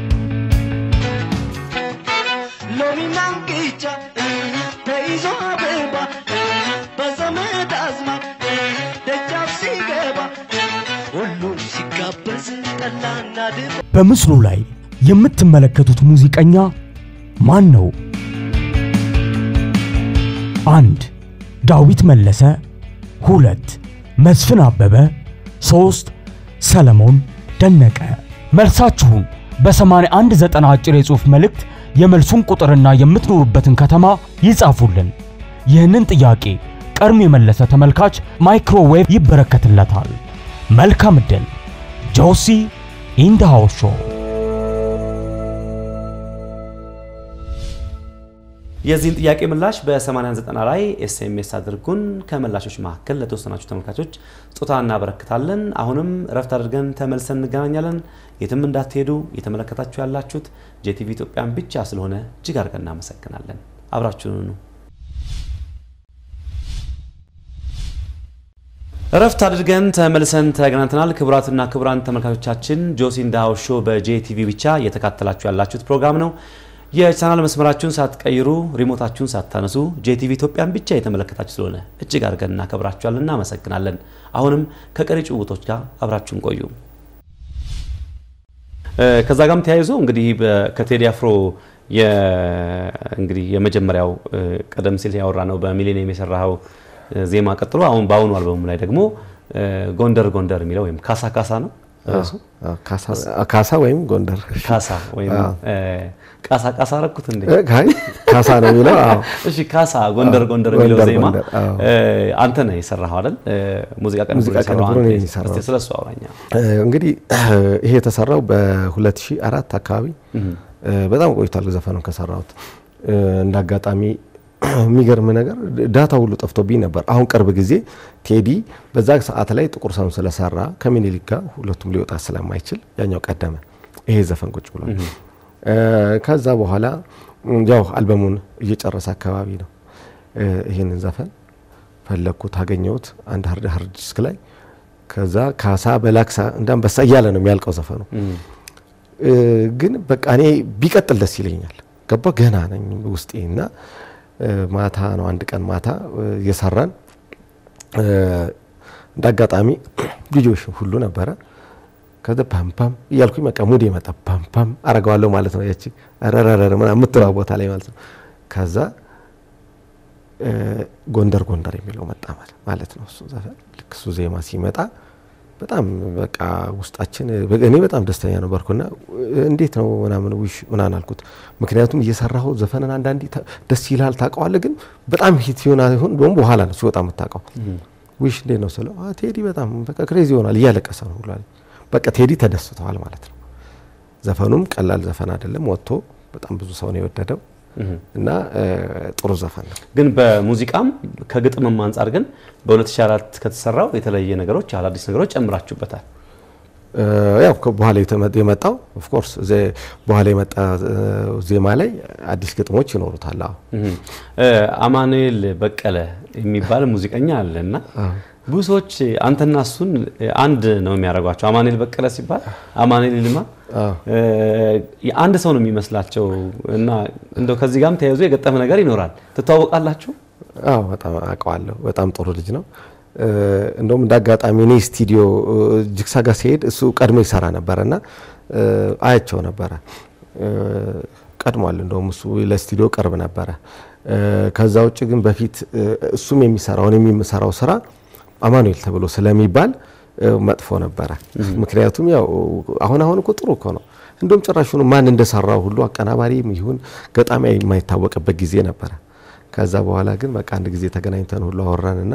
ሎሚና እንቅጫ ተይዞ አበባ በዘመድ አዝማድ ደጃፍ ሲገባ ሁሉም ሲጋበዝ ጠላና ድባ በምስሉ ላይ የምትመለከቱት ሙዚቀኛ ማን ነው? አንድ ዳዊት መለሰ፣ ሁለት መስፍን አበበ፣ ሶስት ሰለሞን ደነቀ። መልሳችሁን በ8190 አጭር የጽሑፍ መልእክት የመልሱን ቁጥርና የምትኖሩበትን ከተማ ይጻፉልን። ይህንን ጥያቄ ቀድሞ የመለሰ ተመልካች ማይክሮዌቭ ይበረከትለታል። መልካም ዕድል። ጆሲ ኢንድ ሃውስ ሾው የዚህን ጥያቄ ምላሽ በ8090 ላይ ኤስኤምኤስ አድርጉን። ከምላሾች መካከል ለተወሰናችሁ ተመልካቾች ስጦታ እናበረክታለን። አሁንም እረፍት አድርገን ተመልሰን እንገናኛለን። የትም እንዳትሄዱ። እየተመለከታችሁ ያላችሁት ጄቲቪ ኢትዮጵያን ብቻ ስለሆነ እጅግ አድርገን እናመሰግናለን። አብራችሁን ኑ። እረፍት አድርገን ተመልሰን ተገናኝተናል። ክቡራትና ክቡራን ተመልካቾቻችን ጆሲ ኢን ዘ ሃውስ ሾው በጄቲቪ ብቻ እየተካተላችሁ ያላችሁት ፕሮግራም ነው። የቻናል መስመራችሁን ሳትቀይሩ ሪሞታችሁን ሳታነሱ ጄቲቪ ኢትዮጵያን ብቻ የተመለከታችሁ ስለሆነ እጅግ አድርገን እናከብራችኋለን፣ እናመሰግናለን። አሁንም ከቀሪ ጭውውቶች ጋር አብራችሁን ቆዩ። ከዛ ጋርም ተያይዞ እንግዲህ በ- ከቴዲ አፍሮ የ- እንግዲህ የመጀመሪያው እ፣ ቀደም ሲል ያወራ ነው በሚሌኒየም የሰራኸው እ፣ ዜማ ቀጥሎ አሁን በአሁኑ አልበሙ ላይ ደግሞ እ፣ ጎንደር ጎንደር የሚለው ወይም ካሳ ካሳ ነው ርዕሱ? አዎ፣ ካሳ- ካሳ ወይም ጎንደር ካሳ ወይም እ፣ ቃሳ ቃሳ አረኩት እንዴ? እ፣ አይ፣ ካሳ ነው የሚለው አዎ። እሺ ካሳ ጎንደር አዎ፣ ጎንደር የሚለው ጎንደር ዜማ ጎንደር፣ አዎ። እ፣ አንተ ነህ የሰራኸው አይደል? እ፣ ሙዚቃ ቀን ሙዚቃ ቅንብሩን እኔ ነኝ የሰራሁት። እስቲ ስለሱ አውራኛ። እ፣ እንግዲህ ይሄ የተሰራው በ2004 አካባቢ እ፣ በጣም ቆይቷል ዘፈኑን ከሰራሁት። እ፣ እንደ አጋጣሚ የሚገርም ነገር ዳታ ሁሉ ጠፍቶብኝ ነበር። አሁን ቅርብ ጊዜ ቴዲ በዛ ሰዓት ላይ ጥቁር ሰውን ስለሰራ ከምኒልክ ጋር ሁለቱም ሊወጣ ስለማይችል ያኛው ቀደመ። ይሄ ዘፈን ቁጭ ብሏል። እ፣ ከዛ በኋላ ም፣ ያው አልበሙን እየጨረሰ አካባቢ ነው እ፣ ይህንን ዘፈን ፈለግኩት፣ አገኘሁት አንድ ሀርድ ሀርድ ዲስክ ላይ ከዛ ካሳ በላክሳ እንዳንበሳ እያለ ነው የሚያልቀው ዘፈኑ። እ፣ ግን በቃ እኔ ቢቀጥል ደስ ይለኛል። ገባ ገና ነኝ ውስጤ እና እ፣ ማታ ነው አንድ ቀን ማታ እ፣ እየሰራን እ፣ እንደ አጋጣሚ ልጆች ሁሉ ነበረ። ከዛ ፓምፓም እያልኩኝ በቃ ሙድ የመጣ ፓምፓም አረገዋለሁ ማለት ነው። ያቺ ረረረ ምናምን የምትለዋ ቦታ ላይ ማለት ነው። ከዛ እ፣ ጎንደር ጎንደር የሚለው መጣ ማለት- ማለት ነው። እሱ ዘፈን ልክ እሱ ዜማ ሲመጣ በጣም በቃ ውስጣችን እኔ በጣም ደስተኛ ነበርኩና እንዴት ነው ምናምን ውሽ ምናምን አልኩት። ምክንያቱም እየሰራሁ ዘፈንን አንዳንዴ ታ- ደስ ይልሃል ታውቀዋለህ፣ ግን በጣም ሂት ይሆን አይሆን ደግሞ በኋላ ነው ሲወጣ የምታውቀው። ውሽ እንዴት ነው ስለው "አ፣ ቴዲ በጣም በቃ ክሬዚ ይሆናል እያለቀሰ ነው ብሏል። በቃ ቴዲ ተደስተዋል ማለት ነው። ዘፈኑም ቀላል ዘፈን አይደለም፣ ወጥቶ በጣም ብዙ ሰው ነው የወደደው እና እ፣ ጥሩ ዘፈን ነው። ግን በሙዚቃም ከግጥምም አንጻር ግን በ2004 ከተሰራው የተለየ ነገሮች አዳዲስ ነገሮች ጨምራችሁበታል። እ፣ ያው ከ- በኋላ የተመ- የመጣው ኦፍኮርስ በኋላ የመጣ እ፣ ዜማ ላይ አዲስ ግጥሞች ይኖሩታል። አዎ እ፣ አማኑኤል በቀለ የሚባል ሙዚቀኛ አለ እና ብዙ ሰዎች አንተና እሱን አንድ ነው የሚያደርጓቸው። አማኑኤል በቀለ ሲባል አማኑኤል ይልማ እ፣ አንድ ሰው ነው የሚመስላቸው እና እንደው ከዚህ ጋርም ተያይዞ የገጠመ ነገር ይኖራል። ትተዋወቃላችሁ? አዎ በጣም አውቀዋለሁ። በጣም ጥሩ ልጅ ነው። እ፣ እንደውም እንደ አጋጣሚ እኔ ስቱዲዮ እ፣ ጅግሳ ጋር ሲሄድ እሱ ቀድሞ ይሰራ ነበረ እና እ፣ አያቸው ነበረ እ፣ ቀድሟል። እንደውም እሱ ለስቱዲዮ ቅርብ ነበረ። እ፣ ከዛ ውጭ ግን በፊት እ፣ እሱም የሚሰራው እኔም የምሰራው ስራ አማኑኤል ተብሎ ስለሚባል እ፣ መጥፎ ነበረ። ምክንያቱም ያው አሁን አሁን እኮ ጥሩ እኮ ነው። እንደውም ጭራሹን ማን እንደሰራው ሁሉ አቀናባሪም ይሁን ገጣሚ የማይታወቅበት ጊዜ ነበረ። ከዛ በኋላ ግን በቃ አንድ ጊዜ ተገናኝተን ሁሉ አወራንና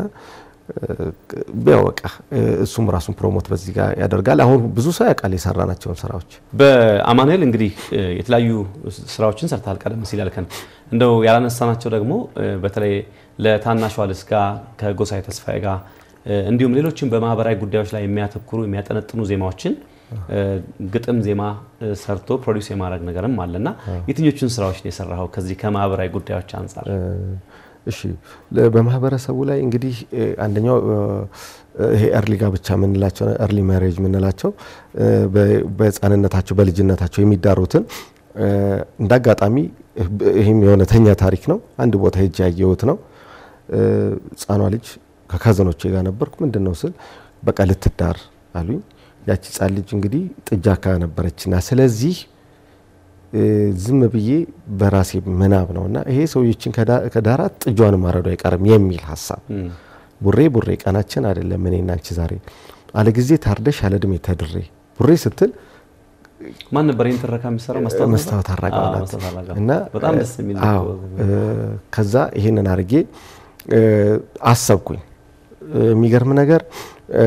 ያው በቃ እሱም ራሱን ፕሮሞት በዚህ ጋር ያደርጋል። አሁን ብዙ ሰው ያውቃል የሰራናቸውን ስራዎች። በአማኑኤል እንግዲህ እ፣ የተለያዩ ስራዎችን ሰርተሃል። ቀደም ሲል ያልከን እንደው ያላነሳናቸው ደግሞ እ፣ በተለይ ለታናሿ ልጅ ጋር ከጎሳዬ ተስፋዬ ጋር እ፣ እንዲሁም ሌሎችም በማህበራዊ ጉዳዮች ላይ የሚያተኩሩ የሚያጠነጥኑ ዜማዎችን እ፣ ግጥም ዜማ እ፣ ሰርቶ ፕሮዲውስ የማድረግ ነገርም አለና የትኞቹን ስራዎች ነው የሰራኸው ከዚህ ከማህበራዊ ጉዳዮች አንጻር? እሺ ለ- በማህበረሰቡ ላይ እንግዲህ እ፣ አንደኛው እ፣ ይሄ እርሊ ጋብቻ የምንላቸው እርሊ ማሬጅ የምንላቸው እ፣ በ- በህፃንነታቸው በልጅነታቸው የሚዳሩትን እ፣ እንደ አጋጣሚ ይህም የእውነተኛ ታሪክ ነው። አንድ ቦታ ሄጄ ያየሁት ነው። እ፣ ህፃኗ ልጅ ከካዘኖቼ ጋር ነበርኩ። ምንድን ነው ስል በቃ ልትዳር አሉኝ። ያቺ ህፃን ልጅ እንግዲህ ጥጃ ካ ነበረችና ስለዚህ እ፣ ዝም ብዬ በራሴ ምናብ ነው እና ይሄ ሰውዬችን ከዳ- ከዳራት ጥጇን ማረዱ አይቀርም የሚል ሀሳብ ቡሬ ቡሬ ቀናችን አይደለም እኔና አንቺ ዛሬ አለ ጊዜ ታርደሽ አለ እድሜ ተድሬ ቡሬ ስትል ማን ነበር ይህን ትረካ የሚሰራው? መስታወት ነበር? መስታወት አራጋው አዎ፣ ናት መስታወት አራጋው። እና በጣም ደስ የሚል አዎ እ፣ ከዛ ይሄንን አድርጌ እ፣ አሰብኩኝ እ፣ የሚገርም ነገር እ፣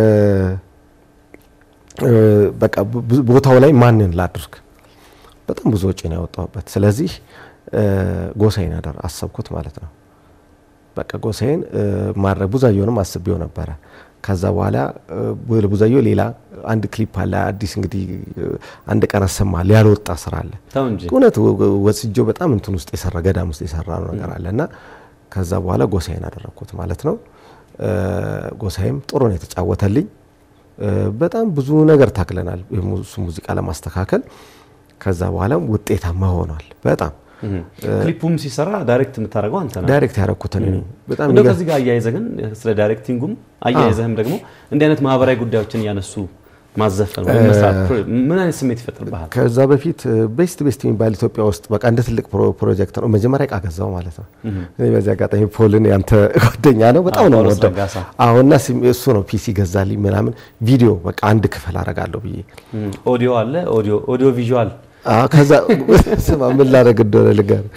እ፣ በቃ ብዙ- ቦታው ላይ ማንን ላድርግ በጣም ብዙ ወጪ ነው ያወጣሁበት ስለዚህ እ፣ ጎሳዬን አደር አሰብኩት ማለት ነው በቃ ጎሳዬን እ፣ ማድረግ ቡዛየውንም አስቤው ነበረ ከዛ በኋላ እ፣ ቡዛየው ሌላ አንድ ክሊፕ አለ አዲስ እንግዲህ እ፣ አንድ ቀን አሰማል ያልወጣ ስራ አለ ተው እንጂ እውነት ወስጆ በጣም እንትን ውስጥ የሰራ ገዳም ውስጥ የሰራ ነው ነገር አለ እና ከዛ በኋላ ጎሳዬን አደረግኩት ማለት ነው። እ፣ ጎሳዬም ጥሩ ነው የተጫወተልኝ። እ፣ በጣም ብዙ ነገር ታክለናል የሙ- እሱ ሙዚቃ ለማስተካከል። ከዛ በኋላም ውጤታማ ሆኗል። በጣም ክሊፑም ሲሰራ ዳይሬክት የምታደርገው አንተ ነህ። ዳይሬክት ያደረኩትን እኔ በጣም እንደው የሚገርም- ከዚህ ጋር አያይዘህ ግን ስለ ዳይሬክቲንጉም አያይዘህም ደግሞ እንዲህ አይነት ማህበራዊ ጉዳዮችን እያነሱ ማዘፈን ወይም መስራት ፕሮ- ምን አይነት ስሜት ይፈጥርብሃል? ከዛ በፊት ቤስት ቤስት የሚባል ኢትዮጵያ ውስጥ በቃ እንደ ትልቅ ፕሮ- ፕሮጀክት ነው። መጀመሪያ እቃ ገዛው ማለት ነው። እኔ በዚህ አጋጣሚ ፖልን ያንተ ጓደኛ ነው፣ በጣም አዎ፣ ነው ጳውሎስ የምወደው። ረጋሳ። አሁንና እሱ ነው ፒሲ ገዛልኝ ምናምን ቪዲዮ በቃ አንድ ክፍል አረጋለሁ ብዬ እም፣ ኦዲዮ አለ ኦዲዮ ኦዲዮ ቪዥዋል አዎ፣ ከዛ ስማ ምን ላደርግ እንደሆነ ልንገርህ።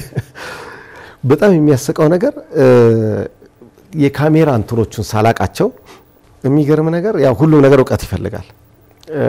በጣም የሚያስቀው ነገር እ፣ የካሜራ እንትኖቹን ሳላቃቸው የሚገርም ነገር ያው ሁሉም ነገር እውቀት ይፈልጋል። እ፣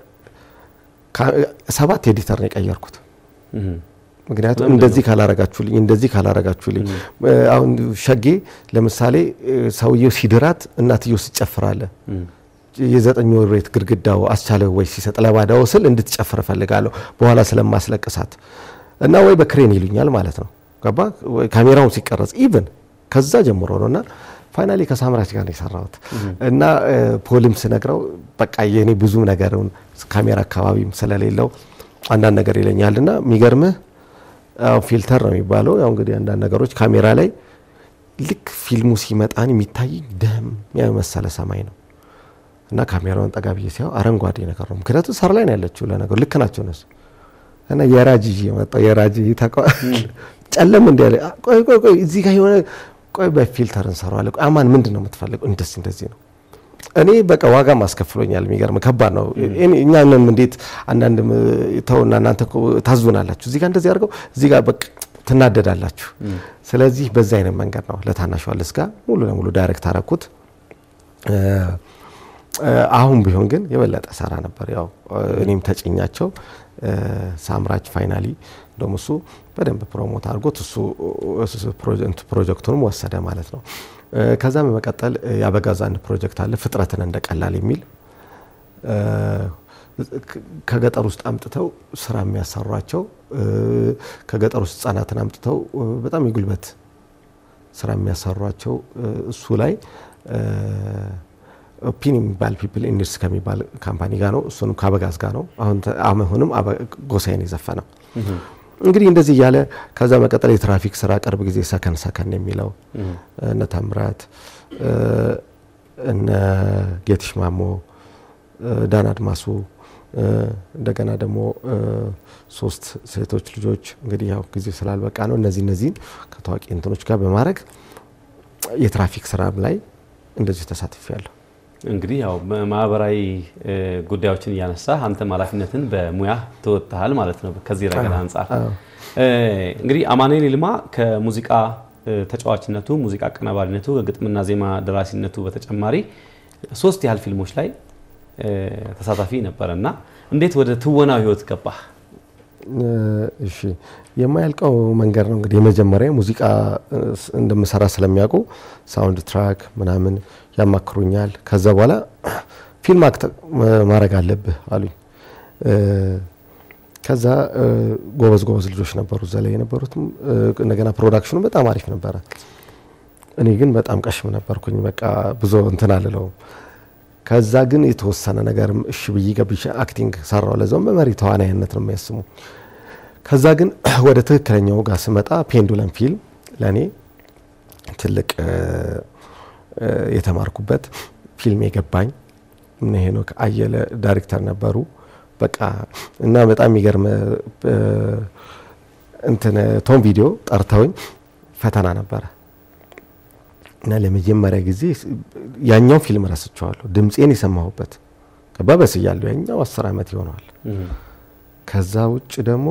ካ- ሰባት ኤዲተር ነው የቀየርኩት። ምክንያቱም እንደዚህ ካላረጋችሁልኝ እንደዚህ ካላረጋችሁልኝ እ፣ አሁን ሸጌ ለምሳሌ እ፣ ሰውየው ሲድራት እናትየው ስጨፍራለ የዘጠኝ ወር ቤት ግድግዳው አስቻለ ወይ ሲሰጥ ለባዳው ስል እንድትጨፍር እፈልጋለሁ በኋላ ስለማስለቅሳት እና ወይ በክሬን ይሉኛል ማለት ነው ገባ ወይ ካሜራውን ሲቀረጽ ኢቭን ከዛ ጀምሮ ነው እና ፋይናሊ ከሳምራች ጋር ነው የሰራሁት እና እ፣ ፖልም ስነግረው በቃ የኔ ብዙ ነገርን ካሜራ አካባቢም ስለሌለው አንዳንድ ነገር ይለኛል እና የሚገርምህ አዎ ፊልተር ነው የሚባለው ያው እንግዲህ አንዳንድ ነገሮች ካሜራ ላይ ልክ ፊልሙ ሲመጣን የሚታይ ደም የመሰለ ሰማይ ነው እና ካሜራውን ጠጋ ብዬ ሲያው አረንጓዴ ነገር ነው። ምክንያቱም ሳር ላይ ነው ያለችው ለነገሩ ልክ ናቸው እነሱ እና የራጅ ይዤ መጣሁ። የራጅ ተቋ ጨለም እንዲ ያለ "አ፣ ቆይ ቆይ ቆይ እዚህ ጋር የሆነ ቆይ በፊልተር እንሰራዋለን። ቆይ አማን ምንድን ነው የምትፈልገው? እንደዚህ እንደዚህ ነው። እኔ በቃ ዋጋ ማስከፍሎኛል። የሚገርም ከባድ ነው። እኔ- እኛንም እንዴት አንዳንድ ተውና እናንተ እኮ ታዙናላችሁ። እዚህ ጋር እንደዚህ አድርገው እዚህ ጋር በቃ ትናደዳላችሁ። ስለዚህ በዛ አይነት መንገድ ነው ለታናሿ ልጅ ጋር ሙሉ ለሙሉ ዳይሬክት አረኩት። እ፣ እ፣ አሁን ቢሆን ግን የበለጠ ሰራ ነበር። ያው እ፣ እኔም ተጭኛቸው እ፣ ሳምራች ፋይናሊ እንደውም እሱ በደንብ ፕሮሞት አድርጎት እሱ እሱ ፕሮጀክት ፕሮጀክቱንም ወሰደ ማለት ነው። እ፣ ከዛም በመቀጠል እ፣ የአበጋዝ አንድ ፕሮጀክት አለ ፍጥረትን እንደ ቀላል የሚል እ፣ ከ- ከገጠር ውስጥ አምጥተው ስራ የሚያሰሯቸው እ፣ ከገጠር ውስጥ ህጻናትን አምጥተው እ፣ በጣም የጉልበት ስራ የሚያሰሯቸው እ፣ እሱ ላይ ፒን የሚባል ፒፕል ኢንዱስትሪ ከሚባል ካምፓኒ ጋር ነው። እሱንም ከአበጋዝ ጋር ነው። አሁን ተ- አሁንም አበ- ጎሳዬን የዘፈነው እንግዲህ እንደዚህ እያለ ከዛ መቀጠል የትራፊክ ስራ ቅርብ ጊዜ ሰከን ሰከን የሚለው እነ ታምራት እ፣ እነ ጌትሽ ማሞ እ፣ ዳን አድማሱ እ፣ እንደገና ደግሞ እ፣ ሶስት ሴቶች ልጆች እንግዲህ ያው ጊዜ ስላልበቃ ነው እነዚህ እነዚህን ከታዋቂ እንትኖች ጋር በማድረግ የትራፊክ ስራም ላይ እንደዚሁ ተሳትፍ ያለሁ። እንግዲህ ያው ማህበራዊ እ፣ ጉዳዮችን እያነሳ አንተም ኃላፊነትን በሙያ ትወጥሃል ማለት ነው። ከዚህ ረገድ አንጻር እ፣ እንግዲህ አማኑኤል ይልማ ከሙዚቃ እ፣ ተጫዋችነቱ፣ ሙዚቃ አቀናባሪነቱ፣ ከግጥምና ዜማ ደራሲነቱ በተጨማሪ ሶስት ያህል ፊልሞች ላይ እ፣ ተሳታፊ ነበረ እና እንዴት ወደ ትወናው ህይወት ገባህ? እ፣ እሺ የማያልቀው መንገድ ነው እንግዲህ የመጀመሪያ ሙዚቃ እ፣ ስ- እንደምሰራ ስለሚያውቁ ሳውንድ ትራክ ምናምን ያማክሩኛል። ከዛ በኋላ ፊልም አክት ማድረግ አለብህ አሉኝ። እ፣ ከዛ እ፣ ጎበዝ ጎበዝ ልጆች ነበሩ እዛ ላይ የነበሩትም እ፣ እንደገና ፕሮዳክሽኑ በጣም አሪፍ ነበረ። እኔ ግን በጣም ቀሽም ነበርኩኝ። በቃ ብዙ እንትን አልለውም። ከዛ ግን የተወሰነ ነገርም እሺ ብዬ ገብቼ አክቲንግ ሰራው። ለዛውም በመሪ ተዋናይነት ነው የሚያስሙ። ከዛ ግን ወደ ትክክለኛው ጋር ስመጣ ፔንዱለም ፊልም ለእኔ ትልቅ እ፣ እ፣ የተማርኩበት ፊልም የገባኝ እነ ሄኖክ አየለ ዳይሬክተር ነበሩ። በቃ እና በጣም የሚገርም እ፣ እንትን ቶም ቪዲዮ ጠርተውኝ ፈተና ነበረ እና ለመጀመሪያ ጊዜ ያኛው ፊልም ረስቸዋለሁ። ድምፄን የሰማሁበት ገባ በስያለሁ። ያኛው አስር ዓመት ይሆነዋል። ከዛ ውጭ ደግሞ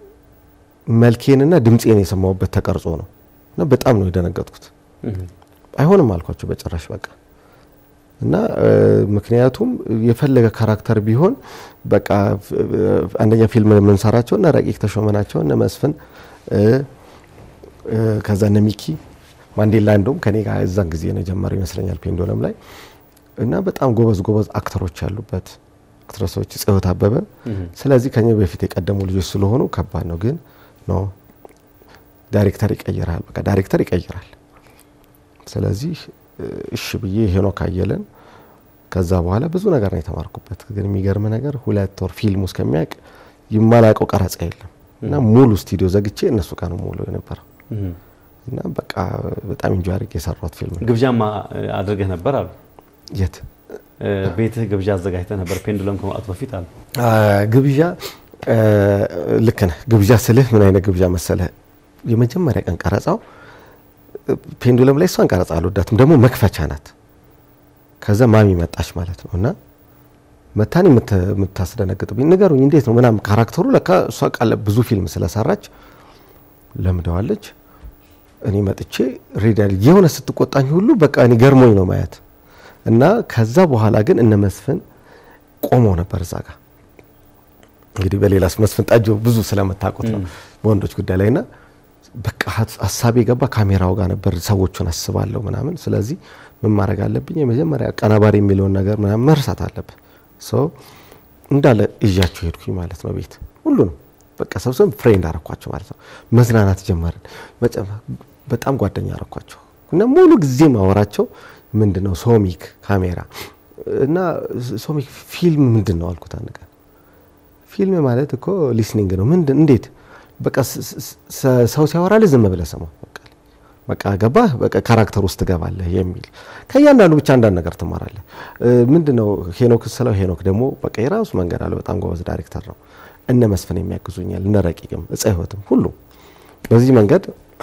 መልኬንና ድምፄን የሰማሁበት ተቀርጾ ነው እና በጣም ነው የደነገጥኩት። አይሆንም አልኳቸው በጭራሽ በቃ እና እ፣ ምክንያቱም የፈለገ ካራክተር ቢሆን በቃ ፍ- እ፣ አንደኛ ፊልም የምንሰራቸው እነ ረቂቅ ተሾመ ናቸው እነ መስፍን እ፣ እ፣ ከዛ እነ ሚኪ ማንዴላ እንደውም ከኔ ጋር እዛን ጊዜ ነው የጀመረው ይመስለኛል ፔንዶለም ላይ እና በጣም ጎበዝ ጎበዝ አክተሮች ያሉበት አክትረሶች ጽዮት አበበ ስለዚህ ከኛ በፊት የቀደሙ ልጆች ስለሆኑ ከባድ ነው ግን ነው ዳይሬክተር ይቀይራል በቃ ዳይሬክተር ይቀይራል ስለዚህ እ፣ እሺ ብዬ ሄኖክ አየለን ከዛ በኋላ ብዙ ነገር ነው የተማርኩበት ግን የሚገርም ነገር ሁለት ወር ፊልሙ እስከሚያውቅ የማላውቀው ቀረጻ የለም እና ሙሉ ስቱዲዮ ዘግቼ እነሱ ጋር ነው ሙሉ የነበረው እና በቃ በጣም ኢንጆይ አድርጌ የሰራሁት ፊልም ነው ግብዣማ አድርገህ ነበር አሉ። የት እ፣ ቤትህ ግብዣ አዘጋጅተህ ነበር ፔንዱለም ከመውጣቱ በፊት አሉ። አ፣ ግብዣ እ፣ ልክ ነህ። ግብዣ ስልህ ምን አይነት ግብዣ መሰለህ? የመጀመሪያ ቀን ቀረጻው እ፣ ፔንዱለም ላይ እሷን ቀረጻ አልወዳትም፣ ደግሞ መክፈቻ ናት። ከዛ ማሚ መጣች ማለት ነው እና መታን የምታስደነግጥብኝ ንገሩኝ፣ እንዴት ነው ምናምን ካራክተሩ ለካ እሷ ቃለ ብዙ ፊልም ስለሰራች ለምደዋለች። እኔ መጥቼ ሬዳል የሆነ ስትቆጣኝ ሁሉ በቃ እኔ ገርሞኝ ነው ማየት እና ከዛ በኋላ ግን እነ መስፍን ቆመው ነበር እዛ ጋር እንግዲህ በሌላስ መስፍን ጣጆ ብዙ ስለምታውቁት ነው በወንዶች ጉዳይ ላይ ና በቃ ሀሳቤ ገባ ካሜራው ጋር ነበር ሰዎቹን አስባለሁ ምናምን ስለዚህ ምን ማድረግ አለብኝ የመጀመሪያ አቀናባሪ የሚለውን ነገር ምናምን መርሳት አለብን ሰው እንዳለ እዣቸው ሄድኩኝ ማለት ነው ቤት ሁሉንም በቃ ሰብሰብ ፍሬንድ አረኳቸው ማለት ነው መዝናናት ጀመርን መጨ- በጣም ጓደኛ አረኳቸው እና ሙሉ ጊዜ ማወራቸው ምንድን ነው ሶሚክ ካሜራ እና ሶሚክ ፊልም ምንድን ነው አልኩት አንድ ቀን ፊልም ማለት እኮ ሊስኒንግ ነው ምንድን እንዴት በቃ ስ- ስ- ስ- ሰው ሲያወራልህ ዝም ብለህ ስማው በቃ በቃ ገባህ በቃ ካራክተር ውስጥ ትገባለህ የሚል ከእያንዳንዱ ብቻ አንዳንድ ነገር ትማራለህ እ፣ ምንድነው ሄኖክ ስለው ሄኖክ ደግሞ በቃ የራሱ መንገድ አለ በጣም ጎበዝ ዳይሬክተር ነው እነ መስፍን የሚያግዙኛል እነ ረቂቅም እፀ ህይወትም ሁሉ በዚህ መንገድ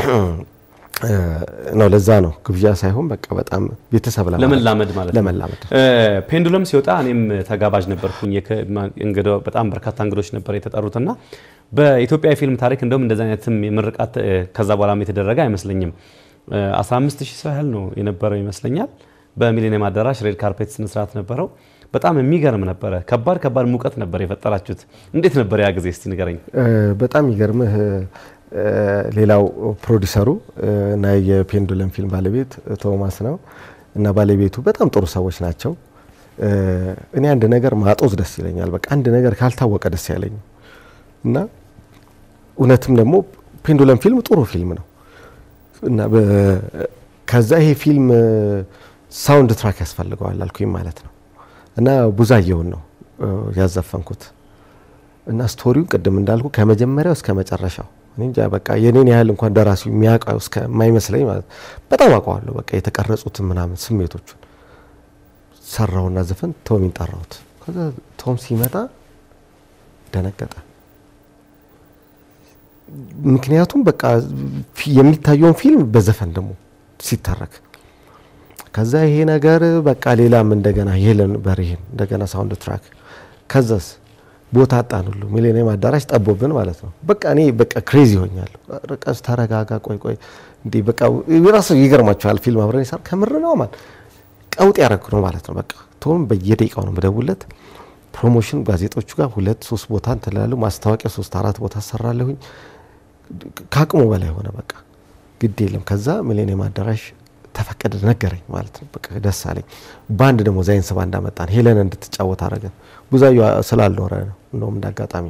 እ፣ ነው ለዛ ነው ግብዣ ሳይሆን በቃ በጣም ቤተሰብ ለማለት- ለመላመድ ማለት ነው። ለመላመድ እ፣ ፔንዱለም ሲወጣ እኔም ተጋባዥ ነበርኩኝ። የከ- ማ- እንግዳ- በጣም በርካታ እንግዶች ነበር የተጠሩትና በኢትዮጵያ የፊልም ታሪክ እንደውም እንደዚህ አይነትም የምርቃት እ፣ ከዛ በኋላም የተደረገ አይመስለኝም። እ፣ 15 ሺህ ሰው ያህል ነው የነበረው ይመስለኛል። በሚሊኒየም አዳራሽ ሬድ ካርፔት ስነስርዓት ነበረው። በጣም የሚገርም ነበረ። ከባድ ከባድ ሙቀት ነበር የፈጠራችሁት። እንዴት ነበር ያ ጊዜ? እስቲ ንገረኝ። እ፣ በጣም ይገርምህ እ፣ ሌላው ፕሮዲሰሩ እ፣ እና የፔንዱለም ፊልም ባለቤት ቶማስ ነው እና ባለቤቱ በጣም ጥሩ ሰዎች ናቸው። እ፣ እኔ አንድ ነገር ማጦዝ ደስ ይለኛል። በቃ አንድ ነገር ካልታወቀ ደስ ያለኝ እና እውነትም ደግሞ ፔንዱለም ፊልም ጥሩ ፊልም ነው እና በ- ከዛ ይሄ ፊልም ሳውንድ ትራክ ያስፈልገዋል አልኩኝ ማለት ነው እና ቡዛየውን ነው እ፣ ያዘፈንኩት እና ስቶሪው ቅድም እንዳልኩ ከመጀመሪያው እስከ መጨረሻው እኔ እንጃ በቃ የኔን ያህል እንኳን ደራሲው የሚያውቀው እስከማይመስለኝ ማለት በጣም አውቀዋለሁ። በቃ የተቀረጹትን ምናምን ስሜቶቹን ሰራውና ዘፈን ቶሚን ጠራሁት። ከዛ ቶም ሲመጣ ደነገጠ። ምክንያቱም በቃ ፊ- የሚታየውን ፊልም በዘፈን ደግሞ ሲተረክ ከዛ ይሄ ነገር በቃ ሌላም እንደገና ሄለን በርሄን እንደገና ሳውንድ ትራክ ከዛስ ቦታ አጣን ሁሉ ሚሊኒየም አዳራሽ ጠቦብን ማለት ነው። በቃ እኔ በቃ ክሬዚ ሆኛለሁ። ርቀስ ተረጋጋ፣ ቆይ ቆይ እንዴ በቃ ራሱ ይገርማቸዋል። ፊልም አብረን ይሰራ ከምር ነው ማለት ቀውጥ ያደረግ ነው ማለት ነው። በቃ ቶም በየደቂቃው ነው መደውለት ፕሮሞሽን ጋዜጦቹ ጋር ሁለት ሶስት ቦታ እንትላለሁ ማስታወቂያ ሶስት አራት ቦታ አሰራለሁኝ። ከአቅሙ በላይ ሆነ። በቃ ግድ የለም። ከዛ ሚሊኒየም አዳራሽ ተፈቀደ ነገረኝ ማለት ነው። በቃ ደስ አለኝ። ባንድ ደግሞ ዛይንስ ባንድ አመጣን። ሄለን እንድትጫወት አረገን። ብዙዩ ስላልኖረ ነው እንደውም እንዳጋጣሚ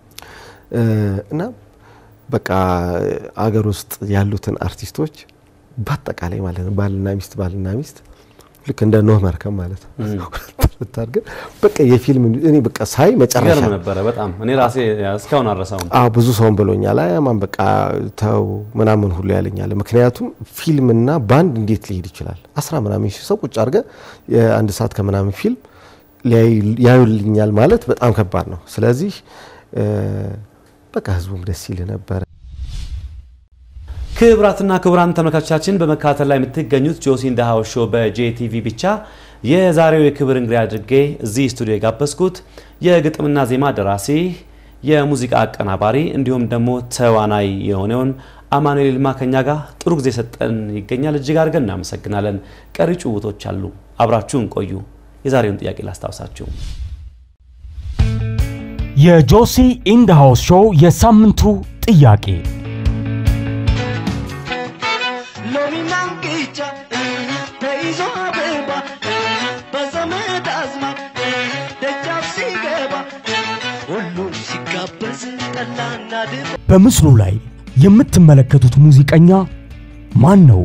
እ፣ እና በቃ አገር ውስጥ ያሉትን አርቲስቶች በአጠቃላይ ማለት ነው ባልና ሚስት ባልና ሚስት ልክ እንደ ኖህ መርከብ ማለት ነው ብታርገ በቃ የፊልም እኔ በቃ ሳይ መጨረሻ ይገርም ነበረ በጣም እኔ ራሴ እስካሁን አልረሳውም። አዎ ብዙ ሰውን ብሎኛል። አያማን በቃ ተው ምናምን ሁሉ ያለኛል። ምክንያቱም ፊልምና ባንድ እንዴት ሊሄድ ይችላል? አስራ ምናምን ሺህ ሰው ቁጭ አድርገ የአንድ ሰዓት ከምናምን ፊልም ሊያዩ- ያዩልኛል ማለት በጣም ከባድ ነው። ስለዚህ እ፣ በቃ ህዝቡም ደስ ይል ነበረ። ክቡራትና ክቡራን ተመልካቾቻችን በመከታተል ላይ የምትገኙት ጆሲ ኢን ዘ ሃውስ ሾው በጄቲቪ ብቻ የዛሬው የክብር እንግዳ አድርጌ እዚህ ስቱዲዮ የጋበዝኩት የግጥምና ዜማ ደራሲ የሙዚቃ አቀናባሪ እንዲሁም ደግሞ ተዋናይ የሆነውን አማኑኤል ይልማ ከኛ ጋር ጥሩ ጊዜ ሰጠን ይገኛል። እጅግ አድርገን እናመሰግናለን። ቀሪ ጭውውቶች አሉ። አብራችሁን ቆዩ። የዛሬውን ጥያቄ ላስታውሳችሁ። የጆሲ ኢንድ ሃውስ ሾው የሳምንቱ ጥያቄ ሎሚና እንቅጫ ተይዞ አበባ በዘመድ አዝማድ ደጃፍ ሲገባ ሁሉም ሲጋበዝ ጠላና ድባ በምስሉ ላይ የምትመለከቱት ሙዚቀኛ ማን ነው?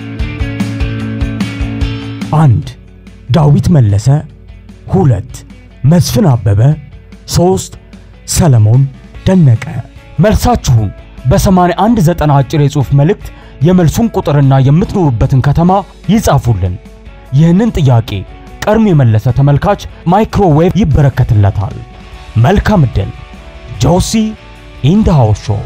አንድ ዳዊት መለሰ፣ ሁለት መስፍን አበበ፣ ሶስት ሰለሞን ደነቀ። መልሳችሁን በ8190 አጭር የጽሑፍ መልእክት የመልሱን ቁጥርና የምትኖሩበትን ከተማ ይጻፉልን። ይህንን ጥያቄ ቀድሞ የመለሰ ተመልካች ማይክሮዌቭ ይበረከትለታል። መልካም ዕድል። ጆሲ ኢን ዘ ሃውስ ሾው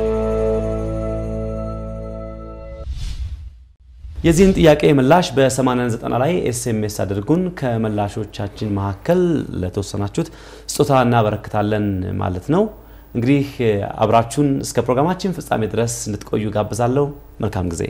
የዚህን ጥያቄ ምላሽ በ8090 ላይ ኤስኤምኤስ አድርጉን። ከመላሾቻችን መካከል ለተወሰናችሁት ስጦታ እናበረክታለን ማለት ነው። እንግዲህ አብራችሁን እስከ ፕሮግራማችን ፍጻሜ ድረስ እንድትቆዩ ጋብዛለሁ። መልካም ጊዜ።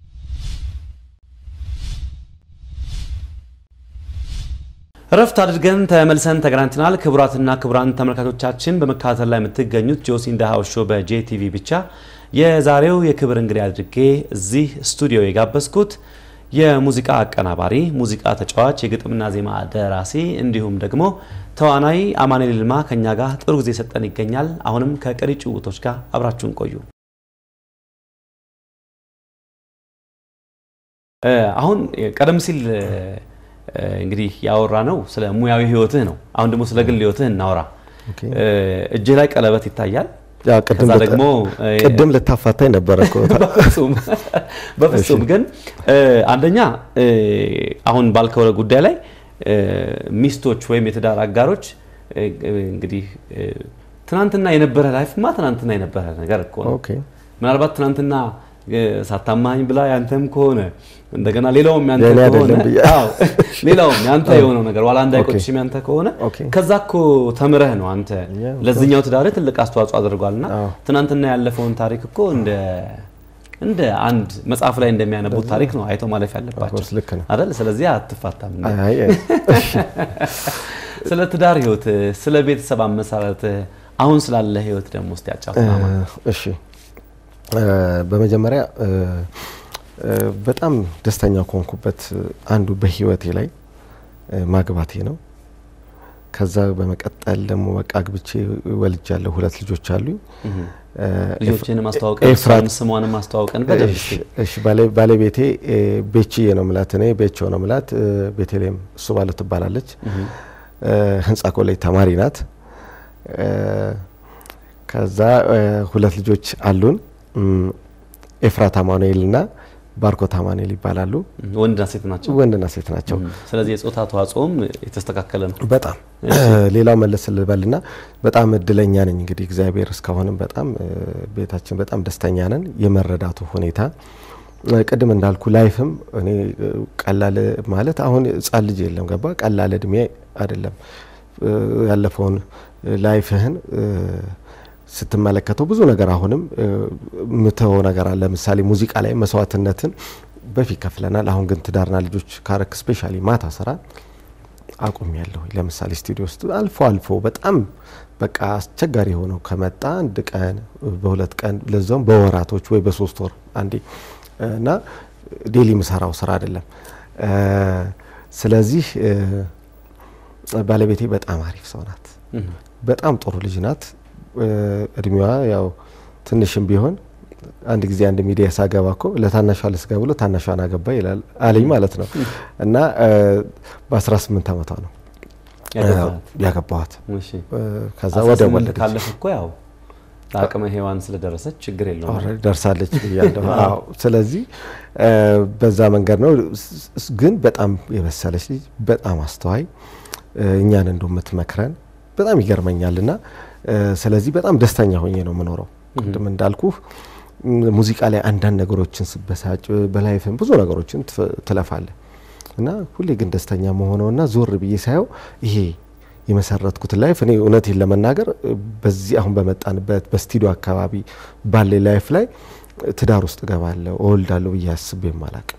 እረፍት አድርገን ተመልሰን ተገናኝተናል። ክቡራትና ክቡራን ተመልካቾቻችን በመከታተል ላይ የምትገኙት ጆሲ ኢን ዘ ሃውስ ሾው በጄቲቪ ብቻ የዛሬው የክብር እንግዳ አድርጌ እዚህ ስቱዲዮ የጋበዝኩት የሙዚቃ አቀናባሪ፣ ሙዚቃ ተጫዋች፣ የግጥምና ዜማ ደራሲ እንዲሁም ደግሞ ተዋናይ አማኑኤል ይልማ ከኛ ጋር ጥሩ ጊዜ ሰጠን ይገኛል። አሁንም ከቀሪ ጭውውቶች ጋር አብራችሁን ቆዩ። እ፣ አሁን ቀደም ሲል እ፣ እንግዲህ ያወራ ነው ስለ ሙያዊ ህይወትህ ነው። አሁን ደግሞ ስለ ግል ህይወትህ እናወራ። ኦኬ። እ፣ እጅህ ላይ ቀለበት ይታያል። ያው ቅድም ከዛ ልታ- ደግሞ እ፣ ቅድም ልታፋታኝ ነበረ እኮ በፍጹም በፍጹም ግን እ፣ አንደኛ እ፣ አሁን ባልከው ጉዳይ ላይ እ፣ ሚስቶች ወይም የትዳር አጋሮች እ፣ እንግዲህ እ፣ ትናንትና የነበረ ላይፍማ ትናንትና የነበረ ነገር እኮ ነው። ኦኬ ምናልባት ትናንትና እ፣ ሳታማኝ ብላ ያንተም ከሆነ እንደገና ሌላውም ያንተ የኔ ከሆነ አይደለም ብዬ- አዎ፣ ሌላውም ያንተ የሆነው ነገር ዋላ እንዳይቆጭሽም ያንተ ከሆነ ኦኬ። ከዛ እኮ ተምረህ ነው አንተ ያ፣ ለዚህኛው ትዳርህ ትልቅ አስተዋጽኦ አድርጓልና አዎ። ትናንትና ያለፈውን ታሪክ እኮ እንደ እንደ አንድ መጽሐፍ ላይ እንደሚያነቡት ታሪክ ነው አይተው ማለፍ ያለባቸው ኮርስ ልክ ነው። አይደል? ስለዚህ አትፋታም። እንዴ? አይ አይ፣ ስለ ትዳር ህይወት፣ ስለ ቤተሰብ አመሰራረት፣ አሁን ስላለ ህይወት ደግሞ እስቲ ያጫውተን አማን። እሺ እ፣ በመጀመሪያ እ፣ እ፣ በጣም ደስተኛ ከሆንኩበት አንዱ በህይወቴ ላይ እ፣ ማግባቴ ነው። ከዛ በመቀጠል ደግሞ በቃ አግብቼ ወልጃለሁ። ሁለት ልጆች አሉኝ። እ፣ ልጆችህን ማስተዋወቀን ኤፍራት እሷንም ስሟንም ማስተዋወቀን በደንብ እስቲ። እሺ፣ እሺ ባለ- ባለቤቴ እ፣ ቤችዬ ነው ምላት፣ እኔ ቤቾ ነው ምላት። እ፣ ቤተልሔም እሱ ባለ ትባላለች። እ፣ ህንጻ ኮሌጅ ተማሪ ናት። እ፣ ከዛ እ፣ ሁለት ልጆች አሉን። እም፣ ኤፍራት አማኑኤል እና ባርኮት አማኑኤል ይባላሉ። ወንድና ሴት ናቸው። ወንድና ሴት ናቸው። ስለዚህ የጾታ ተዋጽኦም የተስተካከለ ነው። በጣም ሌላው መለስ ልበልና በጣም እድለኛ ነኝ እንግዲህ እግዚአብሔር እስካሁንም በጣም እ፣ ቤታችን በጣም ደስተኛ ነን። የመረዳቱ ሁኔታ እ፣ ቅድም እንዳልኩ ላይፍም እኔ እ፣ ቀላል ማለት አሁን ህጻን ልጅ የለም ገባ ቀላል እድሜ አይደለም እ፣ ያለፈውን ላይፍህን እ፣ ስትመለከተው ብዙ ነገር አሁንም እ፣ ምተወው ነገር አለ። ለምሳሌ ሙዚቃ ላይ መስዋዕትነትን በፊት ከፍለናል። አሁን ግን ትዳርና ልጆች ካረክ ስፔሻሊ ማታ ስራ አቁም ያለሁ ለምሳሌ ስቱዲዮ ውስጥ አልፎ አልፎ በጣም በቃ አስቸጋሪ የሆነው ከመጣ አንድ ቀን በሁለት ቀን ለዛውም በወራቶች ወይ በሶስት ወር አንዴ እና ዴሊ ምሰራው ስራ አይደለም። እ፣ ስለዚህ እ፣ ባለቤቴ በጣም አሪፍ ሰው ናት። በጣም ጥሩ ልጅ ናት። እ፣ እድሜዋ ያው ትንሽም ቢሆን አንድ ጊዜ አንድ ሚዲያ ሳገባ እኮ ለታናሿ ልስጋ ብሎ ታናሿን አገባ ይላል አለኝ ማለት ነው። እና በ18 ዓመቷ ነው ያገባሃት? ያገባኋት። እሺ። እ፣ ከዛ አስራ ወደ ስምንት ወለደች ካለፈ እኮ ያው ለአቅመ ሔዋን ስለደረሰች ችግር የለውም። ኦልሬዲ ደርሳለች ብያለሁ። አዎ። ስለዚህ እ፣ በዛ መንገድ ነው። ስ- ስ- ግን በጣም የበሰለች ልጅ፣ በጣም አስተዋይ እ፣ እኛን እንደ የምትመክረን በጣም ይገርመኛል። እና እ፣ ስለዚህ በጣም ደስተኛ ሆኜ ነው የምኖረው። ቅድም እንዳልኩህ ም፣ ሙዚቃ ላይ አንዳንድ ነገሮችን ስበሳጭ በላይፍም ብዙ ነገሮችን ትፍ- ትለፋለህ እና ሁሌ ግን ደስተኛ መሆነውና ዞር ብዬ ሳየው ይሄ የመሰረትኩት ላይፍ እኔ እውነቴን ለመናገር እ፣ በዚህ አሁን በመጣንበት በስቱዲዮ አካባቢ ባለ ላይፍ ላይ እ፣ ትዳር ውስጥ እገባለሁ እወልዳለሁ ብዬ አስቤም አላቅም።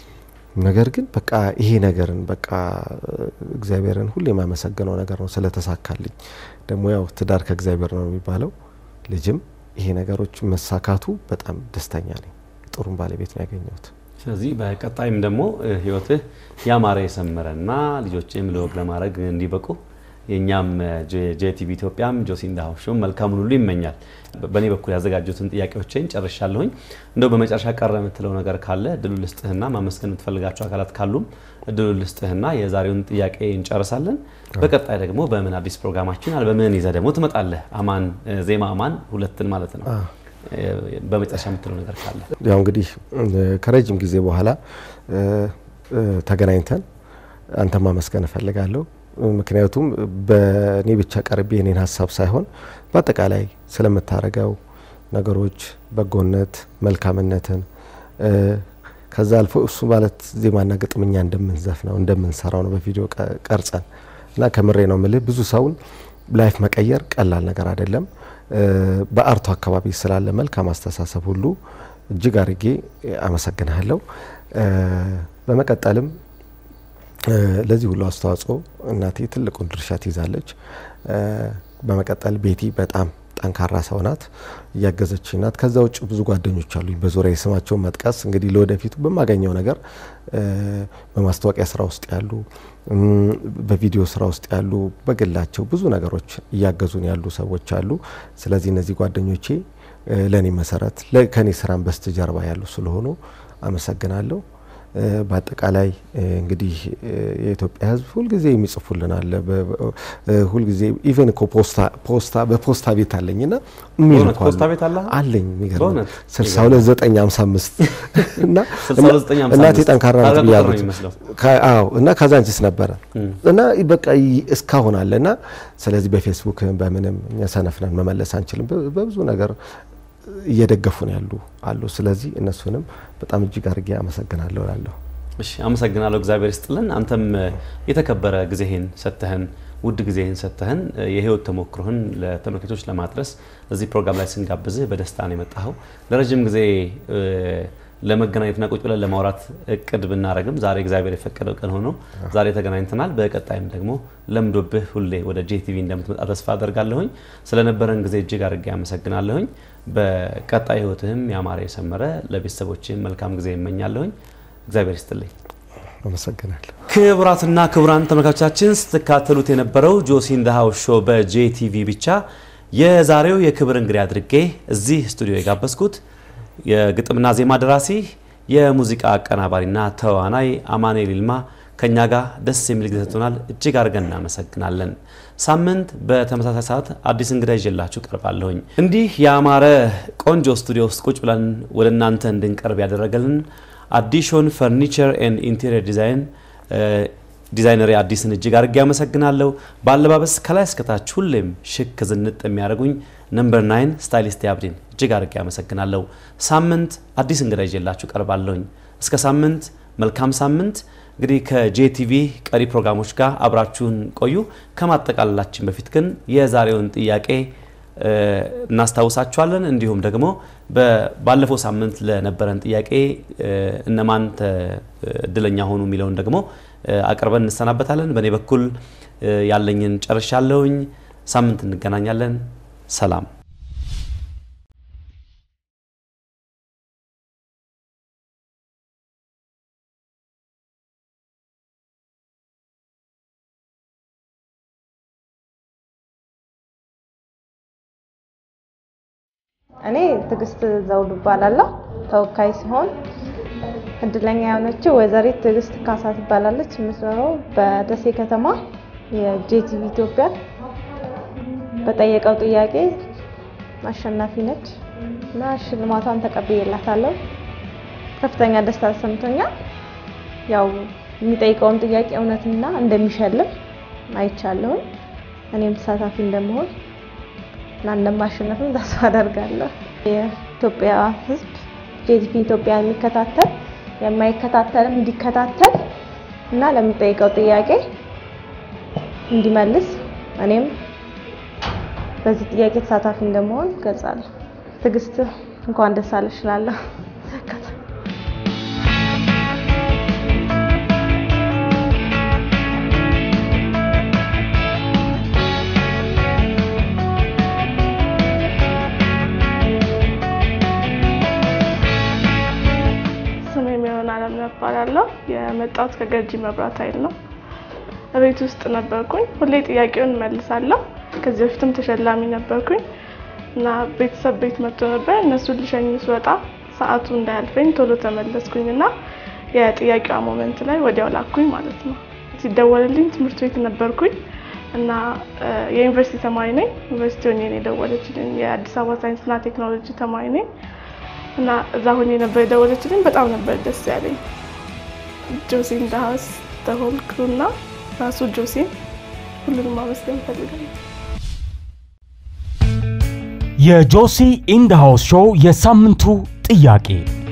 ነገር ግን በቃ ይሄ ነገርን በቃ እ፣ እግዚአብሔርን ሁሌ የማመሰገነው ነገር ነው ስለተሳካልኝ። ደግሞ ያው ትዳር ከእግዚአብሔር ነው የሚባለው ልጅም ይሄ ነገሮች መሳካቱ በጣም ደስተኛ ነኝ። ጥሩም ባለቤት ነው ያገኘሁት። ስለዚህ በቀጣይም ደግሞ እ፣ ህይወትህ ያማረ የሰመረና ልጆችም ለወግ ለማድረግ እንዲበቁ የእኛም ጄቲቪ ኢትዮጵያም ጆሲ ኢን ዘ ሃውስ ሾው መልካሙን ሁሉ ይመኛል። በ- በእኔ በኩል ያዘጋጁትን ጥያቄዎችን ጨርሻለሁኝ። እንደው በመጨረሻ ቀረ የምትለው ነገር ካለ እድሉ ልስጥህና ማመስገን የምትፈልጋቸው አካላት ካሉም እድሉ ልስጥህና የዛሬውን ጥያቄ እንጨርሳለን። በቀጣይ ደግሞ በምን አዲስ ፕሮግራማችን አልበምህን ይዘህ ደግሞ ትመጣለህ። አማን እ፣ ዜማ አማን ሁለትን ማለት ነው። እ፣ በመጨረሻ የምትለው ነገር ካለ ያው እንግዲህ እ፣ ከረጅም ጊዜ በኋላ እ፣ እ፣ ተገናኝተን አንተ ማመስገን እፈልጋለሁ። ምክንያቱም በእኔ ብቻ ቀርቤ የኔን ሀሳብ ሳይሆን በአጠቃላይ ስለምታደርገው ነገሮች በጎነት፣ መልካምነትን እ፣ ከዛ አልፎ እሱ ማለት ዜማና ግጥም እኛ እንደምንዘፍነው እንደምንሰራው ነው በቪዲዮ ቀ- ቀርጸን እና ከምሬ ነው ምልህ ብዙ ሰውን ላይፍ መቀየር ቀላል ነገር አይደለም። እ፣ በአርቱ አካባቢ ስላለ መልካም አስተሳሰብ ሁሉ እጅግ አድርጌ አመሰግንሃለሁ። እ፣ በመቀጠልም እ፣ ለዚህ ሁሉ አስተዋጽኦ እናቴ ትልቁን ድርሻ ትይዛለች። እ፣ በመቀጠል ቤቲ በጣም ጠንካራ ሰው ናት፣ እያገዘች ናት። ከዛ ውጭ ብዙ ጓደኞች አሉኝ በዙሪያ የስማቸውን መጥቀስ እንግዲህ ለወደፊቱ በማገኘው ነገር እ፣ በማስታወቂያ ስራ ውስጥ ያሉ እም፣ በቪዲዮ ስራ ውስጥ ያሉ በግላቸው ብዙ ነገሮች እያገዙን ያሉ ሰዎች አሉ። ስለዚህ እነዚህ ጓደኞቼ እ፣ ለእኔ መሰረት ለ- ከእኔ ስራን በስተጀርባ ያሉ ስለሆኑ አመሰግናለሁ። እ፣ በአጠቃላይ እ፣ እንግዲህ እ፣ የኢትዮጵያ ሕዝብ ሁልጊዜ የሚጽፉልን አለ። በ- በ- እ፣ ሁልጊዜ ኢቨን እኮ ፖስታ ፖስታ በፖስታ ቤት አለኝ እና በእውነት ፖስታ ቤት አለ አለኝ የሚገርም በእውነት? ስልሳ ሁለት ዘጠኝ ሀምሳ አምስት እና 62 እናቴ ጠንካራ ናት ታዲያ ቁጥር ነው ብያለሁ። የሚመስለው። ከ- አዎ እና ካዛንቺስ ነበረ እና በቃ ይ- እስካሁን አለ እና ስለዚህ በፌስቡክ በምንም እኛ ሰነፍነን መመለስ አንችልም። በ- በብዙ ነገር እየደገፉን ያሉ አሉ። ስለዚህ እነሱንም በጣም እጅግ አድርጌ አመሰግናለሁ እላለሁ። እሺ አመሰግናለሁ። እግዚአብሔር ይስጥልን። አንተም እ፣ የተከበረ ጊዜህን ሰጥተህን ውድ ጊዜህን ሰጥተህን እ፣ የህይወት ተሞክሮህን ለተመልካቾች ለማድረስ እዚህ ፕሮግራም ላይ ስንጋብዝህ በደስታ ነው የመጣኸው። ለረጅም ጊዜ እ፣ ለመገናኘትና ቁጭ ብለን ለማውራት እቅድ ብናደረግም ዛሬ እግዚአብሔር የፈቀደው ቀን ሆኖ ዛሬ ተገናኝተናል። በቀጣይም ደግሞ ለምዶብህ ሁሌ ወደ ጄቲቪ እንደምትመጣ ተስፋ አደርጋለሁኝ። ስለነበረን ጊዜ እጅግ አድርጌ አመሰግናለሁኝ። በቀጣይ ህይወትህም ያማረ የሰመረ ለቤተሰቦችህም መልካም ጊዜ ይመኛለሁኝ። እግዚአብሔር ይስጥልኝ። አመሰግናለሁ። ክቡራትና ክቡራን ተመልካቾቻችን ስትካተሉት የነበረው ጆሲ ኢን ዘ ሃውስ ሾው በጄቲቪ ብቻ የዛሬው የክብር እንግዲህ አድርጌ እዚህ ስቱዲዮ የጋበዝኩት የግጥምና ዜማ ደራሲ የሙዚቃ አቀናባሪና ተዋናይ አማኑኤል ይልማ ከኛ ጋር ደስ የሚል ጊዜ ሰጥቶናል። እጅግ አድርገን እናመሰግናለን። ሳምንት በተመሳሳይ ሰዓት አዲስ እንግዳ ይዤላችሁ ቀርባለሁኝ። እንዲህ ያማረ ቆንጆ ስቱዲዮ ውስጥ ቁጭ ብለን ወደ እናንተ እንድንቀርብ ያደረገልን አዲሾን ፈርኒቸር ኤንድ ኢንቴሪየር ዲዛይን ዲዛይነር አዲስን እጅግ አድርጌ ያመሰግናለሁ። በአለባበስ ከላይ እስከታች ሁሌም ሽክ ዝንጥ የሚያደርጉኝ ነምበር ናይን ስታይሊስት አብዲን እጅግ አድርጌ ያመሰግናለሁ። ሳምንት አዲስ እንግዳ ይዤላችሁ ቀርባለሁኝ። እስከ ሳምንት መልካም ሳምንት። እንግዲህ ከጄቲቪ ቀሪ ፕሮግራሞች ጋር አብራችሁን ቆዩ። ከማጠቃለላችን በፊት ግን የዛሬውን ጥያቄ እ፣ እናስታውሳችኋለን። እንዲሁም ደግሞ በ- ባለፈው ሳምንት ለነበረን ጥያቄ እ፣ እነማን ተ- እድለኛ ሆኑ የሚለውን ደግሞ እ፣ አቅርበን እንሰናበታለን። በእኔ በኩል እ፣ ያለኝን ጨርሻለሁኝ። ሳምንት እንገናኛለን። ሰላም እኔ ትዕግስት ዘውዱ እባላለሁ። ተወካይ ሲሆን እድለኛ የሆነችው ወይዘሪት ትዕግስት ካሳ ትባላለች። የምትኖረው በደሴ ከተማ የጄቲቪ ኢትዮጵያ በጠየቀው ጥያቄ አሸናፊ ነች እና ሽልማቷን ተቀብዬላታለሁ። ከፍተኛ ደስታ ተሰምቶኛል። ያው የሚጠይቀውን ጥያቄ እውነትና እንደሚሸልም አይቻለሁም። እኔም ተሳታፊ እንደመሆን እና እንደማሸነፍም ተስፋ አደርጋለሁ። የኢትዮጵያ ሕዝብ ጄቲቪ ኢትዮጵያ የሚከታተል የማይከታተልም እንዲከታተል እና ለሚጠይቀው ጥያቄ እንዲመልስ እኔም በዚህ ጥያቄ ተሳታፊ እንደመሆን ገልጻለሁ። ትዕግስት እንኳን ደስ አለሽ እላለሁ። ስሜ የሚሆን አለም እባላለሁ። የመጣሁት ከገርጂ መብራት ኃይል ነው። ቤት ውስጥ ነበርኩኝ። ሁሌ ጥያቄውን እመልሳለሁ። ከዚህ በፊትም ተሸላሚ ነበርኩኝ እና ቤተሰብ ቤት መጥቶ ነበር። እነሱን ልሸኝ ስወጣ ሰዓቱ እንዳያልፈኝ ቶሎ ተመለስኩኝ እና የጥያቄዋ ሞመንት ላይ ወዲያው ላኩኝ ማለት ነው። ሲደወልልኝ ትምህርት ቤት ነበርኩኝ እና የዩኒቨርሲቲ ተማሪ ነኝ። ዩኒቨርሲቲ ሆኜ ነው የደወለችልኝ። የአዲስ አበባ ሳይንስና ቴክኖሎጂ ተማሪ ነኝ እና እዛ ሆኜ ነበር የደወለችልኝ። በጣም ነበር ደስ ያለኝ። ጆሲ ኢን ዘ ሃውስ ተሆል ክሩ እና ራሱ ጆሲን ሁሉንም ማመስገን እፈልጋለሁ። የጆሲ ኢንድ ሃውስ ሾው የሳምንቱ ጥያቄ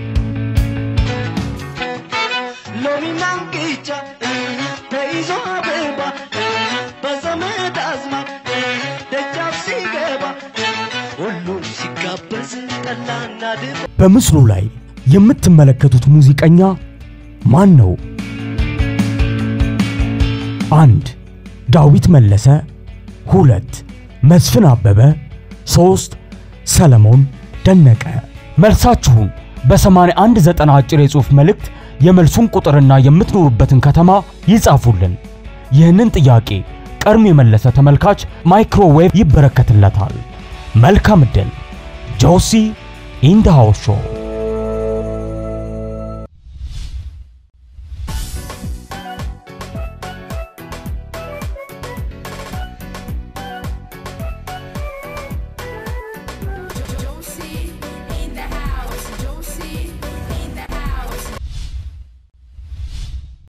ሎሚና እንቅጫ ተይዞ አበባ በዘመድ አዝማድ ደጃፍ ሲገባ ሁሉም ሲጋበዝ ጠላና ድባ በምስሉ ላይ የምትመለከቱት ሙዚቀኛ ማን ነው? አንድ ዳዊት መለሰ፣ ሁለት መስፍን አበበ፣ ሶስት ሰለሞን ደነቀ። መልሳችሁን በ8190 አጭር የጽሑፍ መልእክት የመልሱን ቁጥርና የምትኖሩበትን ከተማ ይጻፉልን። ይህንን ጥያቄ ቀድሞ የመለሰ ተመልካች ማይክሮዌቭ ይበረከትለታል። መልካም ዕድል። ጆሲ ኢን ዘ ሃውስ ሾው